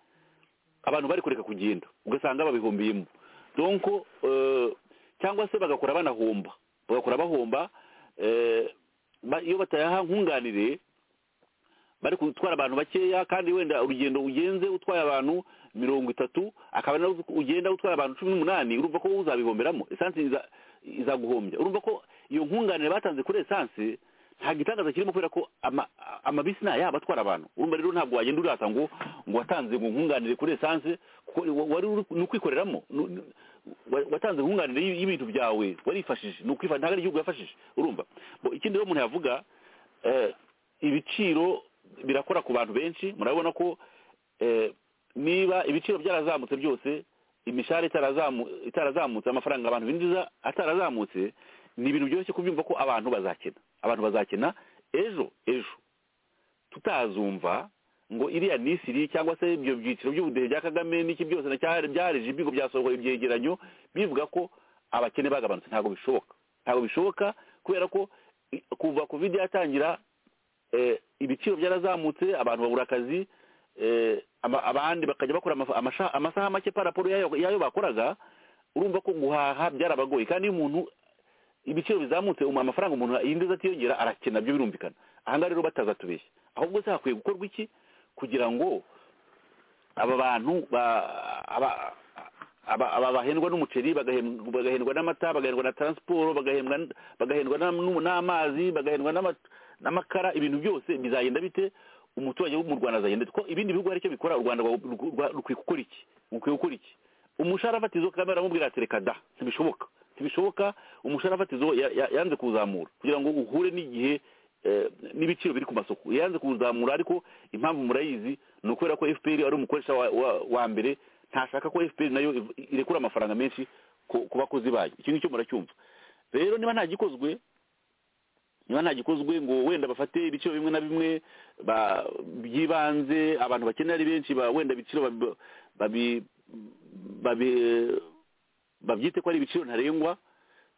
abantu bari kureka kugenda ugasanga babihumbiyemo donko eh, cyangwa se bagakora banahomba bagakora bahomba eh, ba- iyo batayaha nkunganire bari gutwara abantu bakeya kandi wenda urugendo ugenze utwaye abantu mirongo itatu akaba nawe ugenda utwara abantu cumi n'umunani urumva ko wowe uzabihomberamo esanse iza- izaguhombya urumva ko iyo nkunganire batanze kuri esanse nta gitangaza kirimo kubera ko ama- a- amabisi ni ayabo atwara abantu urumva rero ntabwo wagenda urata ngo ngo watanze ngo nkunganire kuri esanse kuko wa- wari uri- ni ukwikoreramo Nu- nu- wa- watanze nkunganire y'i- y'ibintu byawe warifashije ni ukwifa ntabwo ari igihugu yafashije urumva Bo, ikindi rero umuntu yavuga eh, ibiciro birakora ku bantu benshi murabona ko eh, niba ibiciro byarazamutse byose imishahara itarazamu- itarazamutse amafaranga abantu binjiza atarazamutse ni ibintu byoroshye kubyumva ko abantu bazakena abantu bazakena ejo ejo tutazumva ngo iriya ni isiri cyangwa se ibyo byiciro by'ubudehe bya kagame n'iki byose na cyahari byareje ibigo byasohoye ibyegeranyo bivuga ko abakene bagabanutse ntabwo bishoboka ntabwo bishoboka kubera ko i- kuva kovide yatangira eh, ibiciro byarazamutse abantu babura akazi eh, ama- abandi bakajya bakora amafa- amasha- amasaha make paraporo y'ayo y'ayo bakoraga urumva ko guhaha byarabagoye kandi iyo umuntu ibiciro bizamutse um- amafaranga umuntu yinjiza atiyongera arakena byo birumvikana ahangaha rero batazatubeshya ahubwo se hakwiye gukorwa iki kugira ngo aba bantu ba- aba aba- aba bahendwa n'umuceri bagahem- bagahendwa n'amata bagahendwa na taransiporo bagahendwa n- bagahendwa n'am- n'u- n'amazi bagahendwa n'ama- n'amakara ibintu byose bizagenda bite umuturage wo mu rwanda azagenda ko ibindi bihugu hari icyo bikora u rwanda rwa- rwa- rukwiye gukora iki rukwiye gukora iki umushahara fatizo kagame aramubwira ati reka da ntibishoboka ntibishoboka umushahara fatizo ya- ya- yanze kuwuzamura kugira ngo uhure n'igihe eh, n'ibiciro biri ku masoko yanze kuwuzamura ariko impamvu murayizi ni ukubera ko fpr ari umukoresha wa- wa- wa mbere ntashaka ko fpr nayo iv- irekura amafaranga menshi ku ku bakozi bayo icyo ngicyo muracyumva rero niba nta gikozwe niba nta gikozwe ngo wenda bafate ibiciro bimwe na bimwe ba- by'ibanze abantu bakeneye ari benshi ba- wenda ibiciro babi- babi- babi- babyite ko ari ibiciro ntarengwa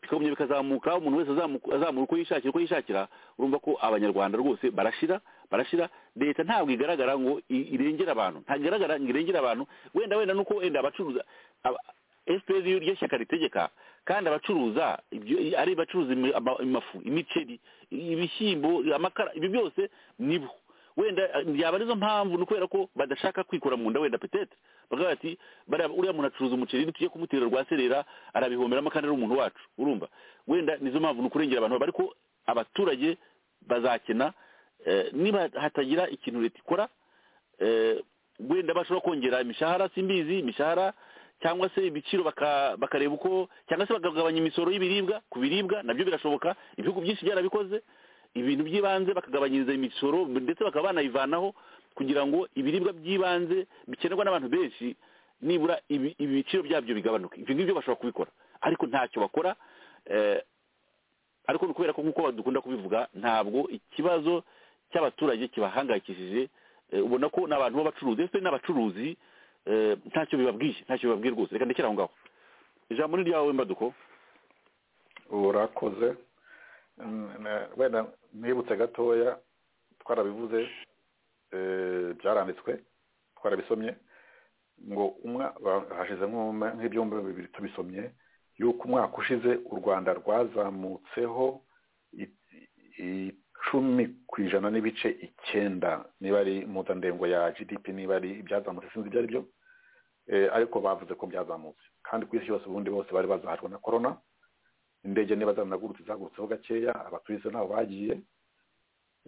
bikagumya bikazamuka umuntu wese azamu- azamura uko yishakira uko yishakira urumva ko abanyarwanda rwose barashira barashira leta ntabwo igaragara ngo i- irengere abantu ntabwo igaragara ngo irengere abantu wenda wenda nuko wenda abacuruza aba- fpr iyo ryo shyaka ritegeka kandi abacuruza ibyo- ari bacuruza amafu imiceri ibishyimbo amakara ibyo byose nibo wenda byaba arizo mpamvu ni ukubera ko badashaka kwikura mu nda wenda petete bakavuga bati "Bariya- uriya muntu acuruza umuceri ntitujye kumutera rwa serera arabihomberamo kandi ari umuntu wacu urumva wenda nizo mpamvu ni ukurengera abantu ariko abaturage bazakena eh, niba hatagira ikintu leta ikora eh, wenda bashobora kongera imishahara simbizi imishahara cyangwa se ibiciro baka- bakareba uko cyangwa se bakagabanya imisoro y'ibiribwa ku biribwa nabyo birashoboka ibihugu byinshi byarabikoze ibintu by'ibanze bakagabanyiriza imisoro ndetse bakaba banayivanaho kugira ngo ibiribwa by'ibanze bikenerwa n'abantu benshi nibura ibi- ibiciro byabyo bigabanuke ibyo ngibyo bashobora kubikora ariko ntacyo bakora eh, ariko ni ukubera ko nk'uko dukunda kubivuga ntabwo ikibazo cy'abaturage kibahangayikishije eh, ubona ko ni abantu b'abacuruzi ndetse n'abacuruzi eh, ntacyo bibabwiye ntacyo bibabwiye rwose reka ndekere aho ngaho ijambo ni ryawe mbaduko urakoze Mm, na- wenda nibutse gatoya twarabivuze eh, byaranditswe twarabisomye ngo umwa- ba- hashize nk'uma- nk'ibyumba bibiri tubisomye yuko umwaka ushize u rwanda rwazamutseho i- icumi ku ijana n'ibice icyenda niba ari impuzandengo ya gdp niba ari ibyazamutse sinzi ibyo ari byo Eh, ariko bavuze ko byazamutse kandi ku isi yose ubundi bose bari bazahajwe na korona indege niba zanagurutse zagurutseho gakeya abaturutse ntaho bagiye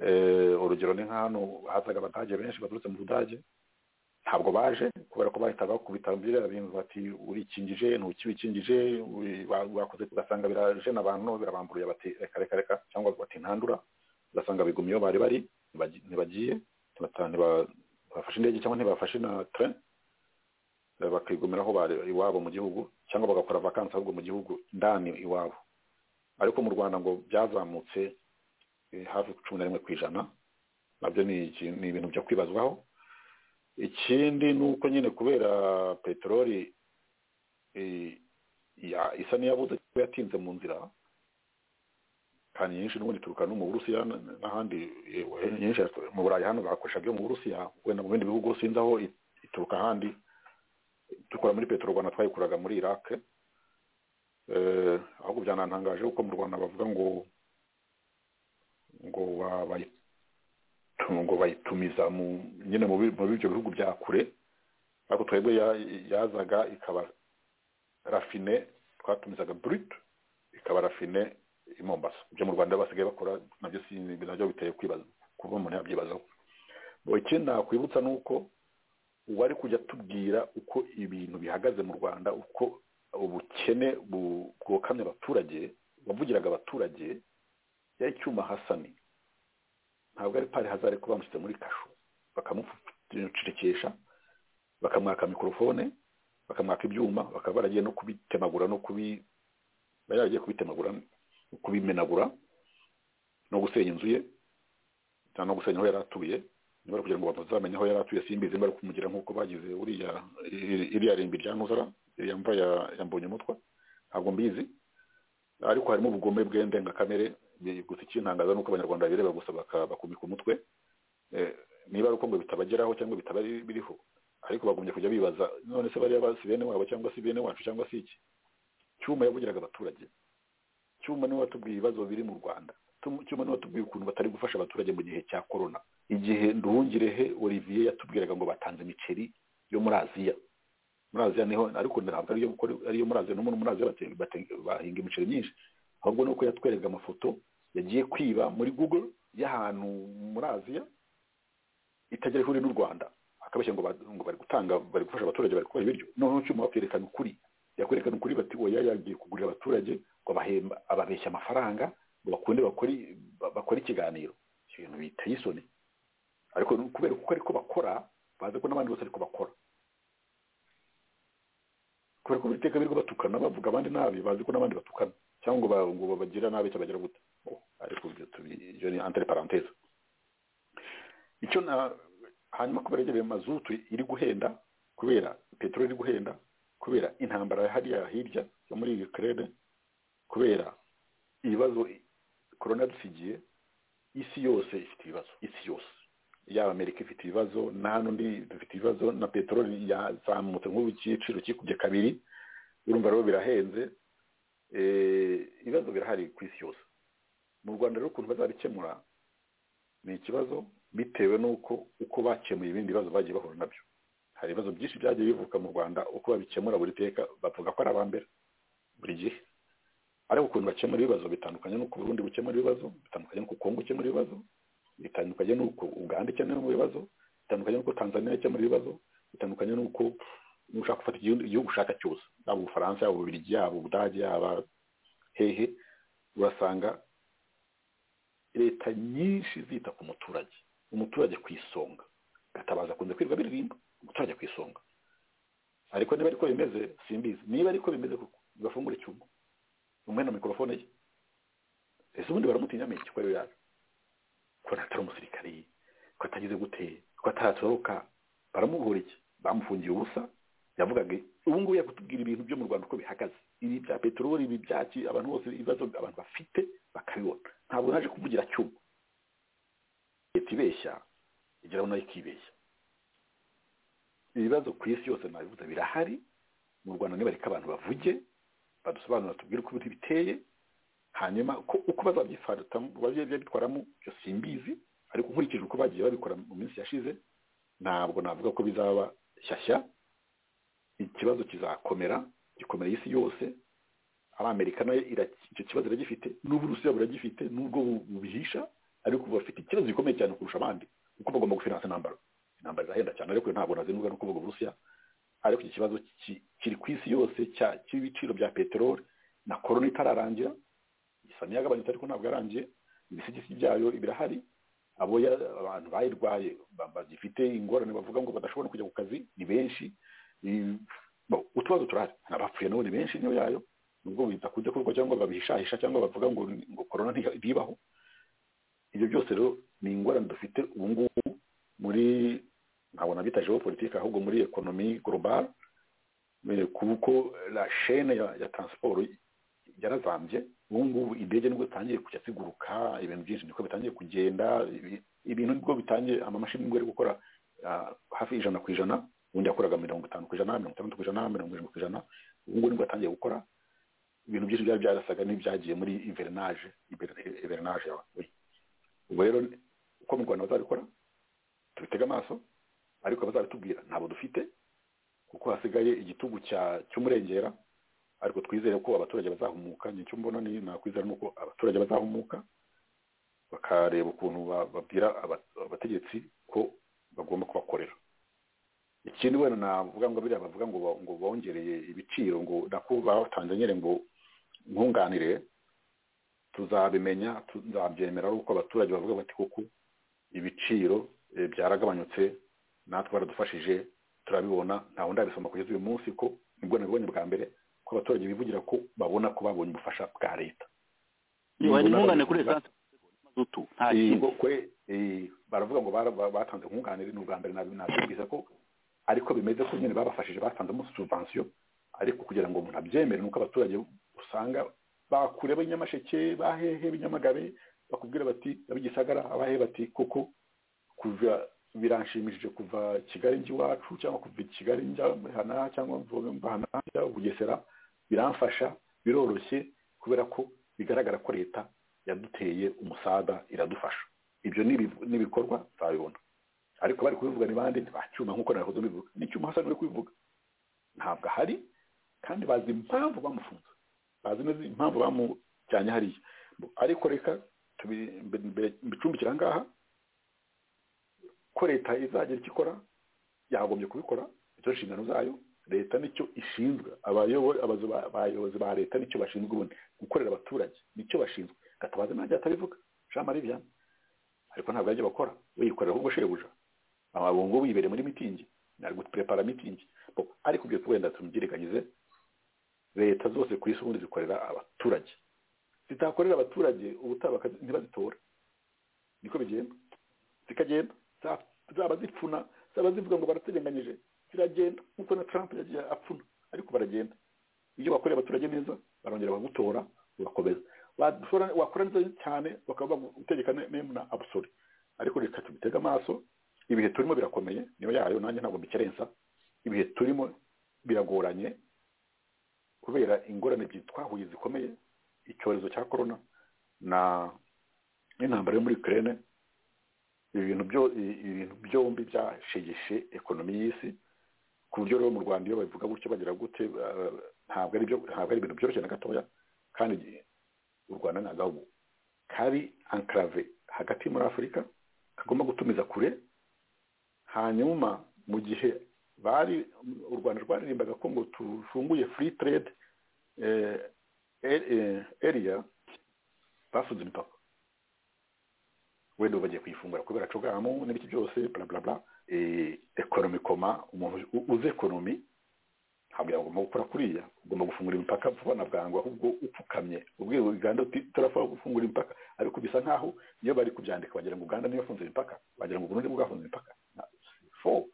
Eh, urugero ni nk'ahantu hazaga abadage benshi baturutse mu budage ntabwo baje kubera ko bahita bakubita biriya bintu bati urikingije ntukibikingije uri- ba- bakoze ugasanga biraje n'abantu birabamburuye bati reka reka reka cyangwa bati ntandura ugasanga bigumye iyo bari bari ntibagi- ntibagiye ntibata- ntiba- ntibafashe indege cyangwa ntibafashe na tren bakigumira aho bari iwabo mu gihugu cyangwa bagakora vakansi ahubwo mu gihugu ndani iwabo ariko mu rwanda ngo byazamutse eh, hafi cumi na rimwe ku ijana nabyo ni iki- ni ibintu byo kwibazwaho ikindi ni uko nyine kubera peteroli eh, ya- isa n'iyabuze kuba yatinze mu nzira kandi nyinshi n'ubundi ituruka no mu burusiya n- n- n'ahandi eh, nyinshi yatu- mu burayi hano bakoresha byo mu burusiya wenda mu bindi bihugu sinzi aho it- ituruka ahandi dukora muri petero rwanda twayikuraga muri iraq eh, ahubwo byanantangaje kuko mu rwanda bavuga ngo ngo ba- bayitu- ngo bayitumiza mu nyine mu bi- mu b'ibyo bihugu bya kure ariko twebwe ya- yazaga ikaba rafine twatumizaga brut ikaba rafine i mombasa ibyo mu rwanda basigaye bakora nabyo si- nabyo biteye kwibaza kuba umuntu yabyibazaho Bo ikindi nakwibutsa ni uko ubu ari kujya tubwira uko ibintu bihagaze mu rwanda uko ubukene bu- bwokamye abaturage wavugiraga abaturage yari icyuma hasani ntabwo ari pari hazare ko bamushyize muri kasho bakamucirikisha bakamwaka mikorofone bakamwaka ibyuma bakaba baragiye no kubitemagura no kubi bari baragiye kubitemagura no kubimenagura no gusenya inzu ye cyangwa no gusenya aho yari atuye niba kugira ngo bazamenye aho yari atuye simbizi niba ari kumugira nk'uko bagize uriya iri- iriya rimbi rya ntuzara iriya mva ya- ya mbonyumutwa ntabwo mbizi ariko harimo ubugome bw'indengakamere bi- gusa ikintangaza ni uko abanyarwanda babireba gusa baka- bakumika umutwe Eh, niba ari uko ngo bitabageraho cyangwa bitaba biri- biriho ariko bagombye kujya bibaza none se bariya basi bene wabo cyangwa se bene wacu cyangwa se iki cyuma yavugiraga abaturage cyuma niwe watubwiye ibibazo biri mu rwanda Tum- cyuma niwe watubwiye ukuntu batari gufasha abaturage mu gihe cya korona igihe nduhungirehe olivier yatubwiraga ngo batanze imiceri yo muri aziya muri aziya niho ariko ntabwo ariyo kuko ariyo muri aziya no muri muri aziya bate- bate- bahinga imiceri myinshi ahubwo ni uko yatwereka amafoto yagiye kwiba muri google y'ahantu muri aziya itagira ihuri n'u rwanda akabeshya ngo ba- ngo bari gutanga bari gufasha abaturage bari kubaha ibiryo noneho cyuma bakerekana ukuri yakwerekana ukuri bati oya yagiye kugurira abaturage ngo abahemba ababeshya amafaranga ngo bakunde bakore ba- bakore ikiganiro icyo bintu biteye isoni ariko ni kubera kuko ariko bakora bazi ko n'abandi bose ariko bakora kubera ko buri teka birirwa batukana bavuga abandi nabi bazi ko n'abandi batukana cyangwa ngo ba- ngo babagira nabi cyangwa bagira gute Oh, ariko ibyo tubi- ibyo ni entre parenthèse icyo na hanyuma kubera yegereye mazutu iri guhenda kubera peteroli iri guhenda kubera intambara hariya hirya yo muri Ukraine kubera ibibazo corona dusigiye isi yose ifite ibibazo isi yose yaba amerika ifite ibibazo na hano ndi dufite ibibazo na peteroli yazamutse nk'ubu igiciro kikubye kabiri urumva rero birahenze Eh, ibibazo birahari ku isi yose mu rwanda rero ukuntu bazabikemura ni ikibazo bitewe n'uko uko bakemuye ibindi bibazo bagiye bahura nabyo hari ibibazo byinshi byagiye bivuka mu rwanda uko babikemura buri teka bavuga ko ari abambere buri gihe ariko ukuntu bakemura ibibazo bitandukanye n'uko uburundi bukemura ibibazo bitandukanye n'uko kongo ikemura ibibazo bitandukanye n'uko uganda ikemura ibibazo bitandukanye n'uko tanzania ikemura ibibazo bitandukanye n'uko niba ushaka gufata igihugu igihugu ushaka cyose yaba ubufaransa yaba ububirigi yaba ubudage yaba hehe urasanga leta nyinshi zita ku muturage umuturage ku isonga gatabaza akunze kwirirwa biririmba umuturage ku isonga ariko niba ariko bimeze simbizi niba ariko bimeze koko bafungura icyuma umwe na mikorofone ye ese ubundi baramutinya mu iki kubera yaje ko atari umusirikari ko atagize gute ko atarasohoka baramuhura iki bamufungiye ubusa yavugaga ubu ngubu yakutubwira ibintu byo mu rwanda uko bihagaze ibi bya peteroli ibi bya ki abantu bose ibibazo abantu bafite bakabibona ntabwo naje kuvugira cyuma leta ibeshya igeraho nayo ikibeshya ibibazo ku isi yose nabivuze birahari mu rwanda nibareka abantu bavuge badusobanurira tubwire uko ibintu biteye hanyuma ko uko bazabyifatatamo babyitwaramo byo simbizi ariko nkurikije uko bagiye babikora mu minsi yashize ntabwo navuga ko bizaba shyashya ikibazo kizakomera gikomera isi yose ari amerika nayo ira- icyo kibazo iragifite n'uburusiya buragifite n'ubwo bu- bubihisha ariko bafite ikibazo gikomeye cyane kurusha abandi kuko bagomba gufinansa intambara intambara irahenda cyane ariko ntabwo nazinuga no kuvuga uburusiya ariko iki kibazo ki- kiri ku isi yose cya- cy'ibiciro bya peteroli na korona itararangira isani yagabanutse ariko ntabwo yarangiye ibisigisi byayo birahari abo ya- abantu bayirwaye ba- bagifite ingorane bavuga ngo badashobora no kujya ku kazi ni benshi utubazo turahari hari abapfuye nabo ni benshi niyo yayo nubwo biza kujya kurwa cyangwa babihishahisha cyangwa bavuga ngo ngo korona ntibibaho ibyo byose rero ni ingorane dufite ubu ngubu muri ntabwo nabita politiki ahubwo muri ekonomi global kuko la chaine ya, ya transport yarazambye ubu ngubu indege nibwo zitangiye kujya ziguruka ibintu byinshi niko bitangiye kugenda ibintu nibwo bitangiye amamashini nibwo ari gukora hafi ijana ku ijana ubundi yakoraga mirongo itanu ku ijana mirongo itandatu ku ijana mirongo irindwi ku ijana ubu ngubu nibwo yatangiye gukora ibintu byinshi byari byarasaga n'ibyagiye muri iverinage iverinage yawe ubwo rero uko mu rwanda bazabikora tubitega amaso ariko bazabitubwira ntabwo dufite kuko hasigaye igitugu cy'umurengera ariko twizere ko abaturage bazahumuka nicyo mbona ni nakwizera nuko abaturage bazahumuka bakareba ukuntu babwira abategetsi ko bagomba kubakorera ikindi wenda navuga ngo biriya bavuga ngo ngo bongereye ibiciro ngo nako batanze nyine ngo nkunganire tuzabimenya tuzabyemera uko abaturage bavuga bati kuko ibiciro byaragabanyutse natwe baradufashije turabibona nta wundi abisoma kugeza uyu munsi ko nibwo nabibonye bwa mbere ko abaturage bivugira ko babona ko babonye ubufasha bwa leta ni kuri esanse nta kintu baravuga ngo batanze nkunganire ni ubwa mbere nabibwiza ko ariko bimeze ko nyine babafashije batanzemo subvansiyo ariko kugira ngo umuntu abyemere nuko abaturage usanga bakure abanyamasheke bahehe binyamagabe bakubwira bati abigisagara abahe bati kuko kuva biranshimishije kuva kigali njya iwacu cyangwa kuva kigali njya hana cyangwa mva hana njya bugesera biramfasha biroroshye kubera ko bigaragara ko leta yaduteye umusada iradufasha ibyo n'ibikorwa nzabibona ariko bari kubivuga ni bande ntibacyuma nk'uko nawe kubivuga n'icyuma hasa n'uri kubivuga ntabwo ahari kandi bazi impamvu bamufunze bazi neza impamvu bamujyanye hariya ariko reka mbicumbikira ahangaha ko leta izagera icyo ikora yagombye kubikora icyo nshingano zayo leta nicyo ishinzwe abayobozi ba leta nicyo bashinzwe ubundi gukorera abaturage nicyo bashinzwe gatabazi ntajya atabivuga jean marie vianney ariko ntabwo yajya bakora wiyikorera ahubwo shebuja ababungu wibereye muri mitingi ntabwo tuperepara mitingi ariko ibyo wenda tumugerekanyize leta zose ku isi ubundi zikorera abaturage zitakorera abaturage ubutaha ntibazitora niko bigenda zikagenda zaba zipfuna zaba zivuga ngo barateganyije ziragenda nk'uko na taramp yagiye apfuna ariko baragenda iyo bakoreye abaturage neza barongera bagutora ugakomeza wakora neza cyane bakaba bagutegeka na abusore ariko reka tubitega amaso ibihe turimo birakomeye niyo yayo nanjye ntabwo mbikerensa ibihe turimo biragoranye kubera ingorane twahuye zikomeye icyorezo cya korona na n'intambara yo muri Ukraine ibintu byombi byashegeshe ekonomi y'isi ku buryo rero mu rwanda iyo babivuga gutyo bagira gute ntabwo ari ibintu byoroshye na gatoya kandi u rwanda ni agahugu kari ankarave hagati muri afurika kagomba gutumiza kure hanyuma mu gihe bari u rwanda rwaririmbaga ko ngo tufunguye free trade area basuze imipaka wenda ubu bagiye kuyifungura kubera cogamu n'ibiki byose blablabla ekonomi koma umuntu uzi ekonomi ntabwo yagomba gukora kuriya ugomba gufungura imipaka vuba na bwangu ahubwo upfukamye ubwira uganda uti turapfa gufungura imipaka ariko bisa nkaho iyo bari kubyandika bagira ngo uganda niyo yafunze imipaka bagira ngo burundi bwafunze imipaka fo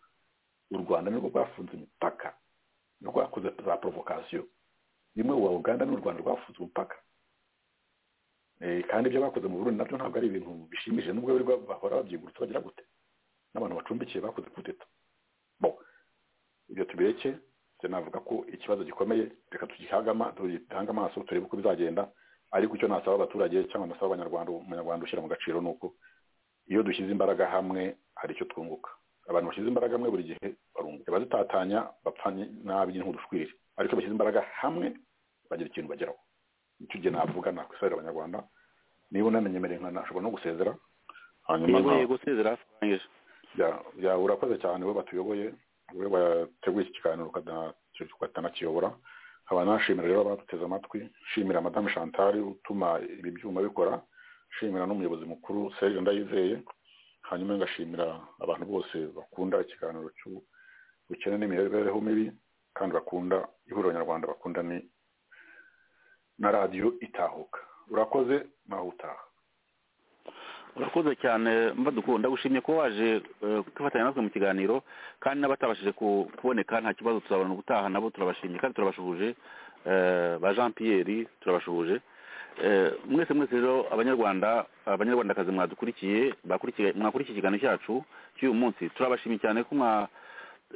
u rwanda nirwo rwafunze imipaka rwakoze za provokasiyo rimwe uwa uganda n'u rwanda rwafunze umupaka kandi ibyo bakoze mu burundi nabyo ntabwo ari ibintu bishimije nubwo bahora babyigurutse bagira gute n'abantu bacumbikiye bakoze kudeta ibyo tubireke navuga ko ikibazo gikomeye reka tugihagama tugitange amaso turebe uko bizagenda ariko icyo nasaba abaturage cyangwa nasaba abanyarwanda umunyarwanda ushyira mu gaciro ni uko iyo dushyize imbaraga hamwe hari icyo twunguka abantu bashyize imbaraga hamwe buri gihe barunguka bazitatanya bapfa nabi nk'udushwiri ariko bashyize imbaraga hamwe bagira ikintu bageraho nicyo gihe navuga nakwisabira abanyarwanda niba unamenyemereye nka nashobora no gusezera hanyuma nka urakoze cyane we batuyoboye we bateguye iki kiganiro ukatanakiyobora nkaba nashimira rero abaduteze amatwi nshimira madamu chantal utuma ibi byuma bikora nshimira n'umuyobozi mukuru serge ndayizeye hanyuma ngashimira abantu bose bakunda ikiganiro ubukene n'imibereho mibi kandi bakunda ihuriro nyarwanda bakunda ni na radiyo itahuka urakoze nawe utaha urakoze cyane mbadukunda ndagushimye ko waje eh, kwifatanya natwe mu kiganiro kandi n'abatabashije ku- kuboneka nta kibazo tuzabona ubutaha nabo turabashimye kandi turabashuhuje eh, ba jean pierre turabashuhuje Eh, mwese mwese rero abanyarwanda abanyarwandakazi mwadukurikiye bakurikiye mwakurikiye ikiganiro cyacu cy'uyu munsi turabashimiye cyane ko mwa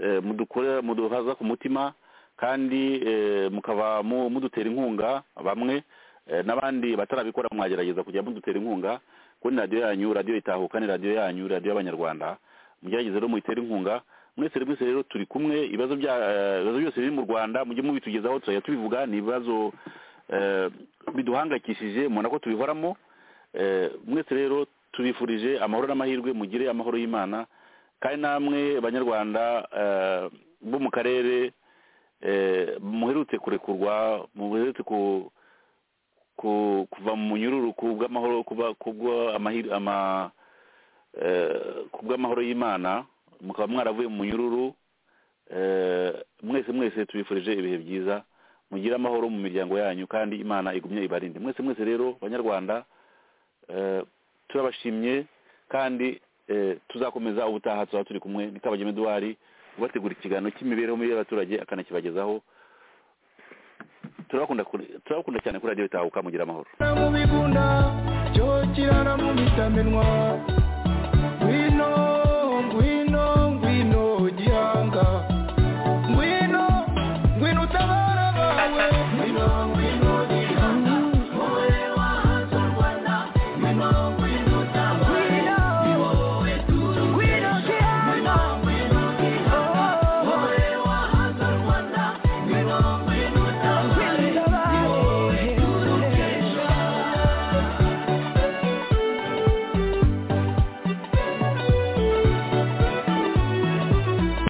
eh, mudukora muduhaza ku mutima kandi eh, mukaba mu- mudutera inkunga bamwe eh, n'abandi batarabikora mwagerageza kujya mudutera inkunga kuri radiyo yanyu radiyo itahuka ni radiyo yanyu radiyo y'abanyarwanda mugerageze rero muyitere inkunga mwese rero- mwese rero turi kumwe ibibazo bya eh, ibibazo byose biri mu rwanda mujye mubitugezaho turajya tubivuga ni ibibazo eh, biduhangayikishije mubona ko tubihoramo Eh, mwese rero tubifurije amahoro n'amahirwe mugire amahoro y'imana kandi namwe banyarwanda eh, bo mu karere eh, muherutse kurekurwa muherutse ku- ku- kuva mu nyururu ku bw'amahoro kuba- ku bw'amahir- ama- eh, ku bw'amahoro y'imana mukaba mwaravuye mu nyururu eh, mwese mwese tubifurije ibihe byiza mugire amahoro mu miryango yanyu kandi imana igumye ibarinde mwese mwese rero banyarwanda eh, turabashimye kandi eh, tuzakomeza ubutaha tuzaba turi kumwe ni kabagema eduwari ubategura ikiganiro cy'imibereho mibi y'abaturage akanakibagezaho turabakunda kuri- turabakunda cyane kuri radiyo itahuka mugira amahoro mu bigunda cyo kirara mu bitamenwa